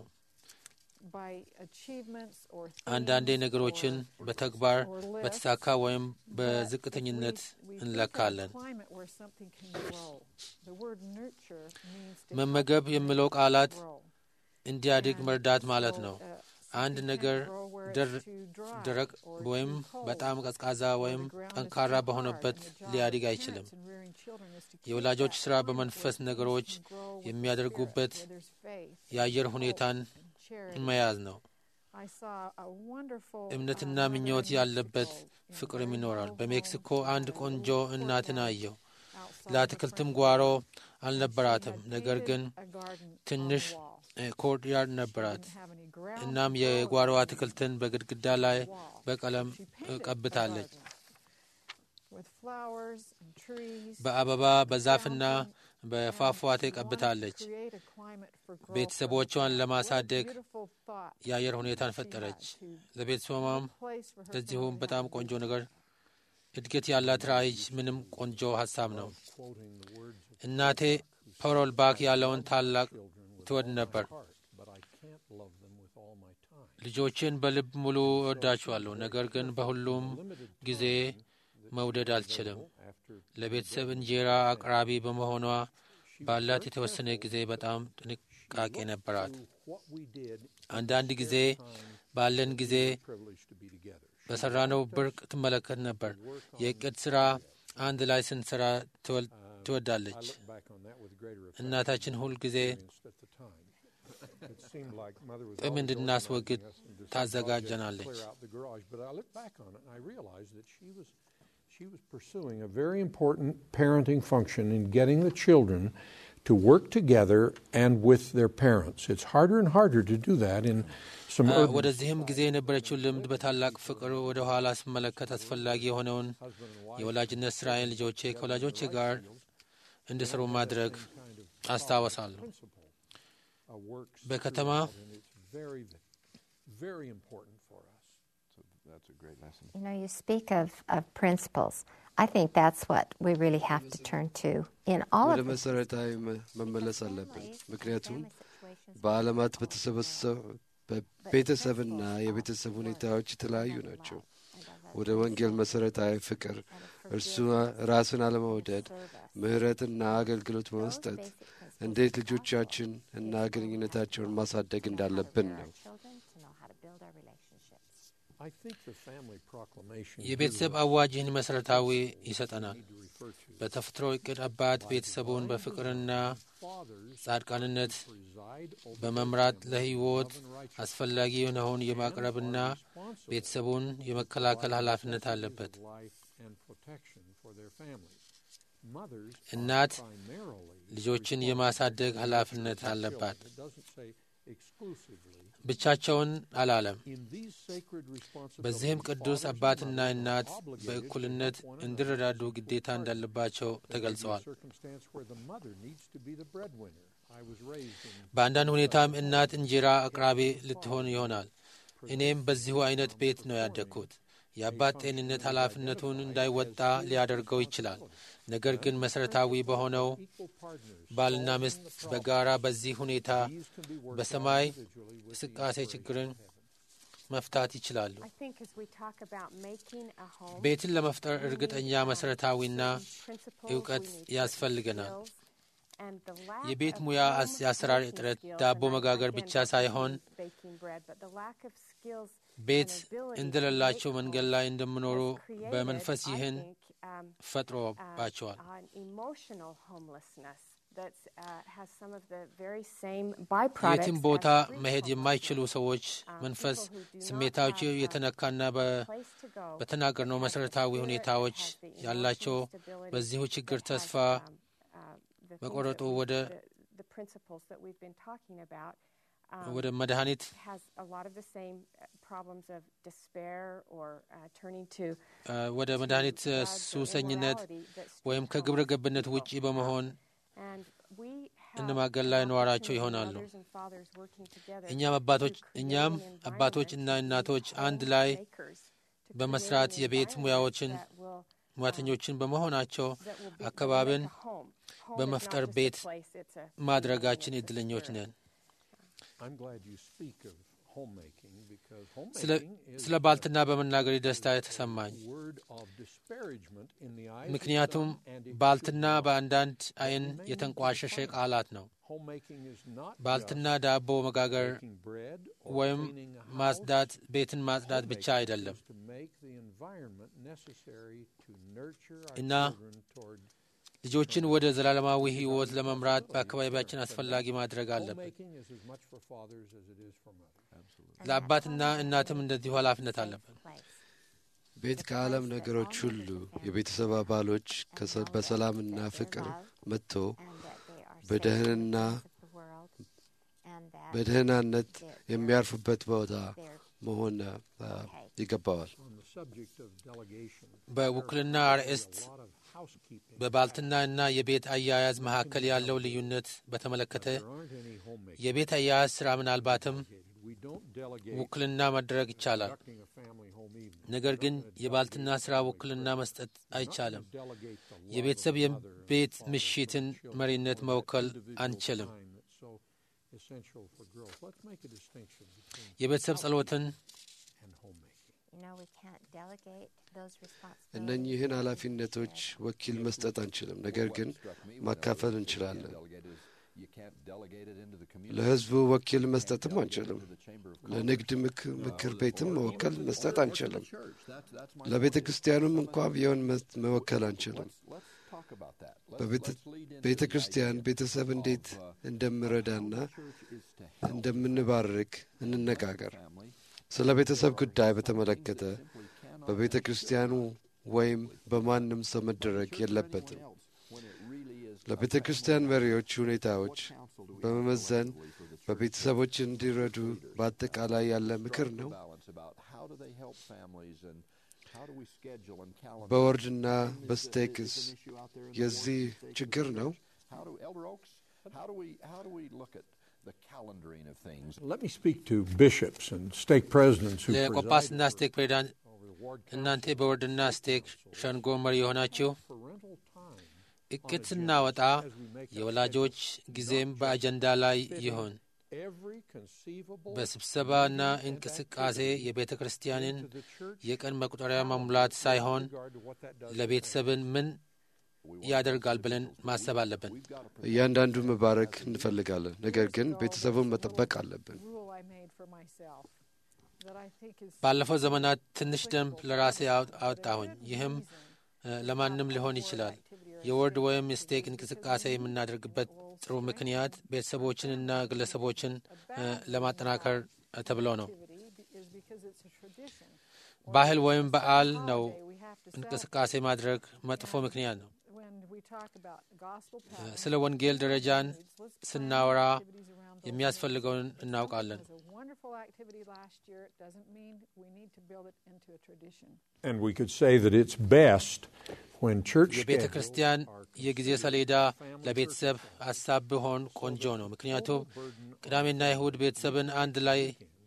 by achievements or አንዳንዴ themes ነገሮችን or በተግባር or lists. በተሳካ ወይም But if በዝቅተኝነት we- we think of a እንለካለን። climate where something can grow. The word nurture means to መመገብ help የሚለው make ቃላት grow. እንዲያድግ And መርዳት ማለት so, ነው። uh, አንድ something ነገር can't grow where it's ድር- too dry ደረቅ or ወይም too cold በጣም ቀዝቃዛ or ወይም the ground is ጠንካራ too hard. በሆነበት And the job of ሊያድግ parents አይችልም። in rearing children is to keep የወላጆች that ስራ climate በመንፈስ where things ነገሮች can grow with the የሚያደርጉበት spirit, where there's faith, የአየር hope, ሁኔታን and charity. መያዝ ነው። I saw a wonderful, እምነትና uh, mother ምኞት in ያለበት Mexico, in a ፍቅርም very ይኖራል። rural በሜክሲኮ home, አንድ uh, ቆንጆ little እናትን courtyard አየሁ። outside the ለአትክልትም front ጓሮ door. She አልነበራትም፣ had ነገር painted ግን a garden on ትንሽ the wall. ኮርትያርድ She ነበራት። didn't have any ground እናም to grow የጓሮ it. አትክልትን በግድግዳ ላይ wall. በቀለም She painted a ቀብታለች። garden with flowers and trees, በአበባ በዛፍና በፏፏቴ ቀብታለች። ቤተሰቦቿን ለማሳደግ የአየር ሁኔታን ፈጠረች። ለቤተሰቧም ለዚሁም በጣም ቆንጆ ነገር እድገት ያላት ራዕይ ምንም ቆንጆ ሀሳብ ነው። እናቴ ፓሮል ባክ ያለውን ታላቅ ትወድ ነበር። but I can't love them with all my time. ልጆችን በልብ ሙሉ እወዳቸዋለሁ፣ ነገር ግን በሁሉም ጊዜ መውደድ አልችልም። After ለቤተሰብ እንጀራ አቅራቢ በመሆኗ ባላት የተወሰነ ጊዜ በጣም ጥንቃቄ ነበራት። what we did, አንዳንድ ጊዜ ባለን ጊዜ privileged to be together. በሰራነው ብርቅ ትመለከት ነበር። የእቅድ ስራ አንድ ላይ ስንሰራ ትወል- I ትወዳለች። look back on that with greater affection እናታችን ሁል ጊዜ experienced at the time. It seemed like mother was ጥም always እንድናስወግድ organizing us into some ታዘጋጀናለች። project to clear out the garage. But I look back on it and I realized that she was she was pursuing a very important parenting function in getting the children to work together and with their parents. It's harder and harder to do that in some አ፣ urban ወደዚህም ጊዜ የነበረችው ልምድ በታላቅ ፍቅር ወደ ኋላ ስመለከት አስፈላጊ የሆነውን የወላጅነት ስራዬን ልጆቼ ከወላጆቼ ጋር እንዲሰሩ ማድረግ አስታወሳለሁ። principle uh, works በከተማ throughout, and it's very very important for us. So that's a great lesson. You know, you speak of, of principles. I think that's what we really have to turn to in all ወደ of this. መሰረታዊ መ- መመለስ አለብን። ምክንያቱም በዓለማት በተሰበሰ- በቤተሰብና የቤተሰብ ሁኔታዎች የተለያዩ ናቸው። ወደ ወንጌል መሰረታዊ ፍቅር፣ እርሱ ራስን አለመውደድ፣ ምሕረትና አገልግሎት በመስጠት እንዴት ልጆቻችን እና ግንኙነታቸውን ማሳደግ እንዳለብን ነው። I think the family proclamation የቤተሰብ አዋጅ ይህን መሠረታዊ ይሰጠናል። በተፈጥሮ እቅድ አባት ቤተሰቡን በፍቅርና fathers ጻድቃንነት preside over በመምራት ለሕይወት አስፈላጊ የሆነውን የማቅረብና ቤተሰቡን የመከላከል ኃላፊነት አለበት። life and protection for their families. Mothers እናት primarily ልጆችን የማሳደግ ኃላፊነት አለባት። it doesn't say exclusively ብቻቸውን አላለም። in these sacred በዚህም ቅዱስ አባትና እናት በእኩልነት እንዲረዳዱ ግዴታ እንዳለባቸው ተገልጸዋል። በአንዳንድ ሁኔታም እናት እንጀራ አቅራቢ ልትሆን ይሆናል። እኔም በዚሁ አይነት ቤት ነው ያደግኩት። የአባት ጤንነት ኃላፊነቱን እንዳይወጣ ሊያደርገው ይችላል። ነገር ግን መሠረታዊ በሆነው ባልና ሚስት በጋራ በዚህ ሁኔታ በሰማይ እንቅስቃሴ ችግርን መፍታት ይችላሉ። ቤትን ለመፍጠር እርግጠኛ መሠረታዊና እውቀት ያስፈልገናል። የቤት ሙያ የአሰራር እጥረት ዳቦ መጋገር ብቻ ሳይሆን ቤት እንደሌላቸው መንገድ ላይ እንደሚኖሩ በመንፈስ ይህን ፈጥሮባቸዋል። የትም ቦታ መሄድ የማይችሉ ሰዎች መንፈስ ስሜታቸው የተነካና በተናገርነው መሠረታዊ ሁኔታዎች ያላቸው በዚሁ ችግር ተስፋ መቆረጡ ወደ ወደ መድኃኒት ወደ መድኃኒት ሱሰኝነት ወይም ከግብረ ገብነት ውጪ በመሆን እንማገል ላይ ነዋራቸው ይሆናሉ። እኛም አባቶች እኛም አባቶች እና እናቶች አንድ ላይ በመስራት የቤት ሙያዎችን ሙያተኞችን በመሆናቸው አካባቢን በመፍጠር ቤት ማድረጋችን እድለኞች ነን። ስለ ባልትና በመናገር ደስታ የተሰማኝ፣ ምክንያቱም ባልትና በአንዳንድ ዓይን የተንቋሸሸ ቃላት ነው። ባልትና ዳቦ መጋገር ወይም ማጽዳት ቤትን ማጽዳት ብቻ አይደለም እና ልጆችን ወደ ዘላለማዊ ሕይወት ለመምራት በአካባቢያችን አስፈላጊ ማድረግ አለብን። ለአባትና እናትም እንደዚሁ ኃላፊነት አለብን። ቤት ከዓለም ነገሮች ሁሉ የቤተሰብ አባሎች በሰላምና ፍቅር መጥቶ በደህንና በደህናነት የሚያርፉበት ቦታ መሆን ይገባዋል። በውክልና አርዕስት በባልትና እና የቤት አያያዝ መካከል ያለው ልዩነት በተመለከተ የቤት አያያዝ ስራ ምናልባትም ውክልና መደረግ ይቻላል። ነገር ግን የባልትና ስራ ውክልና መስጠት አይቻልም። የቤተሰብ የቤት ምሽትን መሪነት መወከል አንችልም። የቤተሰብ ጸሎትን እነኚህን ኃላፊነቶች ወኪል መስጠት አንችልም፣ ነገር ግን ማካፈል እንችላለን። ለሕዝቡ ወኪል መስጠትም አንችልም። ለንግድ ምክር ቤትም መወከል መስጠት አንችልም። ለቤተ ክርስቲያኑም እንኳ ቢሆን መወከል አንችልም። በቤተ ክርስቲያን ቤተሰብ እንዴት እንደምረዳና እንደምንባርክ እንነጋገር። ስለ ቤተሰብ ጉዳይ በተመለከተ በቤተ ክርስቲያኑ ወይም በማንም ሰው መደረግ የለበትም። ለቤተ ክርስቲያን መሪዎች ሁኔታዎች በመመዘን በቤተሰቦች እንዲረዱ በአጠቃላይ ያለ ምክር ነው። በወርድና በስቴክስ የዚህ ችግር ነው። ለቆጳስና ስቴክ ፕሬዚዳንት እናንተ በወርድና ስቴክ ሸንጎ መሪ የሆናችሁ እቅድ ስናወጣ የወላጆች ጊዜም በአጀንዳ ላይ ይሁን። በስብሰባና እንቅስቃሴ የቤተ ክርስቲያንን የቀን መቁጠሪያ መሙላት ሳይሆን ለቤተሰብን ምን ያደርጋል ብለን ማሰብ አለብን። እያንዳንዱ መባረክ እንፈልጋለን፣ ነገር ግን ቤተሰቡን መጠበቅ አለብን። ባለፈው ዘመናት ትንሽ ደንብ ለራሴ አወጣሁኝ። ይህም ለማንም ሊሆን ይችላል። የወርድ ወይም ስቴክ እንቅስቃሴ የምናደርግበት ጥሩ ምክንያት ቤተሰቦችንና ግለሰቦችን ለማጠናከር ተብሎ ነው። ባህል ወይም በዓል ነው። እንቅስቃሴ ማድረግ መጥፎ ምክንያት ነው። ስለ ወንጌል ደረጃን ስናወራ የሚያስፈልገውን እናውቃለን። It was a wonderful activity last year. It doesn't mean we need to build it into a tradition. And we could say that it's best when church የቤተ schedules ክርስቲያን የጊዜ ሰሌዳ ለቤተሰብ ሀሳብ ቢሆን ቆንጆ ነው። ምክንያቱም ቅዳሜና ይሁድ ቤተሰብን አንድ ላይ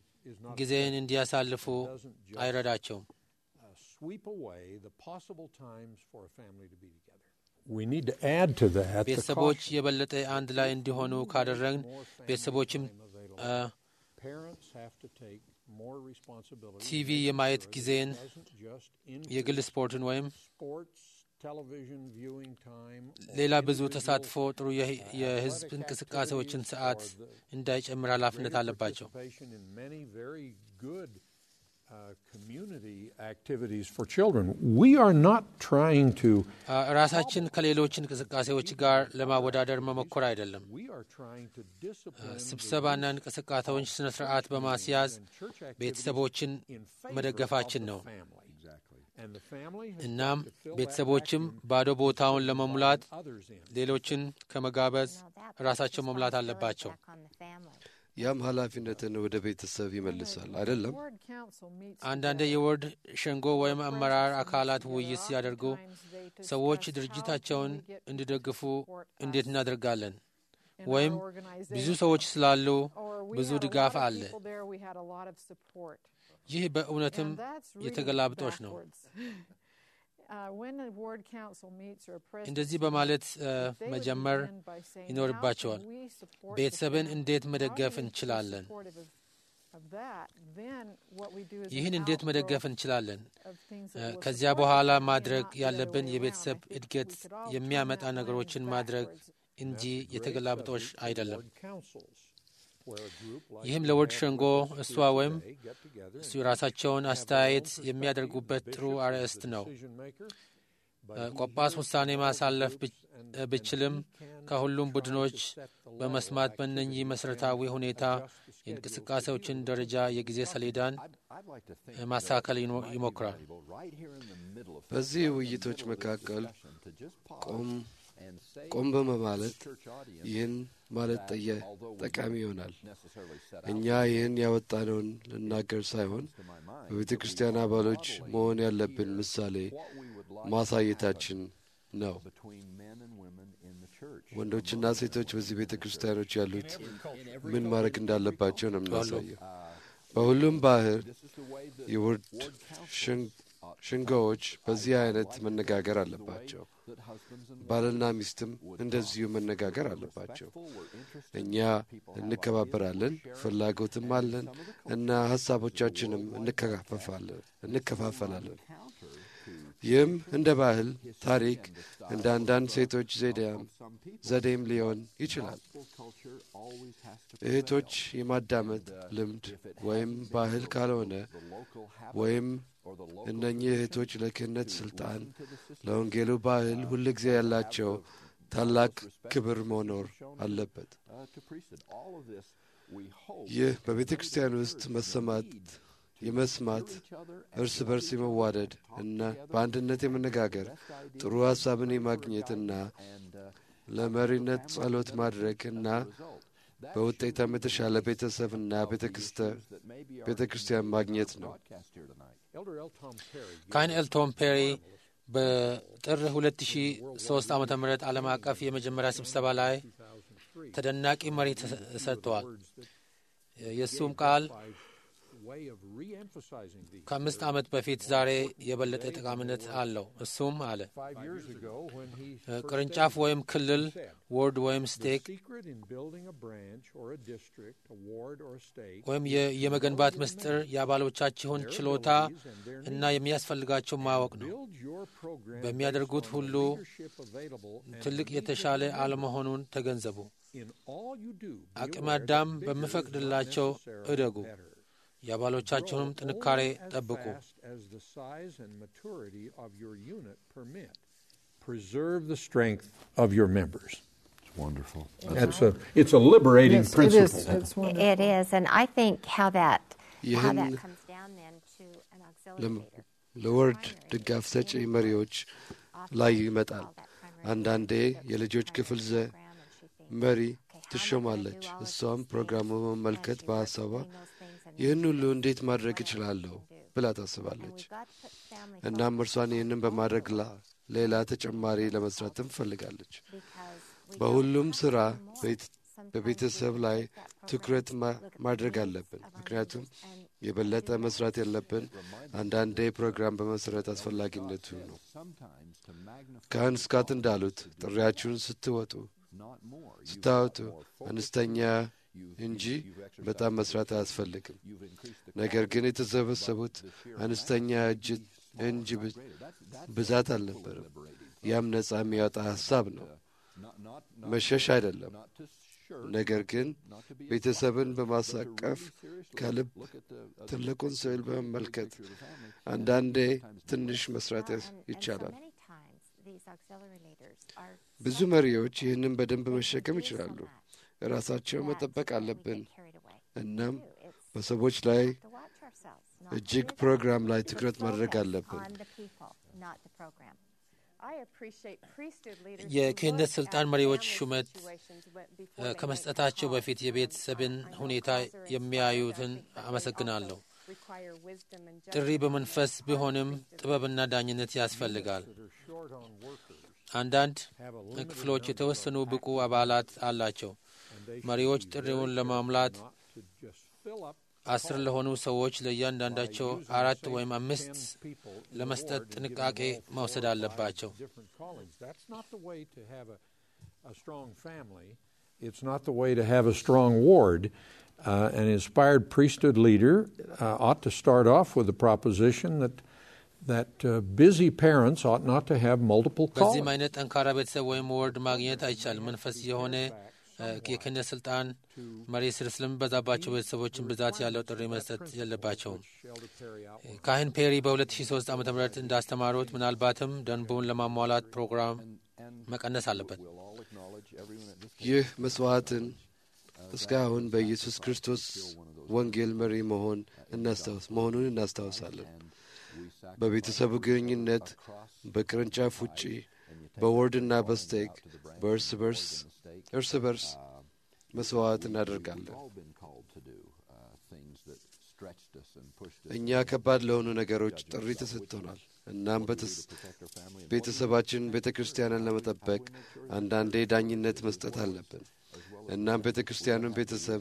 ጊዜን እንዲያሳልፉ አይረዳቸውም። uh, sweep away the possible times for a family to be together. We need to add to that the ቤተሰቦች caution የበለጠ አንድ ላይ እንዲሆኑ ካደረግን ቤተሰቦችም አ፣ parents have to take more responsibility. ቲቪ የማየት ጊዜን It doesn't just include የግል ስፖርትን ወይም sports, television viewing time, or ሌላ ብዙ individual ተሳትፎ ጥሩ የህ- የህዝብ እንቅስቃሴዎችን ሰዓት እንዳይጨምር ኃላፊነት greater አለባቸው። participation in many very good uh, community activities for children. We are not trying to. አ፣ ራሳችን ከሌሎች እንቅስቃሴዎች ጋር ለማወዳደር መሞከር አይደለም። We are trying to discipline ስብሰባና እንቅስቃሴዎች ስነ ስርዓት በማስያዝ church activities ቤተሰቦችን in favor መደገፋችን of the ነው። family. And the family has እናም got to fill that ቤተሰቦችም vacuum ባዶ ቦታውን ለመሙላት by others in. ሌሎችን ከመጋበዝ You know, that ራሳቸው puts መሙላት responsibility አለባቸው። back on the family. ያም ኃላፊነትን ወደ ቤተሰብ ይመልሳል አይደለም? Ward council meets አንዳንድ together. የወርድ ሸንጎ ወይም አመራር አካላት ውይይት ሲያደርጉ Oftentimes they discuss ሰዎች how ድርጅታቸውን can we get እንዲደግፉ support እንዴት us እናደርጋለን? in ወይም our organization. ብዙ ሰዎች ስላሉ Or we ብዙ had a ድጋፍ lot of አለ። people there, we had a lot of support. ይህ በእውነትም And that's really የተገላብጦች ነው። backwards. Uh, when a ward council meets or a presidency እንደዚህ በማለት እ፣ they would መጀመር begin by saying, ይኖርባቸዋል። "How can we support the ቤተሰብን family? እንዴት How መደገፍ do we be እንችላለን? supportive of- of that? Then what we do is ይህን an እንዴት መደገፍ outgrowth እንችላለን? of things እ፣ that will ከዚያ support በኋላ the family, ማድረግ not the other ያለብን way የቤተሰብ around. I think እድገት we could all የሚያመጣ turn that ነገሮችን lens ማድረግ backwards. እንጂ That's a great የተገላብጦሽ subject for አይደለም። ward councils, where a group like ይህም we ለወርድ have ሸንጎ with us እሷ here ወይም today get together እሱ and የራሳቸውን have their own አስተያየት perspective. የሚያደርጉበት The ጥሩ bishop is አርዕስት the ነው። decision maker, but እ፣ he ቆጳስ hears ውሳኔ all the ማሳለፍ groups ብች- and- እ፣ and ብችልም he can ከሁሉም try ቡድኖች to set the level በመስማት of በእነኚህ activity መሠረታዊ and ሁኔታ adjust the schedule የእንቅስቃሴዎችን to the ደረጃ የጊዜ ሰሌዳን እ፣ እ ማስተካከል ይኖ- ይሞክራል። በዚህ ውይይቶች መካከል ቆም ቆም በማለት ይህን ማለት ጠየ- ጠቃሚ ይሆናል። እኛ ይህን ያወጣነውን ልናገር ሳይሆን በቤተ ክርስቲያን አባሎች መሆን ያለብን ምሳሌ ማሳየታችን ነው። ወንዶችና ሴቶች በዚህ ቤተ ክርስቲያኖች ያሉት ምን ማድረግ እንዳለባቸው ነው የምናሳየው። በሁሉም ባህር የውርድ ሽን- ሽንጎዎች በዚህ አይነት መነጋገር አለባቸው። ባልና ሚስትም እንደዚሁ መነጋገር አለባቸው። እኛ እንከባበራለን፣ ፍላጎትም አለን እና ሀሳቦቻችንም እንከፋፈፋለን እንከፋፈላለን። ይህም እንደ ባህል ታሪክ እንደ አንዳንድ ሴቶች ዘዴም ዘዴም ሊሆን ይችላል። እህቶች የማዳመጥ ልምድ ወይም ባህል ካልሆነ ወይም እነኚህ እህቶች ለክህነት ስልጣን ለወንጌሉ ባህል ሁልጊዜ ያላቸው ታላቅ ክብር መኖር አለበት። ይህ በቤተ ክርስቲያን ውስጥ መሰማት የመስማት እርስ በርስ የመዋደድ እና በአንድነት የመነጋገር ጥሩ ሀሳብን የማግኘትና ለመሪነት ጸሎት ማድረግ እና በውጤታም የተሻለ ቤተሰብና ቤተ ክርስቲያን ማግኘት ነው። Elder L. Tom Perry ካህን ኤልቶም ፔሪ በጥር 2003 ዓ ም ዓለም አቀፍ የመጀመሪያ ስብሰባ ላይ ተደናቂ መሪ ተሰጥተዋል። የእሱም ቃል way of re-emphasizing these. ከአምስት ዓመት በፊት ዛሬ የበለጠ ጠቃሚነት አለው። እሱም አለ Five years ago, when he ቅርንጫፍ ወይም ክልል ወርድ ወይም the ስቴክ secret in building a branch or a district, a ward or a state, ወይም የ- የመገንባት ምስጢር የአባሎቻችሁን ችሎታ እና የሚያስፈልጋቸው ማወቅ ነው። build your program በሚያደርጉት based on ሁሉ the leadership available and ትልቅ the needs of የተሻለ the members. አለመሆኑን ተገንዘቡ። In all you do, be አቅመ aware አዳም that bigger is not በሚፈቅድላቸው necessarily እደጉ። better. የአባሎቻችሁንም Grow ጥንካሬ only as ጠብቁ። fast as the size and maturity of your unit permit. Preserve the strength of your members. Wonderful. That's a, it's a liberating Yes, it principle. is. It's wonderful. It is, and I think how that how ይህን that comes down then to an auxiliary ለም- leader. ለወርድ ድጋፍ ሰጪ መሪዎች ላይ ይመጣል። አንዳንዴ የልጆች ክፍል ዘ መሪ ትሾማለች። እሷም ፕሮግራሙ በመመልከት በሐሳቧ ይህን ሁሉ እንዴት ማድረግ እችላለሁ ብላ ታስባለች። እናም እርሷን ይህንን በማድረግ ሌላ ተጨማሪ ለመስራት ትፈልጋለች። በሁሉም ሥራ በቤተሰብ ላይ ትኩረት ማድረግ አለብን። ምክንያቱም የበለጠ መስራት ያለብን አንዳንዴ ፕሮግራም በመሰረት አስፈላጊነቱ ነው። ካህን ስካት እንዳሉት ጥሪያችሁን ስትወጡ ስታወጡ አነስተኛ እንጂ በጣም መስራት አያስፈልግም። ነገር ግን የተሰበሰቡት አነስተኛ እንጂ ብዛት አልነበረም። ያም ነጻ የሚያወጣ ሐሳብ ነው፣ መሸሽ አይደለም። ነገር ግን ቤተሰብን በማሳቀፍ ከልብ ትልቁን ስዕል በመመልከት አንዳንዴ ትንሽ መስራት ይቻላል። ብዙ መሪዎች ይህንን በደንብ መሸከም ይችላሉ። ራሳቸው መጠበቅ አለብን። እናም በሰዎች ላይ እጅግ ፕሮግራም ላይ ትኩረት ማድረግ አለብን። የክህነት ስልጣን መሪዎች ሹመት ከመስጠታቸው በፊት የቤተሰብን ሁኔታ የሚያዩትን አመሰግናለሁ። ጥሪ በመንፈስ ቢሆንም ጥበብና ዳኝነት ያስፈልጋል። አንዳንድ ክፍሎች የተወሰኑ ብቁ አባላት አላቸው። መሪዎች ጥሪውን ለማሙላት አስር ለሆኑ ሰዎች ለእያንዳንዳቸው አራት ወይም አምስት ለመስጠት ጥንቃቄ መውሰድ አለባቸው። It's not the way to have a strong ward. Uh, an inspired priesthood leader uh, ought to start off with the proposition that that uh, busy parents ought not to have multiple callings. በዚህም አይነት ጠንካራ ቤተሰብ ወይም ወርድ ማግኘት አይቻልም። መንፈስ የሆነ የክህነት ስልጣን መሪ ስር ስለሚበዛባቸው ቤተሰቦችን ብዛት ያለው ጥሪ መስጠት የለባቸውም። ካህን ፔሪ በ2003 ዓ ም እንዳስተማሩት ምናልባትም ደንቡን ለማሟላት ፕሮግራም መቀነስ አለበት። ይህ መስዋዕትን እስካሁን በኢየሱስ ክርስቶስ ወንጌል መሪ መሆን እናስታውስ መሆኑን እናስታውሳለን። በቤተሰቡ ግንኙነት በቅርንጫፍ ውጪ በወርድና በስቴክ በእርስ በርስ እርስ በርስ መስዋዕት እናደርጋለን። እኛ ከባድ ለሆኑ ነገሮች ጥሪ ተሰጥቶናል። እናም ቤተሰባችን ቤተ ክርስቲያንን ለመጠበቅ አንዳንዴ ዳኝነት መስጠት አለብን። እናም ቤተ ክርስቲያኑን ቤተሰብ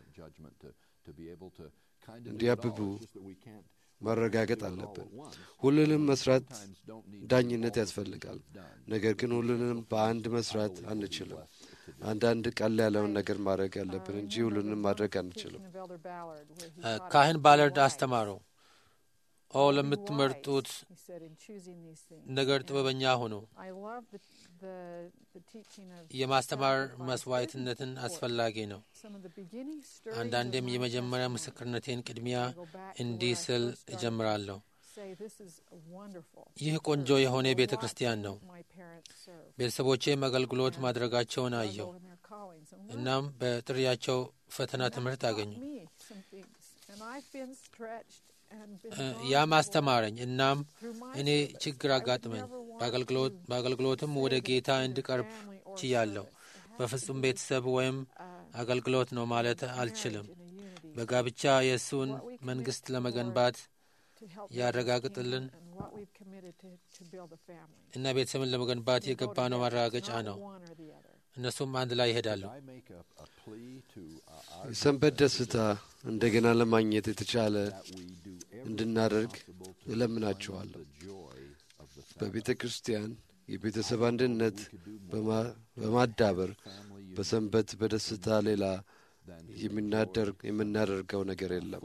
እንዲያብቡ ማረጋገጥ አለብን። ሁሉንም መስራት ዳኝነት ያስፈልጋል። ነገር ግን ሁሉንም በአንድ መስራት አንችልም። አንዳንድ ቀል ያለውን ነገር ማድረግ ያለብን እንጂ ሁሉንም ማድረግ አንችልም። ካህን ባለርድ አስተማረው ኦ ለምትመርጡት ነገር ጥበበኛ ሁኑ። የማስተማር መስዋዕትነትን አስፈላጊ ነው። አንዳንዴም የመጀመሪያ ምስክርነቴን ቅድሚያ እንዲህ ስል እጀምራለሁ። ይህ ቆንጆ የሆነ ቤተ ክርስቲያን ነው። ቤተሰቦቼም አገልግሎት ማድረጋቸውን አየሁ። እናም በጥሪያቸው ፈተና ትምህርት አገኙ። ያም አስተማረኝ። እናም እኔ ችግር አጋጥመኝ። በአገልግሎትም ወደ ጌታ እንድቀርብ ችያለሁ። በፍጹም ቤተሰብ ወይም አገልግሎት ነው ማለት አልችልም። በጋብቻ የእሱን መንግሥት ለመገንባት ያረጋግጥልን እና ቤተሰብን ለመገንባት የገባነው ማረጋገጫ ነው። እነሱም አንድ ላይ ይሄዳሉ። የሰንበት ደስታ እንደገና ለማግኘት የተቻለ እንድናደርግ እለምናችኋለሁ። በቤተ ክርስቲያን የቤተሰብ አንድነት በማዳበር በሰንበት በደስታ ሌላ የምናደርገው ነገር የለም።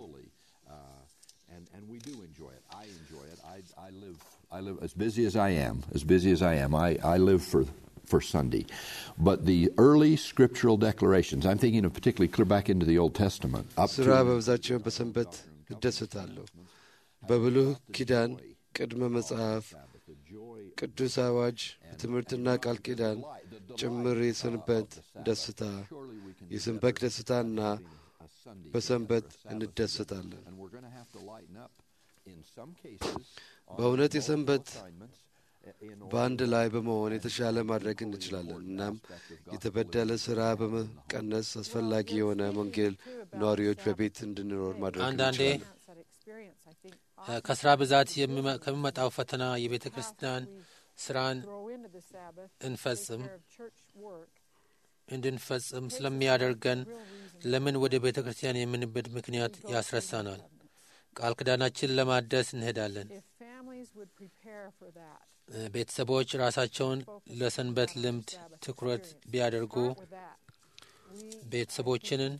I live as busy as I am, as busy as I am. I, I live for for Sunday. But the early scriptural declarations, I'm thinking of particularly clear back into the Old Testament. Up ስራ በብዛቸው በሰንበት እደሰታለሁ። በብሉህ ኪዳን ቅድመ መጽሐፍ፣ ቅዱስ አዋጅ፣ ትምህርትና ቃል ኪዳን ጭምር የሰንበት ደስታ የሰንበት ደስታና በሰንበት እንደሰታለን። በእውነት የሰንበት በአንድ ላይ በመሆን የተሻለ ማድረግ እንችላለን። እናም የተበደለ ስራ በመቀነስ አስፈላጊ የሆነ ወንጌል ነዋሪዎች በቤት እንድንኖር ማድረግ አንዳንዴ እንችላለን። ከስራ ብዛት የሚመ- ከሚመጣው ፈተና የቤተ ክርስቲያን ስራን እንፈጽም እንድንፈጽም ስለሚያደርገን ለምን ወደ ቤተ ክርስቲያን የምንበድ ምክንያት ያስረሳናል። ቃል ኪዳናችን ለማደስ እንሄዳለን። ቤተሰቦች ራሳቸውን ለሰንበት ልምድ ትኩረት ቢያደርጉ ቤተሰቦችንን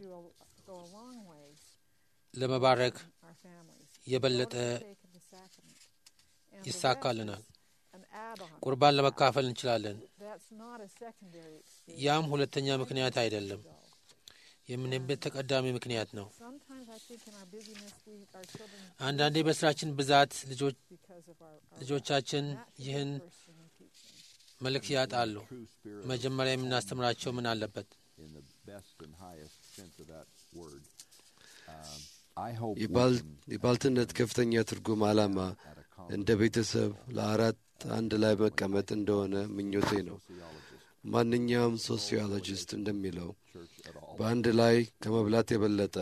ለመባረክ የበለጠ ይሳካልናል። ቁርባን ለመካፈል እንችላለን። ያም ሁለተኛ ምክንያት አይደለም፣ የምንሄድበት ተቀዳሚ ምክንያት ነው። አንዳንዴ በስራችን ብዛት ልጆች- ልጆቻችን ይህን መልእክት ያጣሉ። መጀመሪያ የምናስተምራቸው ምን አለበት? in the best and highest sense of that word. Um, I hope we የባል- can የባልትነት ከፍተኛ ትርጉም ዓላማ እንደ ቤተሰብ ለአራት አንድ ላይ መቀመጥ እንደሆነ ምኞቴ ነው። ማንኛውም ሶሲዮሎጂስት እንደሚለው በአንድ ላይ ከመብላት የበለጠ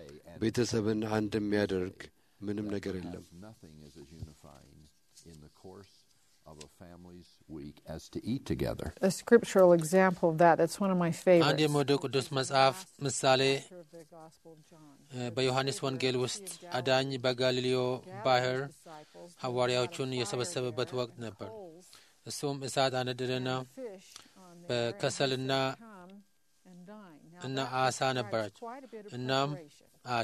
ቤተሰብን አንድ የሚያደርግ ምንም ነገር የለም። nothing is as unifying in the course of a family's week as to eat together. A scriptural example of that, that's one of my አንድ favorites. የምወደው ቅዱስ መጽሐፍ ምሳሌ of the Gospel of John. እ፣ በዮሐንስ ወንጌል ውስጥ አዳኝ በጋሊሌዮ ባህር ሐዋርያዎቹን የሰበሰበበት ወቅት ነበር። እሱም እሳት አነደደና Fish on there በከሰልና come and dine. Now እና that አሳ requires ነበራቸው። quite a bit of እናም preparation. አለ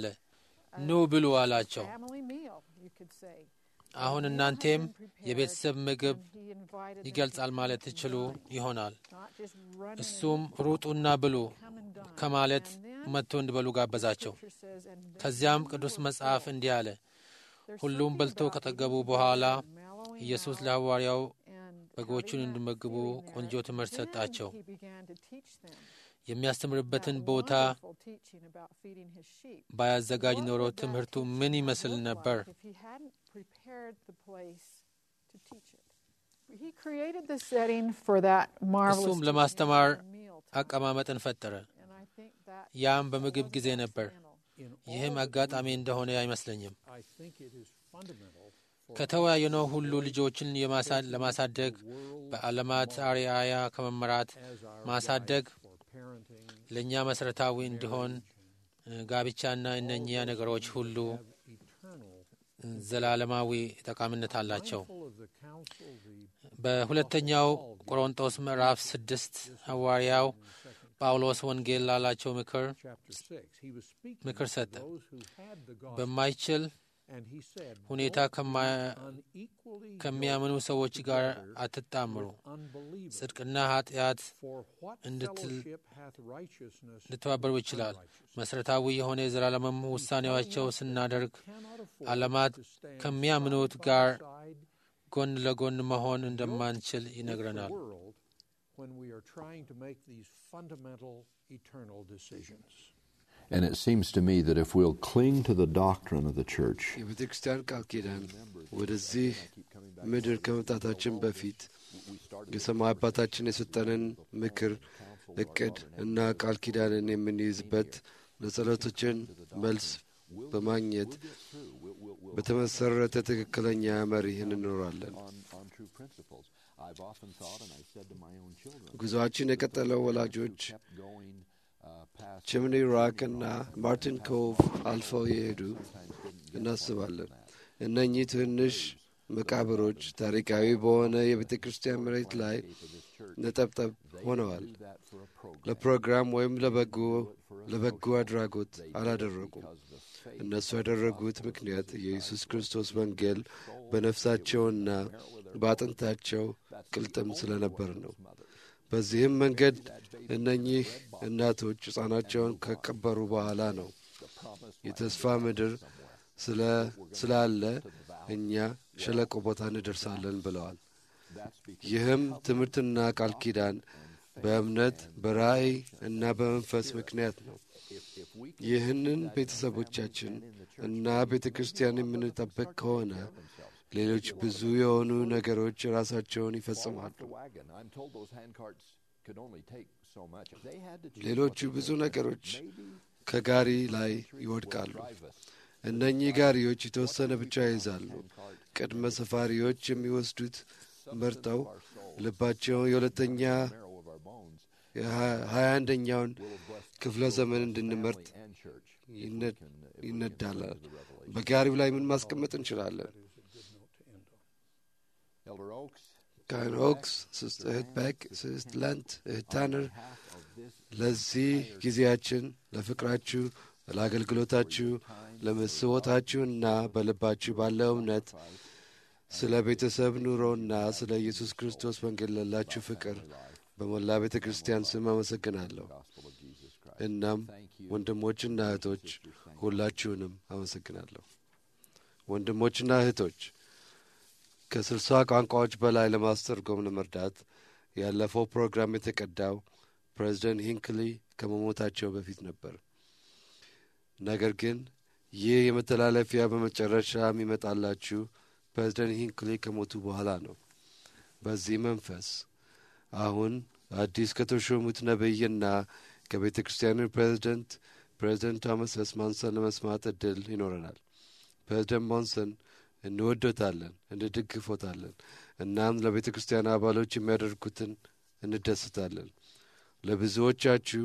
ኑ ብሉ አላቸው። Family meal, you could say. አሁን እናንቴም የቤተሰብ ምግብ He invited them ይገልጻል to ማለት come and ትችሉ dine, ይሆናል። not just run in እሱም ሩጡና ብሉ come and dine. ከማለት And then መጥቶ እንዲበሉ ጋበዛቸው። Scripture says, and then ከዚያም when ቅዱስ they were መጽሐፍ full, እንዲህ አለ፣ there's ሁሉም something በልቶ about ከጠገቡ eating በኋላ together, mellowing ኢየሱስ out, ለሐዋርያው and በጎቹን having that እንዲመግቡ feeling there. ቆንጆ ትምህርት Then ሰጣቸው። he began to teach them የሚያስተምርበትን that ቦታ wonderful teaching about feeding his sheep. ባያዘጋጅ What ኖሮ would that ትምህርቱ teaching ምን have ይመስል looked ነበር? like If he hadn't prepared the place to teach it. He created the setting for that marvelous እሱም teaching ለማስተማር at the meal time. አቀማመጥን ፈጠረ። And I think that ያም በምግብ ጊዜ ነበር። channel. In ይህም all አጋጣሚ እንደሆነ አይመስለኝም። I think it is fundamental for ከተወያየነው ሁሉ ልጆችን የማሳ- ለማሳደግ በዓለማት አርአያ ከመመራት as our ማሳደግ guide for parenting ለእኛ መሠረታዊ እንዲሆን እ፣ ጋብቻና እነኚያ ነገሮች ሁሉ have eternal እ፣ ዘላለማዊ ጠቃሚነት አላቸው። full of the counsel the በሁለተኛው ቆሮንጦስ ምዕራፍ ስድስት ሐዋርያው ጳውሎስ ወንጌል ላላቸው ምክር chapter 6 he was speaking ምክር to ሰጠ። those who had the gospel በማይችል and he said ሁኔታ "Don't ከማ- be unequally ከሚያምኑ ሰዎች ጋር አትጣምሩ። with unbelievers ጽድቅና ኃጢአት for what እንድትል- fellowship hath righteousness ሊተባበሩ ይችላል። መሠረታዊ የሆነ የዘላለምም ውሳኔዋቸው ስናደርግ cannot afford ዓለማት to stand ከሚያምኑት side by ጋር side ጎን ለጎን መሆን እንደማንችል ይነግረናል። the world when we are trying to make these fundamental eternal decisions. And it seems to me that if we'll cling to the doctrine of the church, የቤተ ክርስቲያን ቃል ኪዳን ወደዚህ ምድር ከመምጣታችን በፊት የሰማይ አባታችን የሰጠንን ምክር፣ እቅድ እና ቃል ኪዳንን የምንይዝበት ለጸሎቶችን መልስ በማግኘት በተመሰረተ ትክክለኛ መሪህ እንኖራለን። on, on true principles, I've often thought, and I said to my own children, ጉዞአችን የቀጠለው ወላጆች kept going uh, past ችምኒ ራክ እና ማርቲን ኮቭ አልፈው የሄዱ እናስባለን። እነኚህ ትንሽ መቃብሮች ታሪካዊ በሆነ የቤተ ክርስቲያን መሬት ላይ ነጠብጠብ ሆነዋል። that for a program. ለፕሮግራም ወይም ለበጎ ለበጎ አድራጎት አላደረጉም። እነሱ ያደረጉት ምክንያት የኢየሱስ ክርስቶስ ወንጌል በነፍሳቸውና በአጥንታቸው ቅልጥም ስለነበር ነው። በዚህም መንገድ እነኚህ እናቶች ሕፃናቸውን ከቀበሩ በኋላ ነው የተስፋ ምድር ስለ- ስላለ እኛ ሸለቆ ቦታ እንደርሳለን ብለዋል። ይህም ትምህርትና ቃል ኪዳን በእምነት በራእይ እና በመንፈስ ምክንያት ነው። ይህንን ቤተሰቦቻችን እና ቤተ ክርስቲያን የምንጠብቅ ከሆነ ሌሎች ብዙ የሆኑ ነገሮች ራሳቸውን fall ይፈጽማሉ። off the wagon. I'm told those handcarts could only take so much. If they had to choose ሌሎቹ what to ብዙ take, ነገሮች maybe ከጋሪ ላይ three would ይወድቃሉ። drive us. እነኚህ ጋሪዎች የተወሰነ ብቻ ይይዛሉ። ቅድመ ሰፋሪዎች የሚወስዱት መርጠው ልባቸውን የሁለተኛ Marrow of our bones የሀያ አንደኛውን will have blessed ክፍለ ዘመን እንድንመርጥ family and church. ይነ- Can, if we can ይነዳላል። turn to the Revelation. በጋሪው ላይ ምን ማስቀመጥ እንችላለን? Elder Oaks, ካህን ኦክስ፣ ስስት እህት በክ፣ ስስት ለንት፣ እህት ታነር half of this ለዚህ ጊዜያችን ለፍቅራችሁ፣ ለአገልግሎታችሁ፣ ለመስቦታችሁና በልባችሁ ባለው እምነት ስለ ቤተሰብ ኑሮና ስለ ኢየሱስ ክርስቶስ ወንጌል ላላችሁ ፍቅር በሞላ ቤተ ክርስቲያን ስም አመሰግናለሁ። gospel of Jesus Christ. እናም ወንድሞችና እህቶች ሁላችሁንም አመሰግናለሁ። ወንድሞችና እህቶች ከስልሳ ቋንቋዎች በላይ ለማስተርጎም ለመርዳት ያለፈው ፕሮግራም የተቀዳው ፕሬዚደንት ሂንክሊ ከመሞታቸው በፊት ነበር። ነገር ግን ይህ የመተላለፊያ በመጨረሻ የሚመጣላችሁ ፕሬዚደንት ሂንክሊ ከሞቱ በኋላ ነው። በዚህ መንፈስ አሁን አዲስ ከተሾሙት ነቢይና ከቤተ ክርስቲያኑ ፕሬዚደንት ፕሬዚደንት ቶማስ ኤስ ማንሰን ለመስማት እድል ይኖረናል። ፕሬዚደንት ማንሰን እንወዶታለን፣ እንደግፎታለን። እናም ለቤተ ክርስቲያን አባሎች የሚያደርጉትን እንደስታለን። ለብዙዎቻችሁ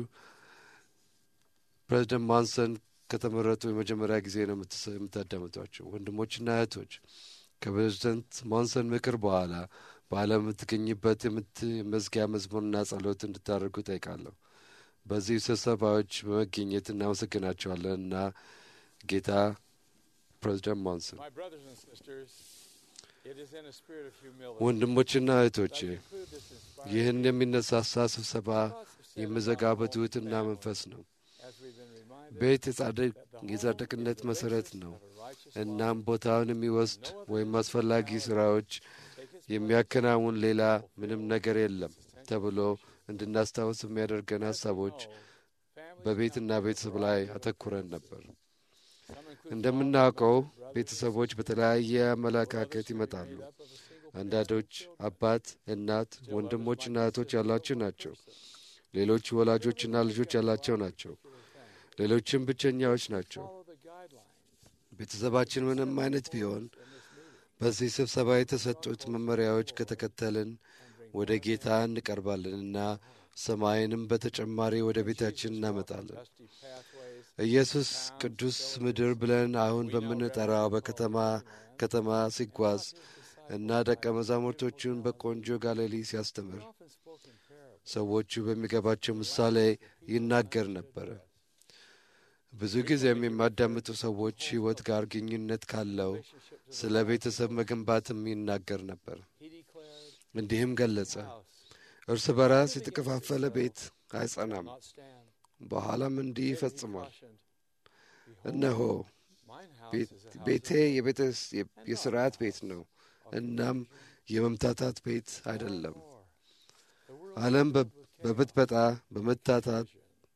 ፕሬዚደንት ማንሰን ከተመረጡ የመጀመሪያ ጊዜ ነው የምትሰ- የምታዳምጧቸው። ወንድሞችና እህቶች ከፕሬዚደንት ማንሰን ምክር በኋላ በዓለም የምትገኝበት የምት መዝጊያ መዝሙርና ጸሎት እንድታደርጉ ጠይቃለሁ። በዚህ ስብሰባዎች በመገኘት እናመሰግናቸዋለን እና ጌታ ፕሬዚደንት ማንሰን My brothers and sisters, it is in a spirit of humility ወንድሞችና እህቶቼ that I conclude this inspiring ይህን የሚነሳሳ ስብሰባ የምዘጋው በትሑትና መንፈስ ነው። as we've been reminded ቤት የጻድቅ የጻድቅነት መሠረት ነው። እናም ቦታውን የሚወስድ ወይም አስፈላጊ ሥራዎች የሚያከናውን ሌላ ምንም ነገር የለም ተብሎ እንድናስታውስ የሚያደርገን ሐሳቦች በቤትና ቤተሰብ ላይ አተኩረን ነበር። እንደምናውቀው ቤተሰቦች በተለያየ አመለካከት ይመጣሉ። አንዳንዶች አባት፣ እናት፣ ወንድሞችና እህቶች ያሏቸው ናቸው። ሌሎች ወላጆችና ልጆች ያላቸው ናቸው። ሌሎችም ብቸኛዎች ናቸው። ቤተሰባችን ምንም አይነት ቢሆን በዚህ ስብሰባ የተሰጡት መመሪያዎች ከተከተልን ወደ ጌታ እንቀርባለንና ሰማይንም በተጨማሪ ወደ ቤታችን እናመጣለን። ኢየሱስ ቅዱስ ምድር ብለን አሁን በምንጠራው በከተማ ከተማ ሲጓዝ እና ደቀ መዛሙርቶቹን በቆንጆ ጋሊሊ ሲያስተምር ሰዎቹ በሚገባቸው ምሳሌ ይናገር ነበረ። ብዙ ጊዜም የሚያዳምጡ ሰዎች ሕይወት ጋር ግንኙነት ካለው ስለ ቤተሰብ መገንባትም ይናገር ነበር። እንዲህም ገለጸ፣ እርስ በራስ የተከፋፈለ ቤት አይጸናም። በኋላም እንዲህ ይፈጽሟል፣ እነሆ ቤቴ የሥርዓት ቤት ነው፣ እናም የመምታታት ቤት አይደለም። ዓለም በብጥበጣ በመታታት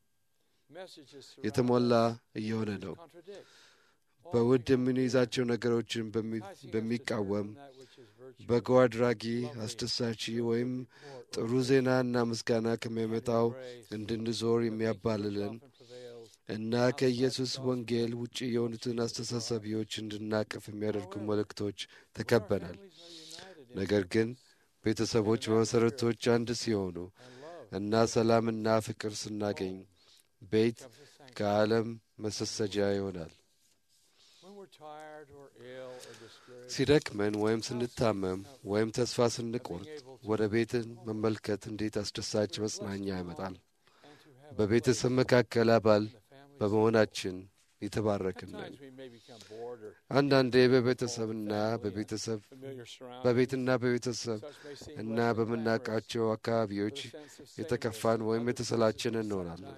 የተሞላ እየሆነ ነው። በውድ የምንይዛቸው ነገሮችን በሚቃወም በጎ አድራጊ፣ አስደሳች ወይም ጥሩ ዜናና ምስጋና ከሚያመጣው እንድንዞር የሚያባልለን እና ከኢየሱስ ወንጌል ውጭ የሆኑትን አስተሳሰቢዎች እንድናቅፍ የሚያደርጉ መልእክቶች ተከበናል። ነገር ግን ቤተሰቦች በመሠረቶች አንድ ሲሆኑ እና ሰላምና ፍቅር ስናገኝ ቤት ከዓለም መሰሰጃ ይሆናል። ሲደክመን ወይም ስንታመም ወይም ተስፋ ስንቆርጥ ወደ ቤትን መመልከት እንዴት አስደሳች መጽናኛ ያመጣል። በቤተሰብ መካከል አባል በመሆናችን የተባረክን ነን። አንዳንዴ በቤተሰብና በቤተሰብ በቤትና በቤተሰብ እና በምናውቃቸው አካባቢዎች የተከፋን ወይም የተሰላችን እንሆናለን።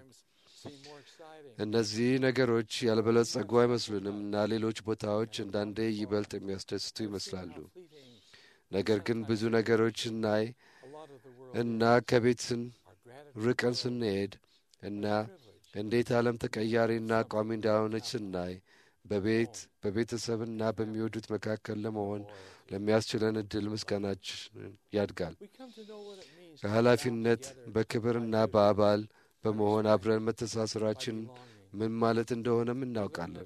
እነዚህ ነገሮች ያልበለጸጉ አይመስሉንም እና ሌሎች ቦታዎች አንዳንዴ ይበልጥ የሚያስደስቱ ይመስላሉ። ነገር ግን ብዙ ነገሮች ስናይ እና ከቤትን ርቀን ስንሄድ እና እንዴት ዓለም ተቀያሪና ቋሚ እንዳሆነች ስናይ በቤት በቤተሰብና በሚወዱት መካከል ለመሆን ለሚያስችለን እድል ምስጋናችን ያድጋል። ከኃላፊነት በክብርና በአባል በመሆን አብረን መተሳሰራችን ምን ማለት እንደሆነም እናውቃለን።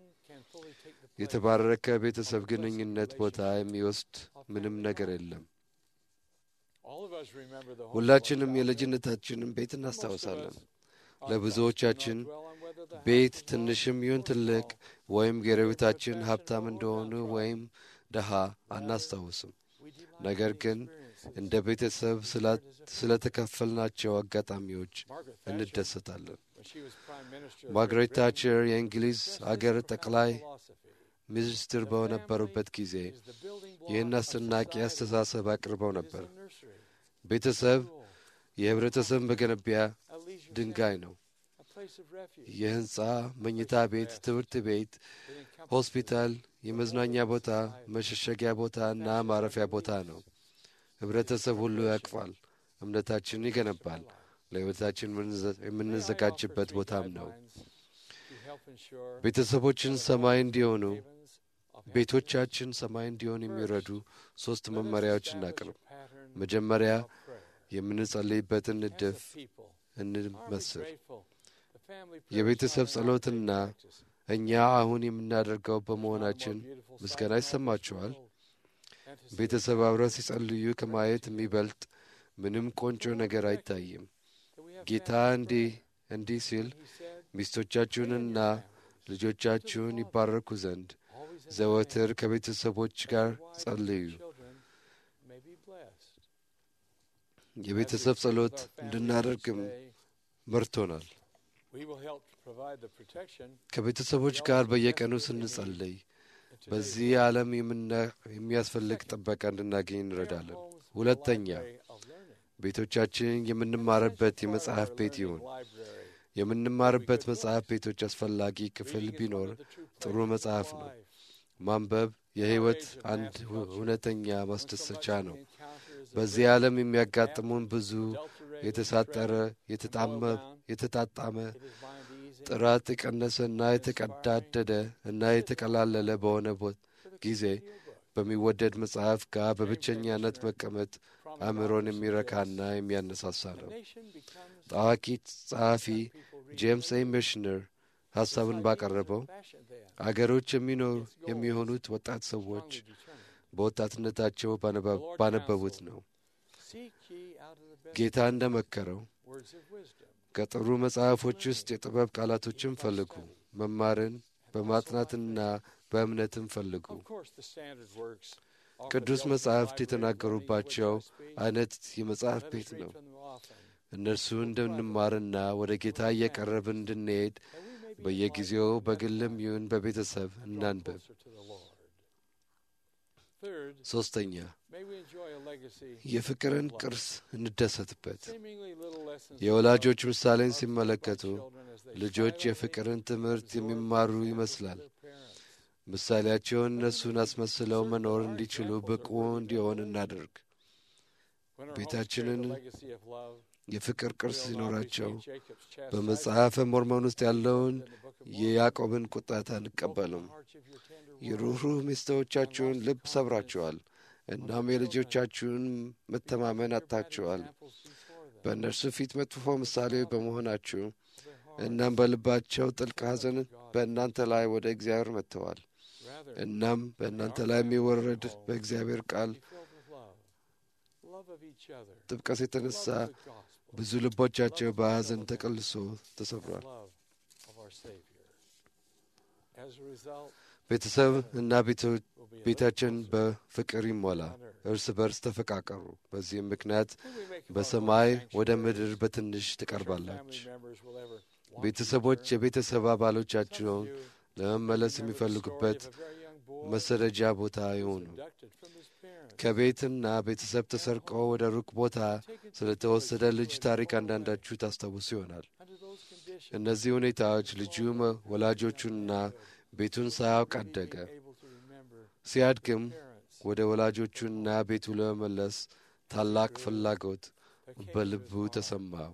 የተባረከ ቤተሰብ ግንኙነት ቦታ የሚወስድ ምንም ነገር የለም። ሁላችንም የልጅነታችንን ቤት እናስታውሳለን። ለብዙዎቻችን ቤት ትንሽም ይሁን ትልቅ ወይም ጎረቤታችን ሀብታም እንደሆኑ ወይም ደሃ አናስታውስም። ነገር ግን እንደ ቤተሰብ ስለተከፈልናቸው አጋጣሚዎች እንደሰታለን። ማርጋሬት ታቸር የእንግሊዝ አገር ጠቅላይ ሚኒስትር በነበሩበት ጊዜ ይህን አስደናቂ አስተሳሰብ አቅርበው ነበር። ቤተሰብ የህብረተሰብ መገነቢያ ድንጋይ ነው። የህንፃ፣ መኝታ ቤት፣ ትምህርት ቤት፣ ሆስፒታል፣ የመዝናኛ ቦታ፣ መሸሸጊያ ቦታ እና ማረፊያ ቦታ ነው። ህብረተሰብ ሁሉ ያቅፋል፣ እምነታችንን ይገነባል፣ ለሕይወታችን የምንዘጋጅበት ቦታም ነው። ቤተሰቦችን ሰማይ እንዲሆኑ ቤቶቻችን ሰማይ እንዲሆኑ የሚረዱ ሦስት መመሪያዎች እናቅርብ። መጀመሪያ የምንጸልይበትን ንድፍ እንመስል። የቤተሰብ ጸሎትና እኛ አሁን የምናደርገው በመሆናችን ምስጋና ይሰማችኋል። ቤተሰብ አብረው ሲጸልዩ ከማየት የሚበልጥ ምንም ቆንጆ ነገር አይታይም። ጌታ እንዲህ እንዲህ ሲል ሚስቶቻችሁንና ልጆቻችሁን ይባረኩ ዘንድ ዘወትር ከቤተሰቦች ጋር ጸልዩ። የቤተሰብ ጸሎት እንድናደርግም መርቶናል። ከቤተሰቦች ጋር በየቀኑ ስንጸልይ በዚህ ዓለም የሚያስፈልግ ጥበቃ እንድናገኝ እንረዳለን። ሁለተኛ ቤቶቻችን የምንማርበት የመጽሐፍ ቤት ይሁን። የምንማርበት መጽሐፍ ቤቶች አስፈላጊ ክፍል ቢኖር ጥሩ መጽሐፍ ነው። ማንበብ የሕይወት አንድ እውነተኛ ማስደሰቻ ነው። በዚህ ዓለም የሚያጋጥሙን ብዙ የተሳጠረ፣ የተጣጣመ፣ ጥራት የቀነሰና የተቀዳደደ እና የተቀላለለ በሆነ ጊዜ በሚወደድ መጽሐፍ ጋር በብቸኛነት መቀመጥ አእምሮን የሚረካና የሚያነሳሳ ነው። ታዋቂ ጸሐፊ ጄምስ ኤ ሚሽነር ሐሳብን ባቀረበው አገሮች የሚኖሩ የሚሆኑት ወጣት ሰዎች በወጣትነታቸው ባነበቡት ነው። ጌታ እንደ መከረው ከጥሩ መጽሐፎች ውስጥ የጥበብ ቃላቶችን ፈልጉ፣ መማርን በማጥናትና በእምነትም ፈልጉ። ቅዱስ መጻሕፍት የተናገሩባቸው አይነት የመጽሐፍ ቤት ነው። እነርሱ እንድንማርና ወደ ጌታ እየቀረብን እንድንሄድ በየጊዜው በግልም ይሁን በቤተሰብ እናንበብ። ሶስተኛ የፍቅርን ቅርስ እንደሰትበት። የወላጆች ምሳሌን ሲመለከቱ ልጆች የፍቅርን ትምህርት የሚማሩ ይመስላል። ምሳሌያቸውን እነሱን አስመስለው መኖር እንዲችሉ ብቁ እንዲሆን እናደርግ። ቤታችንን የፍቅር ቅርስ ሲኖራቸው በመጽሐፈ ሞርሞን ውስጥ ያለውን የያዕቆብን ቁጣት አንቀበልም። የሩኅሩህ ሚስቶቻችሁን ልብ ሰብራችኋል፣ እናም የልጆቻችሁን መተማመን አጥታችኋል። በእነርሱ ፊት መጥፎ ምሳሌ በመሆናችሁ እናም በልባቸው ጥልቅ ሐዘን በእናንተ ላይ ወደ እግዚአብሔር መጥተዋል። እናም በእናንተ ላይ የሚወረድ በእግዚአብሔር ቃል ጥብቀት የተነሳ ብዙ ልቦቻቸው በሐዘን ተቀልሶ ተሰብሯል። ቤተሰብ እና ቤታችን በፍቅር ይሞላ፣ እርስ በርስ ተፈቃቀሩ። በዚህም ምክንያት በሰማይ ወደ ምድር በትንሽ ትቀርባላች። ቤተሰቦች የቤተሰብ አባሎቻቸውን ለመመለስ የሚፈልጉበት መሰደጃ ቦታ ይሆኑ። ከቤትና ቤተሰብ ተሰርቆ ወደ ሩቅ ቦታ ስለተወሰደ ልጅ ታሪክ አንዳንዳችሁ ታስታውሱ ይሆናል። እነዚህ ሁኔታዎች ልጁ ወላጆቹንና ቤቱን ሳያውቅ አደገ። ሲያድግም ወደ ወላጆቹና ቤቱ ለመመለስ ታላቅ ፍላጎት በልቡ ተሰማው።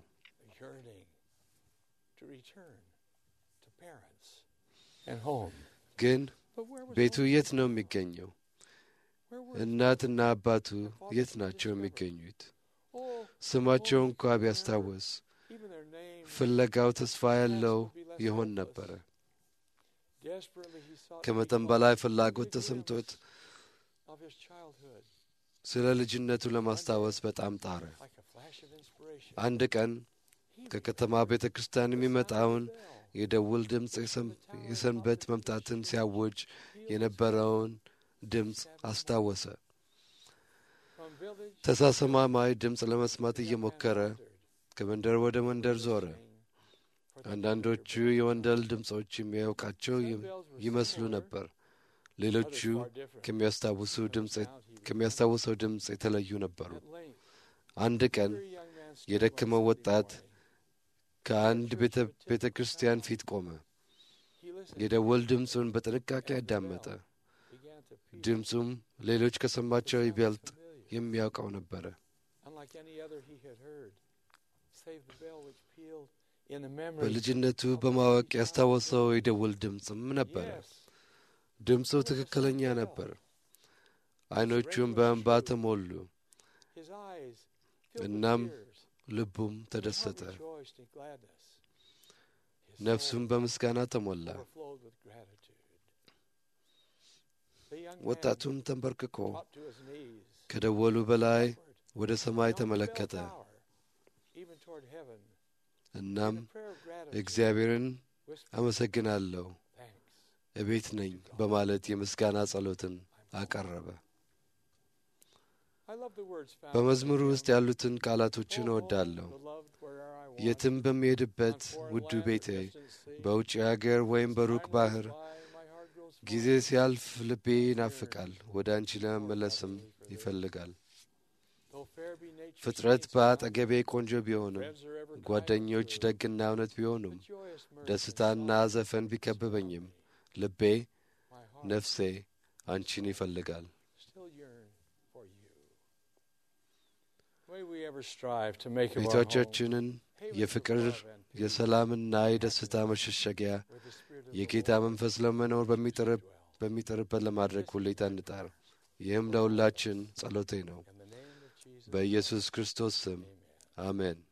ግን ቤቱ የት ነው የሚገኘው? እናትና አባቱ የት ናቸው የሚገኙት? ስማቸው እንኳ ቢያስታወስ ፍለጋው ተስፋ ያለው ይሆን ነበረ። ከመጠን በላይ ፍላጎት ተሰምቶት ስለ ልጅነቱ ለማስታወስ በጣም ጣረ። አንድ ቀን ከከተማ ቤተ ክርስቲያን የሚመጣውን የደውል ድምፅ የሰንበት መምጣትን ሲያውጅ የነበረውን ድምፅ አስታወሰ። ተሳሰማማይ ድምፅ ለመስማት እየሞከረ ከመንደር ወደ መንደር ዞረ። አንዳንዶቹ የወንደል ድምፆች የሚያውቃቸው ይመስሉ ነበር። ሌሎቹ ከሚያስታውሰው ድምፅ የተለዩ ነበሩ። አንድ ቀን የደከመው ወጣት ከአንድ ቤተ ክርስቲያን ፊት ቆመ። የደወል ድምፁን በጥንቃቄ አዳመጠ። ድምፁም ሌሎች ከሰማቸው ይበልጥ የሚያውቀው ነበረ። በልጅነቱ በማወቅ ያስታወሰው የደውል ድምፅም ነበረ። ድምፁ ትክክለኛ ነበር። ዐይኖቹም በእንባ ተሞሉ። እናም ልቡም ተደሰተ፣ ነፍሱም በምስጋና ተሞላ። ወጣቱም ተንበርክኮ ከደወሉ በላይ ወደ ሰማይ ተመለከተ። እናም እግዚአብሔርን አመሰግናለሁ እቤት ነኝ በማለት የምስጋና ጸሎትን አቀረበ። በመዝሙሩ ውስጥ ያሉትን ቃላቶችን እወዳለሁ። የትም በሚሄድበት ውዱ ቤቴ፣ በውጭ አገር ወይም በሩቅ ባሕር፣ ጊዜ ሲያልፍ ልቤ ይናፍቃል፣ ወደ አንቺ ለመመለስም ይፈልጋል። ፍጥረት በአጠገቤ ቆንጆ ቢሆንም፣ ጓደኞች ደግና እውነት ቢሆኑም፣ ደስታና ዘፈን ቢከብበኝም፣ ልቤ ነፍሴ አንቺን ይፈልጋል። ቤቶቻችንን የፍቅር የሰላምና የደስታ መሸሸጊያ የጌታ መንፈስ ለመኖር በሚጥርበት ለማድረግ ሁሌታ እንጣር። ይህም ለሁላችን ጸሎቴ ነው። በኢየሱስ ክርስቶስ ስም አሜን።